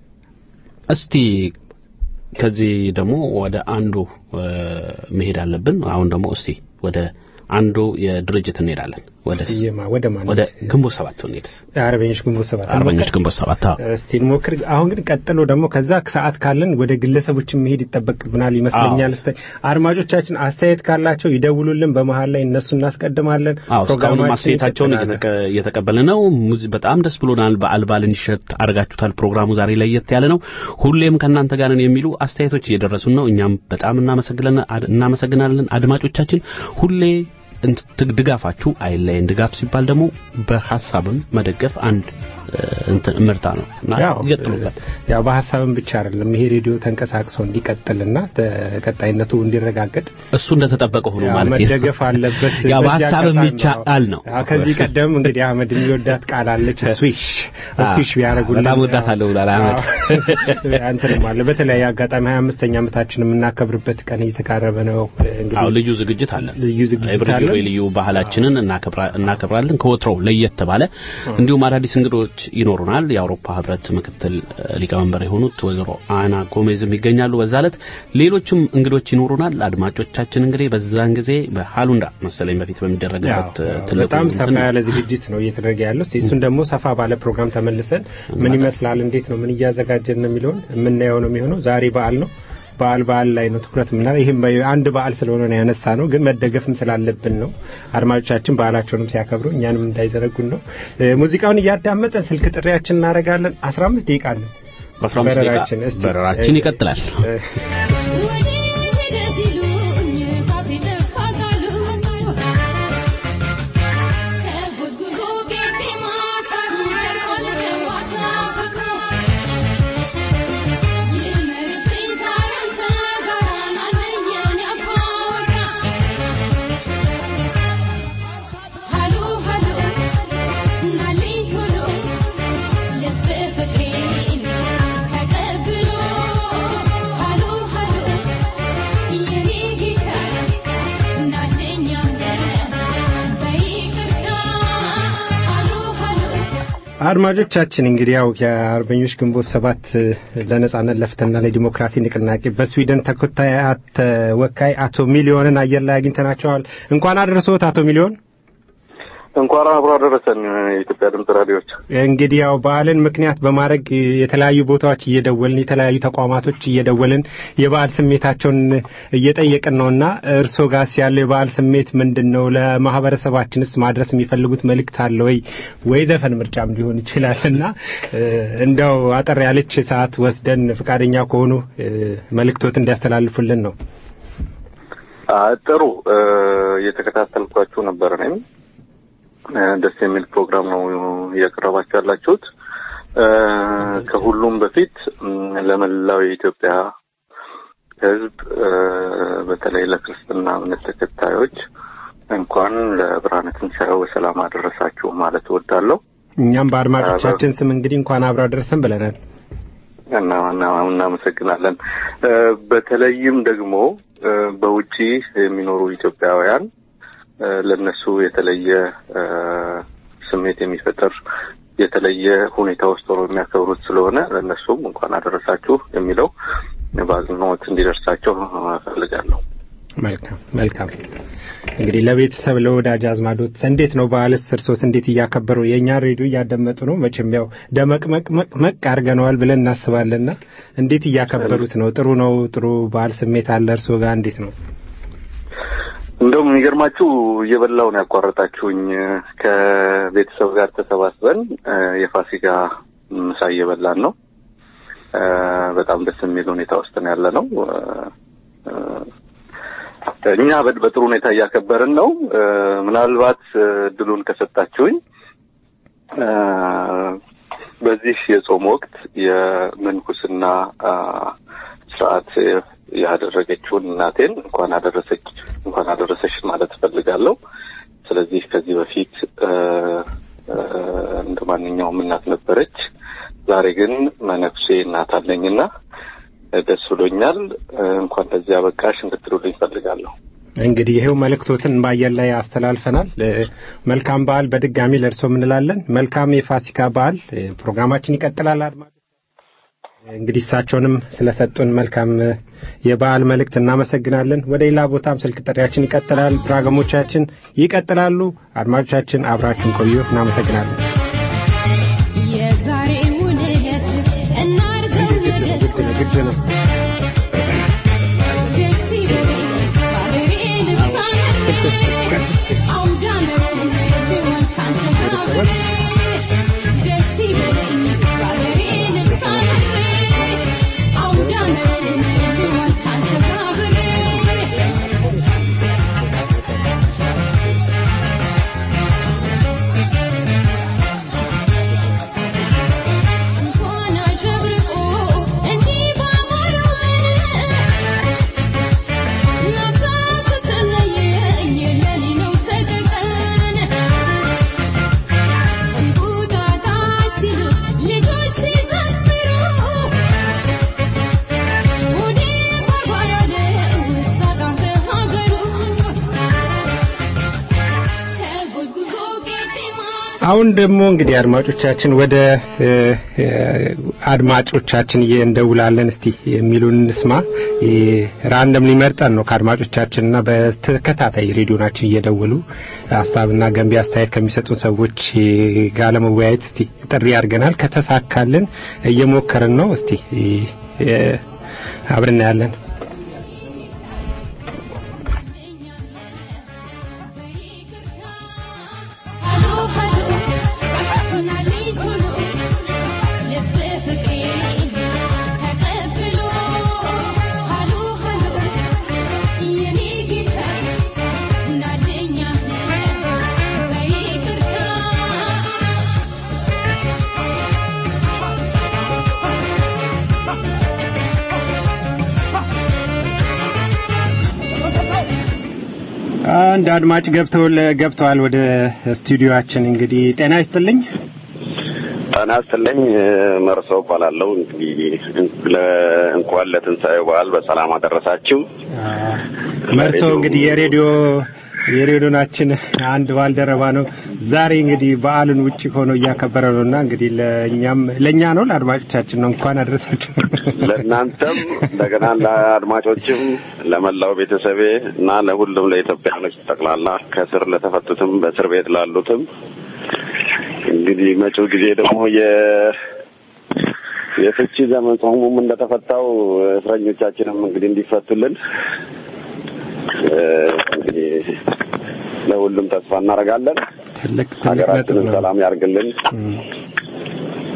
እስቲ ከዚህ ደግሞ ወደ አንዱ መሄድ አለብን። አሁን ደግሞ እስቲ ወደ አንዱ የድርጅት እንሄዳለን። ወደ ወደ ማን ወደ ግንቦት ሰባት እንሄድስ? አርበኞች ግንቦት ሰባት አርበኞች ግንቦት ሰባት እስቲ እንሞክር። አሁን ግን ቀጥሎ ደግሞ ከዛ ሰዓት ካለን ወደ ግለሰቦችን መሄድ ይጠበቅብናል ይመስለኛል። እስቲ አድማጮቻችን አስተያየት ካላቸው ይደውሉልን። በመሀል ላይ እነሱ እናስቀድማለን። እስካሁንም አስተያየታቸውን እየተቀበልን ነው። በጣም ደስ ብሎናል። በዓል በዓል እንዲሸት አድርጋችሁታል። ፕሮግራሙ ዛሬ ለየት ያለ ነው። ሁሌም ከእናንተ ጋር ነን የሚሉ አስተያየቶች እየደረሱን ነው። እኛም በጣም እናመሰግናለን። አድማጮቻችን ሁሌ ድጋፋችሁ አይለየን። ድጋፍ ሲባል ደግሞ በሀሳብም መደገፍ አንድ እንትን ምርታ ነው እና ይቀጥሉበት። ያው በሀሳብም ብቻ አይደለም ይሄ ሬዲዮ ተንቀሳቅሶ እንዲቀጥልና ተቀጣይነቱ እንዲረጋገጥ እሱ እንደተጠበቀ ሆኖ ማለት ነው መደገፍ አለበት። ያው በሀሳብም ይቻላል ነው። ከዚህ ቀደም እንግዲህ አህመድ የሚወዳት ቃል አለች ስዊሽ ስዊሽ ቢያደርጉልን በጣም ወዳታለሁ ብሏል አህመድ። አንተንም አለ በተለያየ አጋጣሚ 25ኛ ዓመታችን የምናከብርበት ቀን እየተቃረበ ነው። እንግዲህ ልዩ ዝግጅት አለ። ልዩ ዝግጅት አለ። ልዩ ባህላችንን እናከብራለን ከወትሮው ለየት ባለ እንዲሁም አዳዲስ እንግዶች ይኖሩናል። የአውሮፓ ህብረት ምክትል ሊቀመንበር የሆኑት ወይዘሮ አና ጎሜዝም ይገኛሉ በዛ ዕለት። ሌሎችም እንግዶች ይኖሩናል። አድማጮቻችን እንግዲህ በዛን ጊዜ በሃሉንዳ መሰለኝ በፊት በሚደረግበት ትልቁ በጣም ሰፋ ያለ ዝግጅት ነው እየተደረገ ያለው። እሱን ደግሞ ሰፋ ባለ ፕሮግራም ተመልሰን ምን ይመስላል፣ እንዴት ነው፣ ምን እያዘጋጀን ነው የሚለውን የምናየው ነው የሚሆነው። ዛሬ በዓል ነው። በዓል በዓል ላይ ነው ትኩረት የምናደርገው። ይህም አንድ በዓል ስለሆነ ነው ያነሳ ነው፣ ግን መደገፍም ስላለብን ነው። አድማጮቻችን በዓላቸውንም ሲያከብሩ እኛንም እንዳይዘነጉን ነው። ሙዚቃውን እያዳመጠን ስልክ ጥሪያችን እናደርጋለን። 15 ደቂቃ አለን። በ15 ደቂቃ በረራችን ይቀጥላል። አድማጮቻችን እንግዲህ ያው የአርበኞች ግንቦት ሰባት ለነጻነት ለፍትህና ለዲሞክራሲ ንቅናቄ በስዊድን ተወካይ አቶ ሚሊዮንን አየር ላይ አግኝተናቸዋል። እንኳን አደረሰዎት አቶ ሚሊዮን። እንኳን አብሮ አደረሰን የኢትዮጵያ ድምጽ ራዲዮች። እንግዲህ ያው በዓልን ምክንያት በማድረግ የተለያዩ ቦታዎች እየደወልን የተለያዩ ተቋማቶች እየደወልን የበዓል ስሜታቸውን እየጠየቅን ነውና እርስዎ ጋስ ያለው የበዓል ስሜት ምንድን ነው? ለማህበረሰባችንስ ማድረስ የሚፈልጉት መልእክት አለ ወይ? ወይ ዘፈን ምርጫም ሊሆን ይችላል እና እንደው አጠር ያለች ሰዓት ወስደን ፈቃደኛ ከሆኑ መልእክቶት እንዲያስተላልፉልን ነው። አ፣ ጥሩ እ፣ እየተከታተልኳችሁ ነበር። እኔም እ፣ ደስ የሚል ፕሮግራም ነው እያቀረባችሁ ያላችሁት። እ፣ ከሁሉም በፊት እም፣ ለመላው የኢትዮጵያ ሕዝብ እ፣ በተለይ ለክርስትና እምነት ተከታዮች እንኳን ለብርሃነ ትንሣኤው በሰላም አደረሳችሁ ማለት እወዳለሁ። እኛም በአድማጮቻችን ስም እንግዲህ እንኳን አብረው አደረሰን ብለናል። እና እና- እናመሰግናለን። እ፣ በተለይም ደግሞ እ፣ በውጪ የሚኖሩ ኢትዮጵያውያን እ፣ ለነሱ የተለየ እ፣ ስሜት የሚፈጥር የተለየ ሁኔታ ውስጥ ሆነው የሚያከብሩት ስለሆነ ለእነሱም እንኳን አደረሳችሁ የሚለው በአጽንኦት እንዲደርሳቸው እፈልጋለሁ። መልካም መልካም። እንግዲህ ለቤተሰብ ለወዳጅ አዝማዶት እንዴት ነው በዓልስ? እርሶስ እንዴት እያከበሩ? የእኛ ሬዲዮ እያደመጡ ነው። መቼም ያው ደመቅመቅመቅ አድርገነዋል ብለን እናስባለንና እንዴት እያከበሩት ነው? ጥሩ ነው። ጥሩ በዓል ስሜት አለ እርሶ ጋር እንዴት ነው? እንደውም የሚገርማችሁ እየበላው ነው ያቋረጣችሁኝ። ከቤተሰብ ጋር ተሰባስበን እ፣ የፋሲካ ምሳ እየበላን ነው። እ፣ በጣም ደስ የሚል ሁኔታ ውስጥ ነው ያለ ነው። እ፣ እ፣ እኛ በ- በጥሩ ሁኔታ እያከበርን ነው። እ፣ ምናልባት እ፣ እድሉን ከሰጣችሁኝ እ፣ በዚህ የጾም ወቅት የምንኩስና አ፣ ስርዓት ያደረገችውን እናቴን እንኳን አደረሰች እንኳን አደረሰሽ ማለት እፈልጋለሁ። ስለዚህ ከዚህ በፊት እ፣ እ፣ እንደ ማንኛውም እናት ነበረች። ዛሬ ግን መነኩሴ እናት አለኝና ደስ ብሎኛል። እ፣ እንኳን ለዚህ አበቃሽ እንድትሉልኝ እፈልጋለሁ። እንግዲህ ይሄው መልእክቶትን በአየር ላይ አስተላልፈናል። እ፣ መልካም በዓል በድጋሚ ለእርሶ እንላለን። መልካም የፋሲካ በዓል። እ፣ ፕሮግራማችን ይቀጥላል። አድማጮች እንግዲህ እሳቸውንም ስለሰጡን መልካም እ፣ የበዓል መልእክት እናመሰግናለን። ወደ ሌላ ቦታም ስልክ ጥሪያችን ይቀጥላል። ፕሮግራሞቻችን ይቀጥላሉ። አድማጮቻችን አብራችን ቆዩ። እናመሰግናለን። የዛሬውን ዕለት እናድርገው የደስታ ግድ ነው። ደስ ይበለኝ ባገሬ ልብሳ አውደ ዓመቱን ቢሆን ካንተ ጋር አብሬ ደስ ይበለኝ ባገሬ ልብሳ አውደ ዓመቱን ቢሆን ካንተ ጋር አብሬ እንኳን አሸብርቆ እንዲህ ባማረው ናፍታ ስትለየኝ ለኔ ነው ሰቀቀን እንቁጣጣሽ ሲሉት ልጆች ሲዘምሩ ወዴ ባርባር አለ ውስጥ ሀገሩ ተጎዝጉዞ ቄጤማ አሁን ደግሞ እንግዲህ አድማጮቻችን ወደ እ፣ እ፣ አድማጮቻችን እንደውላለን። እስቲ የሚሉን እንስማ። ራንደም ሊመርጠን ነው ከአድማጮቻችንና በተከታታይ ሬዲዮናችን እየደወሉ ሀሳብና ገንቢ አስተያየት ከሚሰጡ ሰዎች ጋር ለመወያየት እስቲ ጥሪ አድርገናል። ከተሳካልን እየሞከርን ነው። እስቲ እ፣ አብረን እናያለን። ሃሎ ሃሎ ናልኝ ቶሎ ልብ ፍቅሬን ተቀብሎ ሃሎ ሃሎ የኔ ጌታ ናልኝ በይቅርታ አንድ አድማጭ ገብተው ገብተዋል ወደ ስቱዲዮአችን። እንግዲህ ጤና ይስጥልኝ። ጤና ይስጥልኝ። መርሰው እባላለሁ። እንግዲህ ለ- እንኳን ለትንሣኤው በዓል በሰላም አደረሳችሁ። መርሶ እንግዲህ የሬዲዮ የሬዲዮናችን አንድ ባልደረባ ነው። ዛሬ እንግዲህ በዓልን ውጪ ሆኖ እያከበረ ነውና እንግዲህ ለእኛም ለእኛ ነው ለአድማጮቻችን ነው እንኳን አደረሳችሁ። ለእናንተም እንደገና ለአድማጮችም ለመላው ቤተሰቤ እና ለሁሉም ለኢትዮጵያኖች ጠቅላላ ከስር ለተፈቱትም በእስር ቤት ላሉትም እንግዲህ መጪው ጊዜ ደግሞ የ የፍቺ ዘመን ጾሙም እንደተፈታው እስረኞቻችንም እንግዲህ እንዲፈቱልን እ፣ እንግዲህ ለሁሉም ተስፋ እናደርጋለን። ትልቅ ትልቅ ነጥብ ሀገራችንን ነው። ሰላም ያርግልን።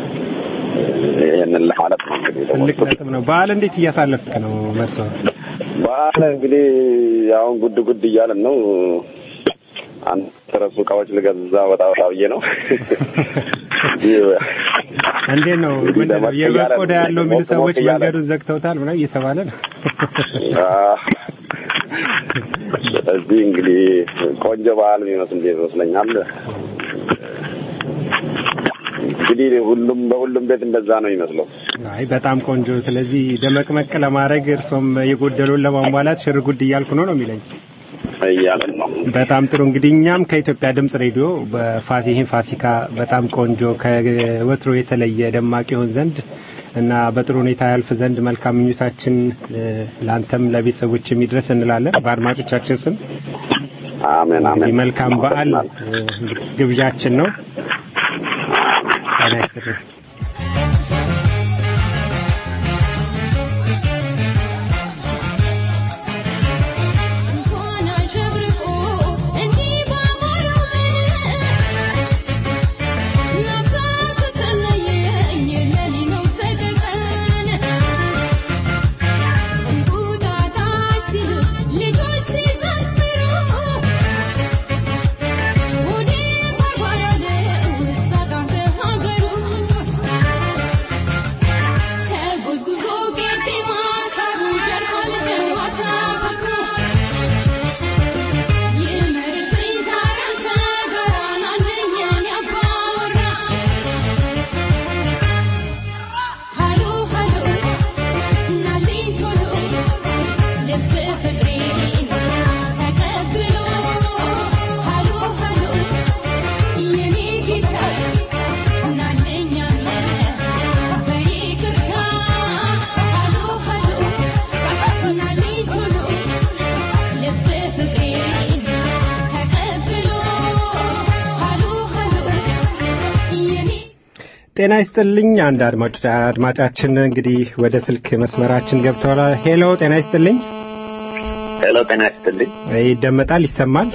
ይህንን ለማለት ነው እንግዲህ ትልቅ ነጥብ ነው። በዓል እንዴት እያሳለፍክ ነው መርሶ? በዓል እንግዲህ አሁን ጉድ ጉድ እያለን ነው። አንድ ተረሱ እቃዎች ልገዛ ወጣ ወጣ ብዬ ነው። እንዴት ነው እንግዲህ ምንድን ነው ለመቀየር የበግ ቆዳ ያለው የሚሉ ሞቅ ሰዎች ሞቅ እያለ መንገዱን ዘግተውታል ምናምን እየተባለ ነው። አዎ። ስለዚህ እንግዲህ ቆንጆ በዓል የሚመስል ይመስለኛል። እንግዲህ ሁሉም በሁሉም ቤት እንደዛ ነው የሚመስለው። አይ በጣም ቆንጆ። ስለዚህ ደመቅመቅ ለማድረግ እርሶም የጎደሉን ለማሟላት ሽር ጉድ እያልኩ ነው ነው የሚለኝ። እያለን ነው። በጣም ጥሩ እንግዲህ እኛም ከኢትዮጵያ ድምጽ ሬዲዮ በፋሲ ይህን ፋሲካ በጣም ቆንጆ ከወትሮ የተለየ ደማቅ ይሆን ዘንድ እና በጥሩ ሁኔታ ያልፍ ዘንድ መልካም ምኞታችን እ፣ ለአንተም ለቤተሰቦች የሚድረስ እንላለን በአድማጮቻችን ስም አሜን እንግዲህ አሜን። መልካም በዓል እ፣ ግብዣችን ነው። ጤና ይስጥልኝ። እንኳን አሸብርቆ እንዲህ ባማረው መልክ ናፍቆት ተለየኝ ለሊነው ሰቀቀን እንቁጣጣሽ ሲሉ ልጆች ሲዘምሩ ወዴ ባርባር አለ ውስጣጣ ሀገሩ ተጉዝጉዞ ቄጤማ ሳሩ ደርሷል ጨዋታ ፍቅሩ ይመርብኝ ዛሬ አንተ ጋር ናለኝ አባወራ ሃሎ ሃሎ ናልኝ ቶሎ ልብ ፍቅሬን ተቀብሎ ሃሎ ሃሎ የኔ ጌታ ናለኝ አለ በይቅርታ ሃሎ ሃሎ ናልኝ ቶሎ ልብ ፍቅሬን ተቀብሎ ሃሎ ሃሎ የኔ ጤና ይስጥልኝ። አንድ አድማጭ አድማጫችን እንግዲህ ወደ ስልክ መስመራችን ገብተዋል። ሄሎ ጤና ይስጥልኝ። ሄሎ ጤና ይስጥልኝ። ይደመጣል፣ ይሰማል?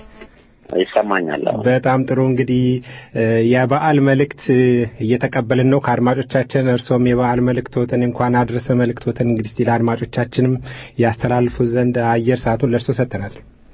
ይሰማኛል። አዎ። በጣም ጥሩ እንግዲህ እ፣ የበዓል መልእክት እ፣ እየተቀበልን ነው ከአድማጮቻችን። እርሶም የበዓል መልእክቶትን እንኳን አድረሰ መልእክቶትን እንግዲህ እስቲ ለአድማጮቻችንም ያስተላልፉ ዘንድ አየር ሰዓቱን ለእርሶ ሰጥተናል።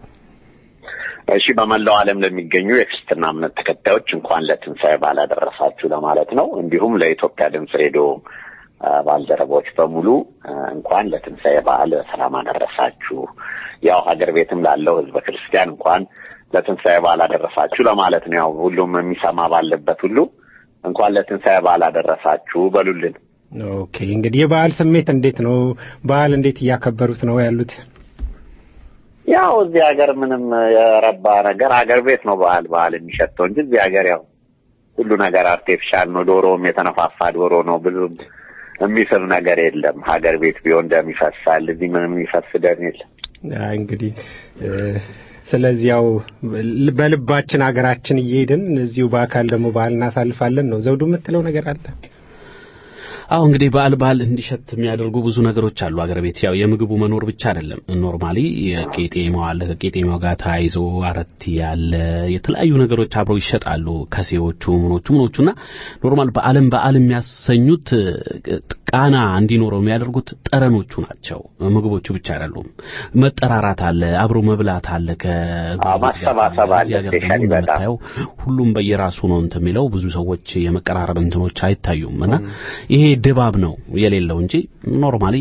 እሺ በመላው ዓለም ለሚገኙ የክርስትና እምነት ተከታዮች እንኳን ለትንሣኤ በዓል አደረሳችሁ ለማለት ነው። እንዲሁም ለኢትዮጵያ ድምፅ ሬዲዮ አ፣ ባልደረቦች በሙሉ አ፣ እንኳን ለትንሣኤ በዓል በሰላም አደረሳችሁ። ያው ሀገር ቤትም ላለው ሕዝበ ክርስቲያን እንኳን ለትንሣኤ በዓል አደረሳችሁ ለማለት ነው። ያው ሁሉም የሚሰማ ባለበት ሁሉ እንኳን ለትንሣኤ በዓል አደረሳችሁ በሉልን። ኦኬ እንግዲህ የበዓል ስሜት እንዴት ነው? በዓል እንዴት እያከበሩት ነው ያሉት? ያው እዚህ ሀገር ምንም የረባ ነገር ሀገር ቤት ነው ባህል ባህል የሚሸተው እንጂ እዚህ ሀገር ያው ሁሉ ነገር አርቴፊሻል ነው። ዶሮም የተነፋፋ ዶሮ ነው። ብዙም የሚስብ ነገር የለም። ሀገር ቤት ቢሆን ደም ይፈሳል። እዚህ ምንም የሚፈስ ደም የለም። አይ እንግዲህ እ፣ ስለዚህ ያው በልባችን ሀገራችን እየሄድን እዚሁ በአካል ደግሞ በዓል እናሳልፋለን ነው። ዘውዱ የምትለው ነገር አለ? አሁ እንግዲህ በዓል በዓል እንዲሸት የሚያደርጉ ብዙ ነገሮች አሉ አገር ቤት። ያው የምግቡ መኖር ብቻ አይደለም። ኖርማሊ የቄጤማው አለ። ከቄጤማው ጋር ተያይዞ አረቲ ያለ የተለያዩ ነገሮች አብረው ይሸጣሉ። ከሴዎቹ ምኖቹ ምኖቹና ኖርማል በዓለም በዓል የሚያሰኙት ቃና እንዲኖረው የሚያደርጉት ጠረኖቹ ናቸው። ምግቦቹ ብቻ አይደሉም። መጠራራት አለ፣ አብሮ መብላት አለ። ማሰባሰብ አለ። ስፔሻሊ በጣም የምታየው ሁሉም በየራሱ ነው እንትን የሚለው ብዙ ሰዎች የመቀራረብ እንትኖች አይታዩም እና ይሄ ድባብ ነው የሌለው እንጂ ኖርማሊ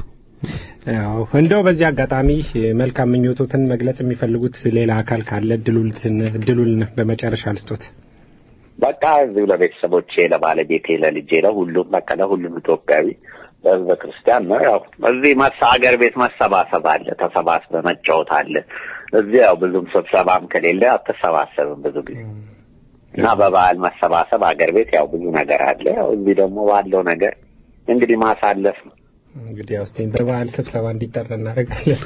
ያው እንደው በዚህ አጋጣሚ መልካም ምኞቶትን መግለጽ የሚፈልጉት ሌላ አካል ካለ እድሉን እድሉን በመጨረሻ ልስጦት። በቃ እዚሁ ለቤተሰቦቼ፣ ለባለቤቴ፣ ለልጄ፣ ለሁሉም በቃ ለሁሉም ኢትዮጵያዊ ለህዝበ ክርስቲያን ነው። ያው እዚህ መሳ ሀገር ቤት መሰባሰብ አለ፣ ተሰባስበ መጫወት አለ። እዚህ ያው ብዙም ስብሰባም ከሌለ አትሰባሰብም ብዙ ጊዜ እና በበዓል መሰባሰብ ሀገር ቤት ያው ብዙ ነገር አለ። ያው እዚህ ደግሞ ባለው ነገር እንግዲህ ማሳለፍ ነው። እንግዲህ ያው እስቲ በበዓል ስብሰባ እንዲጠራ እናደርጋለን።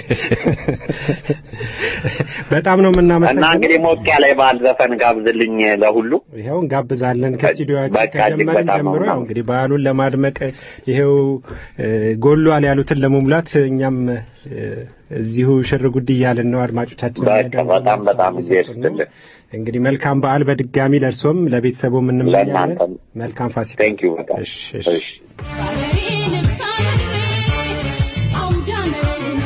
በጣም ነው እና የምናመሰግነው። እንግዲህ ሞቅ ያለ የበዓል ዘፈን ጋብዝልኝ ለሁሉ ይኸው እንጋብዛለን። ከስቱዲዮችን በቃ እጅግ ከጀመርን በጣም ጀምሮ ነው ያው እንግዲህ በዓሉን ለማድመቅ ይኸው እ፣ ጎሏል ያሉትን ለመሙላት እኛም እ፣ እዚሁ ሽር ጉድ እያልን ነው። አድማጮቻችን በቃ በጣም በጣም ጊዜ ይስጥልን። እንግዲህ መልካም በዓል በድጋሚ ለእርሶም ለቤተሰቡም እንመኛለን። ለእናንተም መልካም ፋሲካ። ቴንክ ዩ በጣም እሺ እሺ። እሺ ሀገሬ ልብሳ ምድሬ አውደ ዓመቱን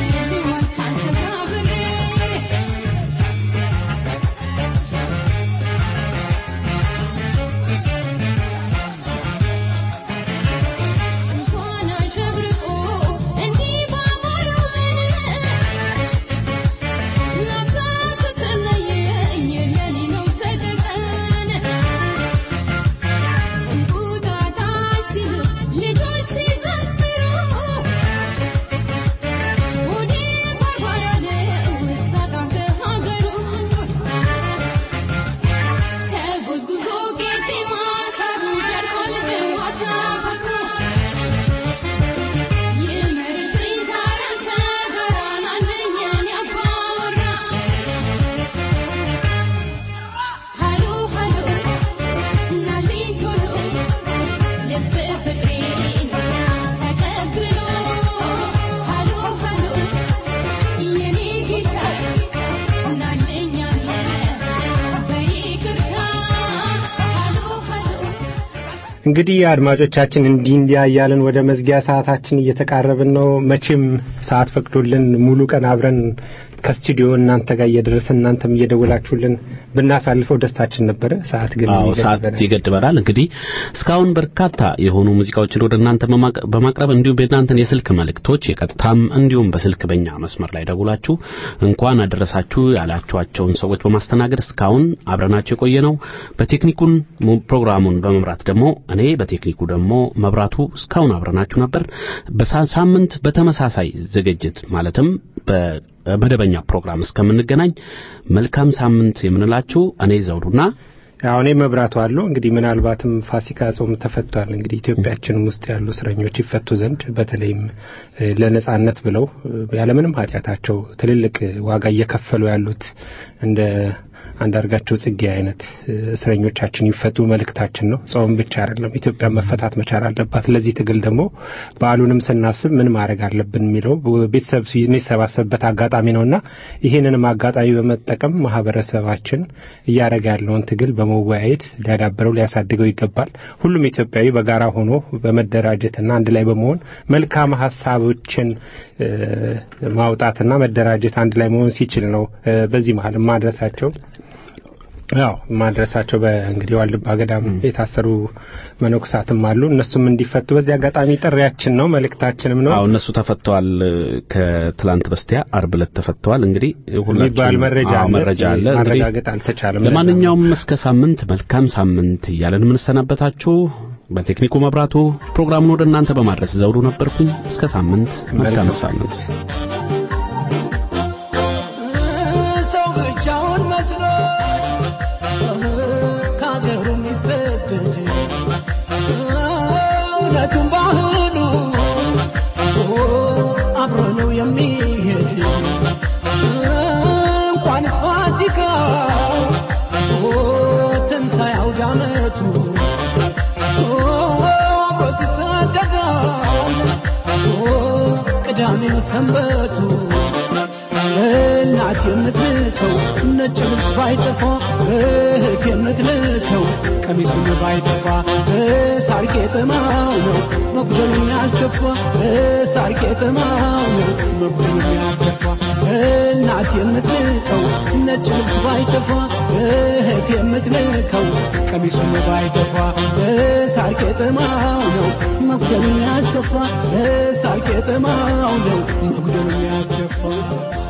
እንግዲህ አድማጮቻችን እንዲህ እንዲያ እያልን ወደ መዝጊያ ሰዓታችን እየተቃረብን ነው። መቼም ሰዓት ፈቅዶልን ሙሉ ቀን አብረን ከስቱዲዮ እናንተ ጋር እየደረስን እናንተም እየደወላችሁልን ብናሳልፈው ደስታችን ነበረ። ሰዓት ግን አዎ ሰዓት ይገድበናል። ይገድበናል። እንግዲህ እስካሁን በርካታ የሆኑ ሙዚቃዎችን ወደ እናንተ በማቅ- በማቅረብ እንዲሁም የእናንተን የስልክ መልእክቶች የቀጥታም እንዲሁም በስልክ በእኛ መስመር ላይ ደውላችሁ እንኳን አደረሳችሁ ያላችኋቸውን ሰዎች በማስተናገድ እስካሁን አብረናቸው የቆየ ነው። በቴክኒኩን ሙ- ፕሮግራሙን በመምራት ደግሞ እኔ በቴክኒኩ ደግሞ መብራቱ እስካሁን አብረናችሁ ነበር። በሳምንት በተመሳሳይ ዝግጅት ማለትም በመደበኛ ፕሮግራም እስከምንገናኝ መልካም ሳምንት የምንላችሁ እኔ ዘውዱና አሁን መብራቱ አለው እንግዲህ ምናልባትም ፋሲካ ጾም ተፈቷል። እንግዲህ ኢትዮጵያችንም ውስጥ ያሉ እስረኞች ይፈቱ ዘንድ በተለይም እ፣ ለነጻነት ብለው እ፣ ያለምንም ኃጢአታቸው ትልልቅ ዋጋ እየከፈሉ ያሉት እንደ አንዳርጋቸው ጽጌ አይነት እ፣ እስረኞቻችን ይፈቱ መልእክታችን ነው። ጾም ብቻ አይደለም፣ ኢትዮጵያ መፈታት መቻል አለባት። ለዚህ ትግል ደግሞ በዓሉንም ስናስብ ምን ማድረግ አለብን የሚለው ቤተሰብ የሚሰባሰብበት አጋጣሚ ነውና ይህንንም አጋጣሚ በመጠቀም ማህበረሰባችን እያደረገ ያለውን ትግል በመወያየት ሊያዳብረው ሊያሳድገው ይገባል። ሁሉም ኢትዮጵያዊ በጋራ ሆኖ በመደራጀትና አንድ ላይ በመሆን መልካም ሀሳቦችን እ፣ ማውጣትና መደራጀት አንድ ላይ መሆን ሲችል ነው እ፣ በዚህ መሀል ማድረሳቸው ያው ማድረሳቸው በእንግዲህ ዋልድባ ገዳም የታሰሩ መነኮሳትም አሉ። እነሱም እንዲፈቱ በዚህ አጋጣሚ ጥሪያችን ነው፣ መልእክታችንም ነው። አዎ እነሱ ተፈተዋል። ከትላንት በስቲያ አርብ ዕለት ተፈተዋል። እንግዲህ ሁላችሁም የሚባል መረጃ አዎ አለ። መረጃ እስኪ አለ። እንግዲህ ማረጋገጥ አልተቻለም። ለማንኛውም እስከ ሳምንት መልካም ሳምንት እያለን የምንሰናበታችሁ በቴክኒኩ መብራቱ ፕሮግራሙን ወደ እናንተ በማድረስ ዘውዱ ነበርኩኝ። እስከ ሳምንት መልካም ሳምንት። ሰው ብቻውን መስሎ ከሀገሩ የሚሰደድ እውነቱን ባህሉ አብሮ ነው የሚሄድ እንኳንስ ፋሲካ ትንሣኤ አውደ ዓመቱ አብሮት ይሰደዳል ቅዳሜው ሰንበቱ እናት የምትልከው ነጭ ልብስ ባይጠፋ እህት የምትልከው ቀሚሱን ባይጠፋ ሳር ቄጠማው ነው መጉደሉ የሚያስከፋ ሳር ቄጠማው ነው መጉደሉ የሚያስከፋ እናት የምትልከው ነጭ ልብስ ባይጠፋ እህት የምትልከው ቀሚሱን ባይጠፋ ሳር ቄጠማው ነው መጉደሉ የሚያስከፋ ሳር ቄጠማው ነው መጉደሉ የሚያስከፋ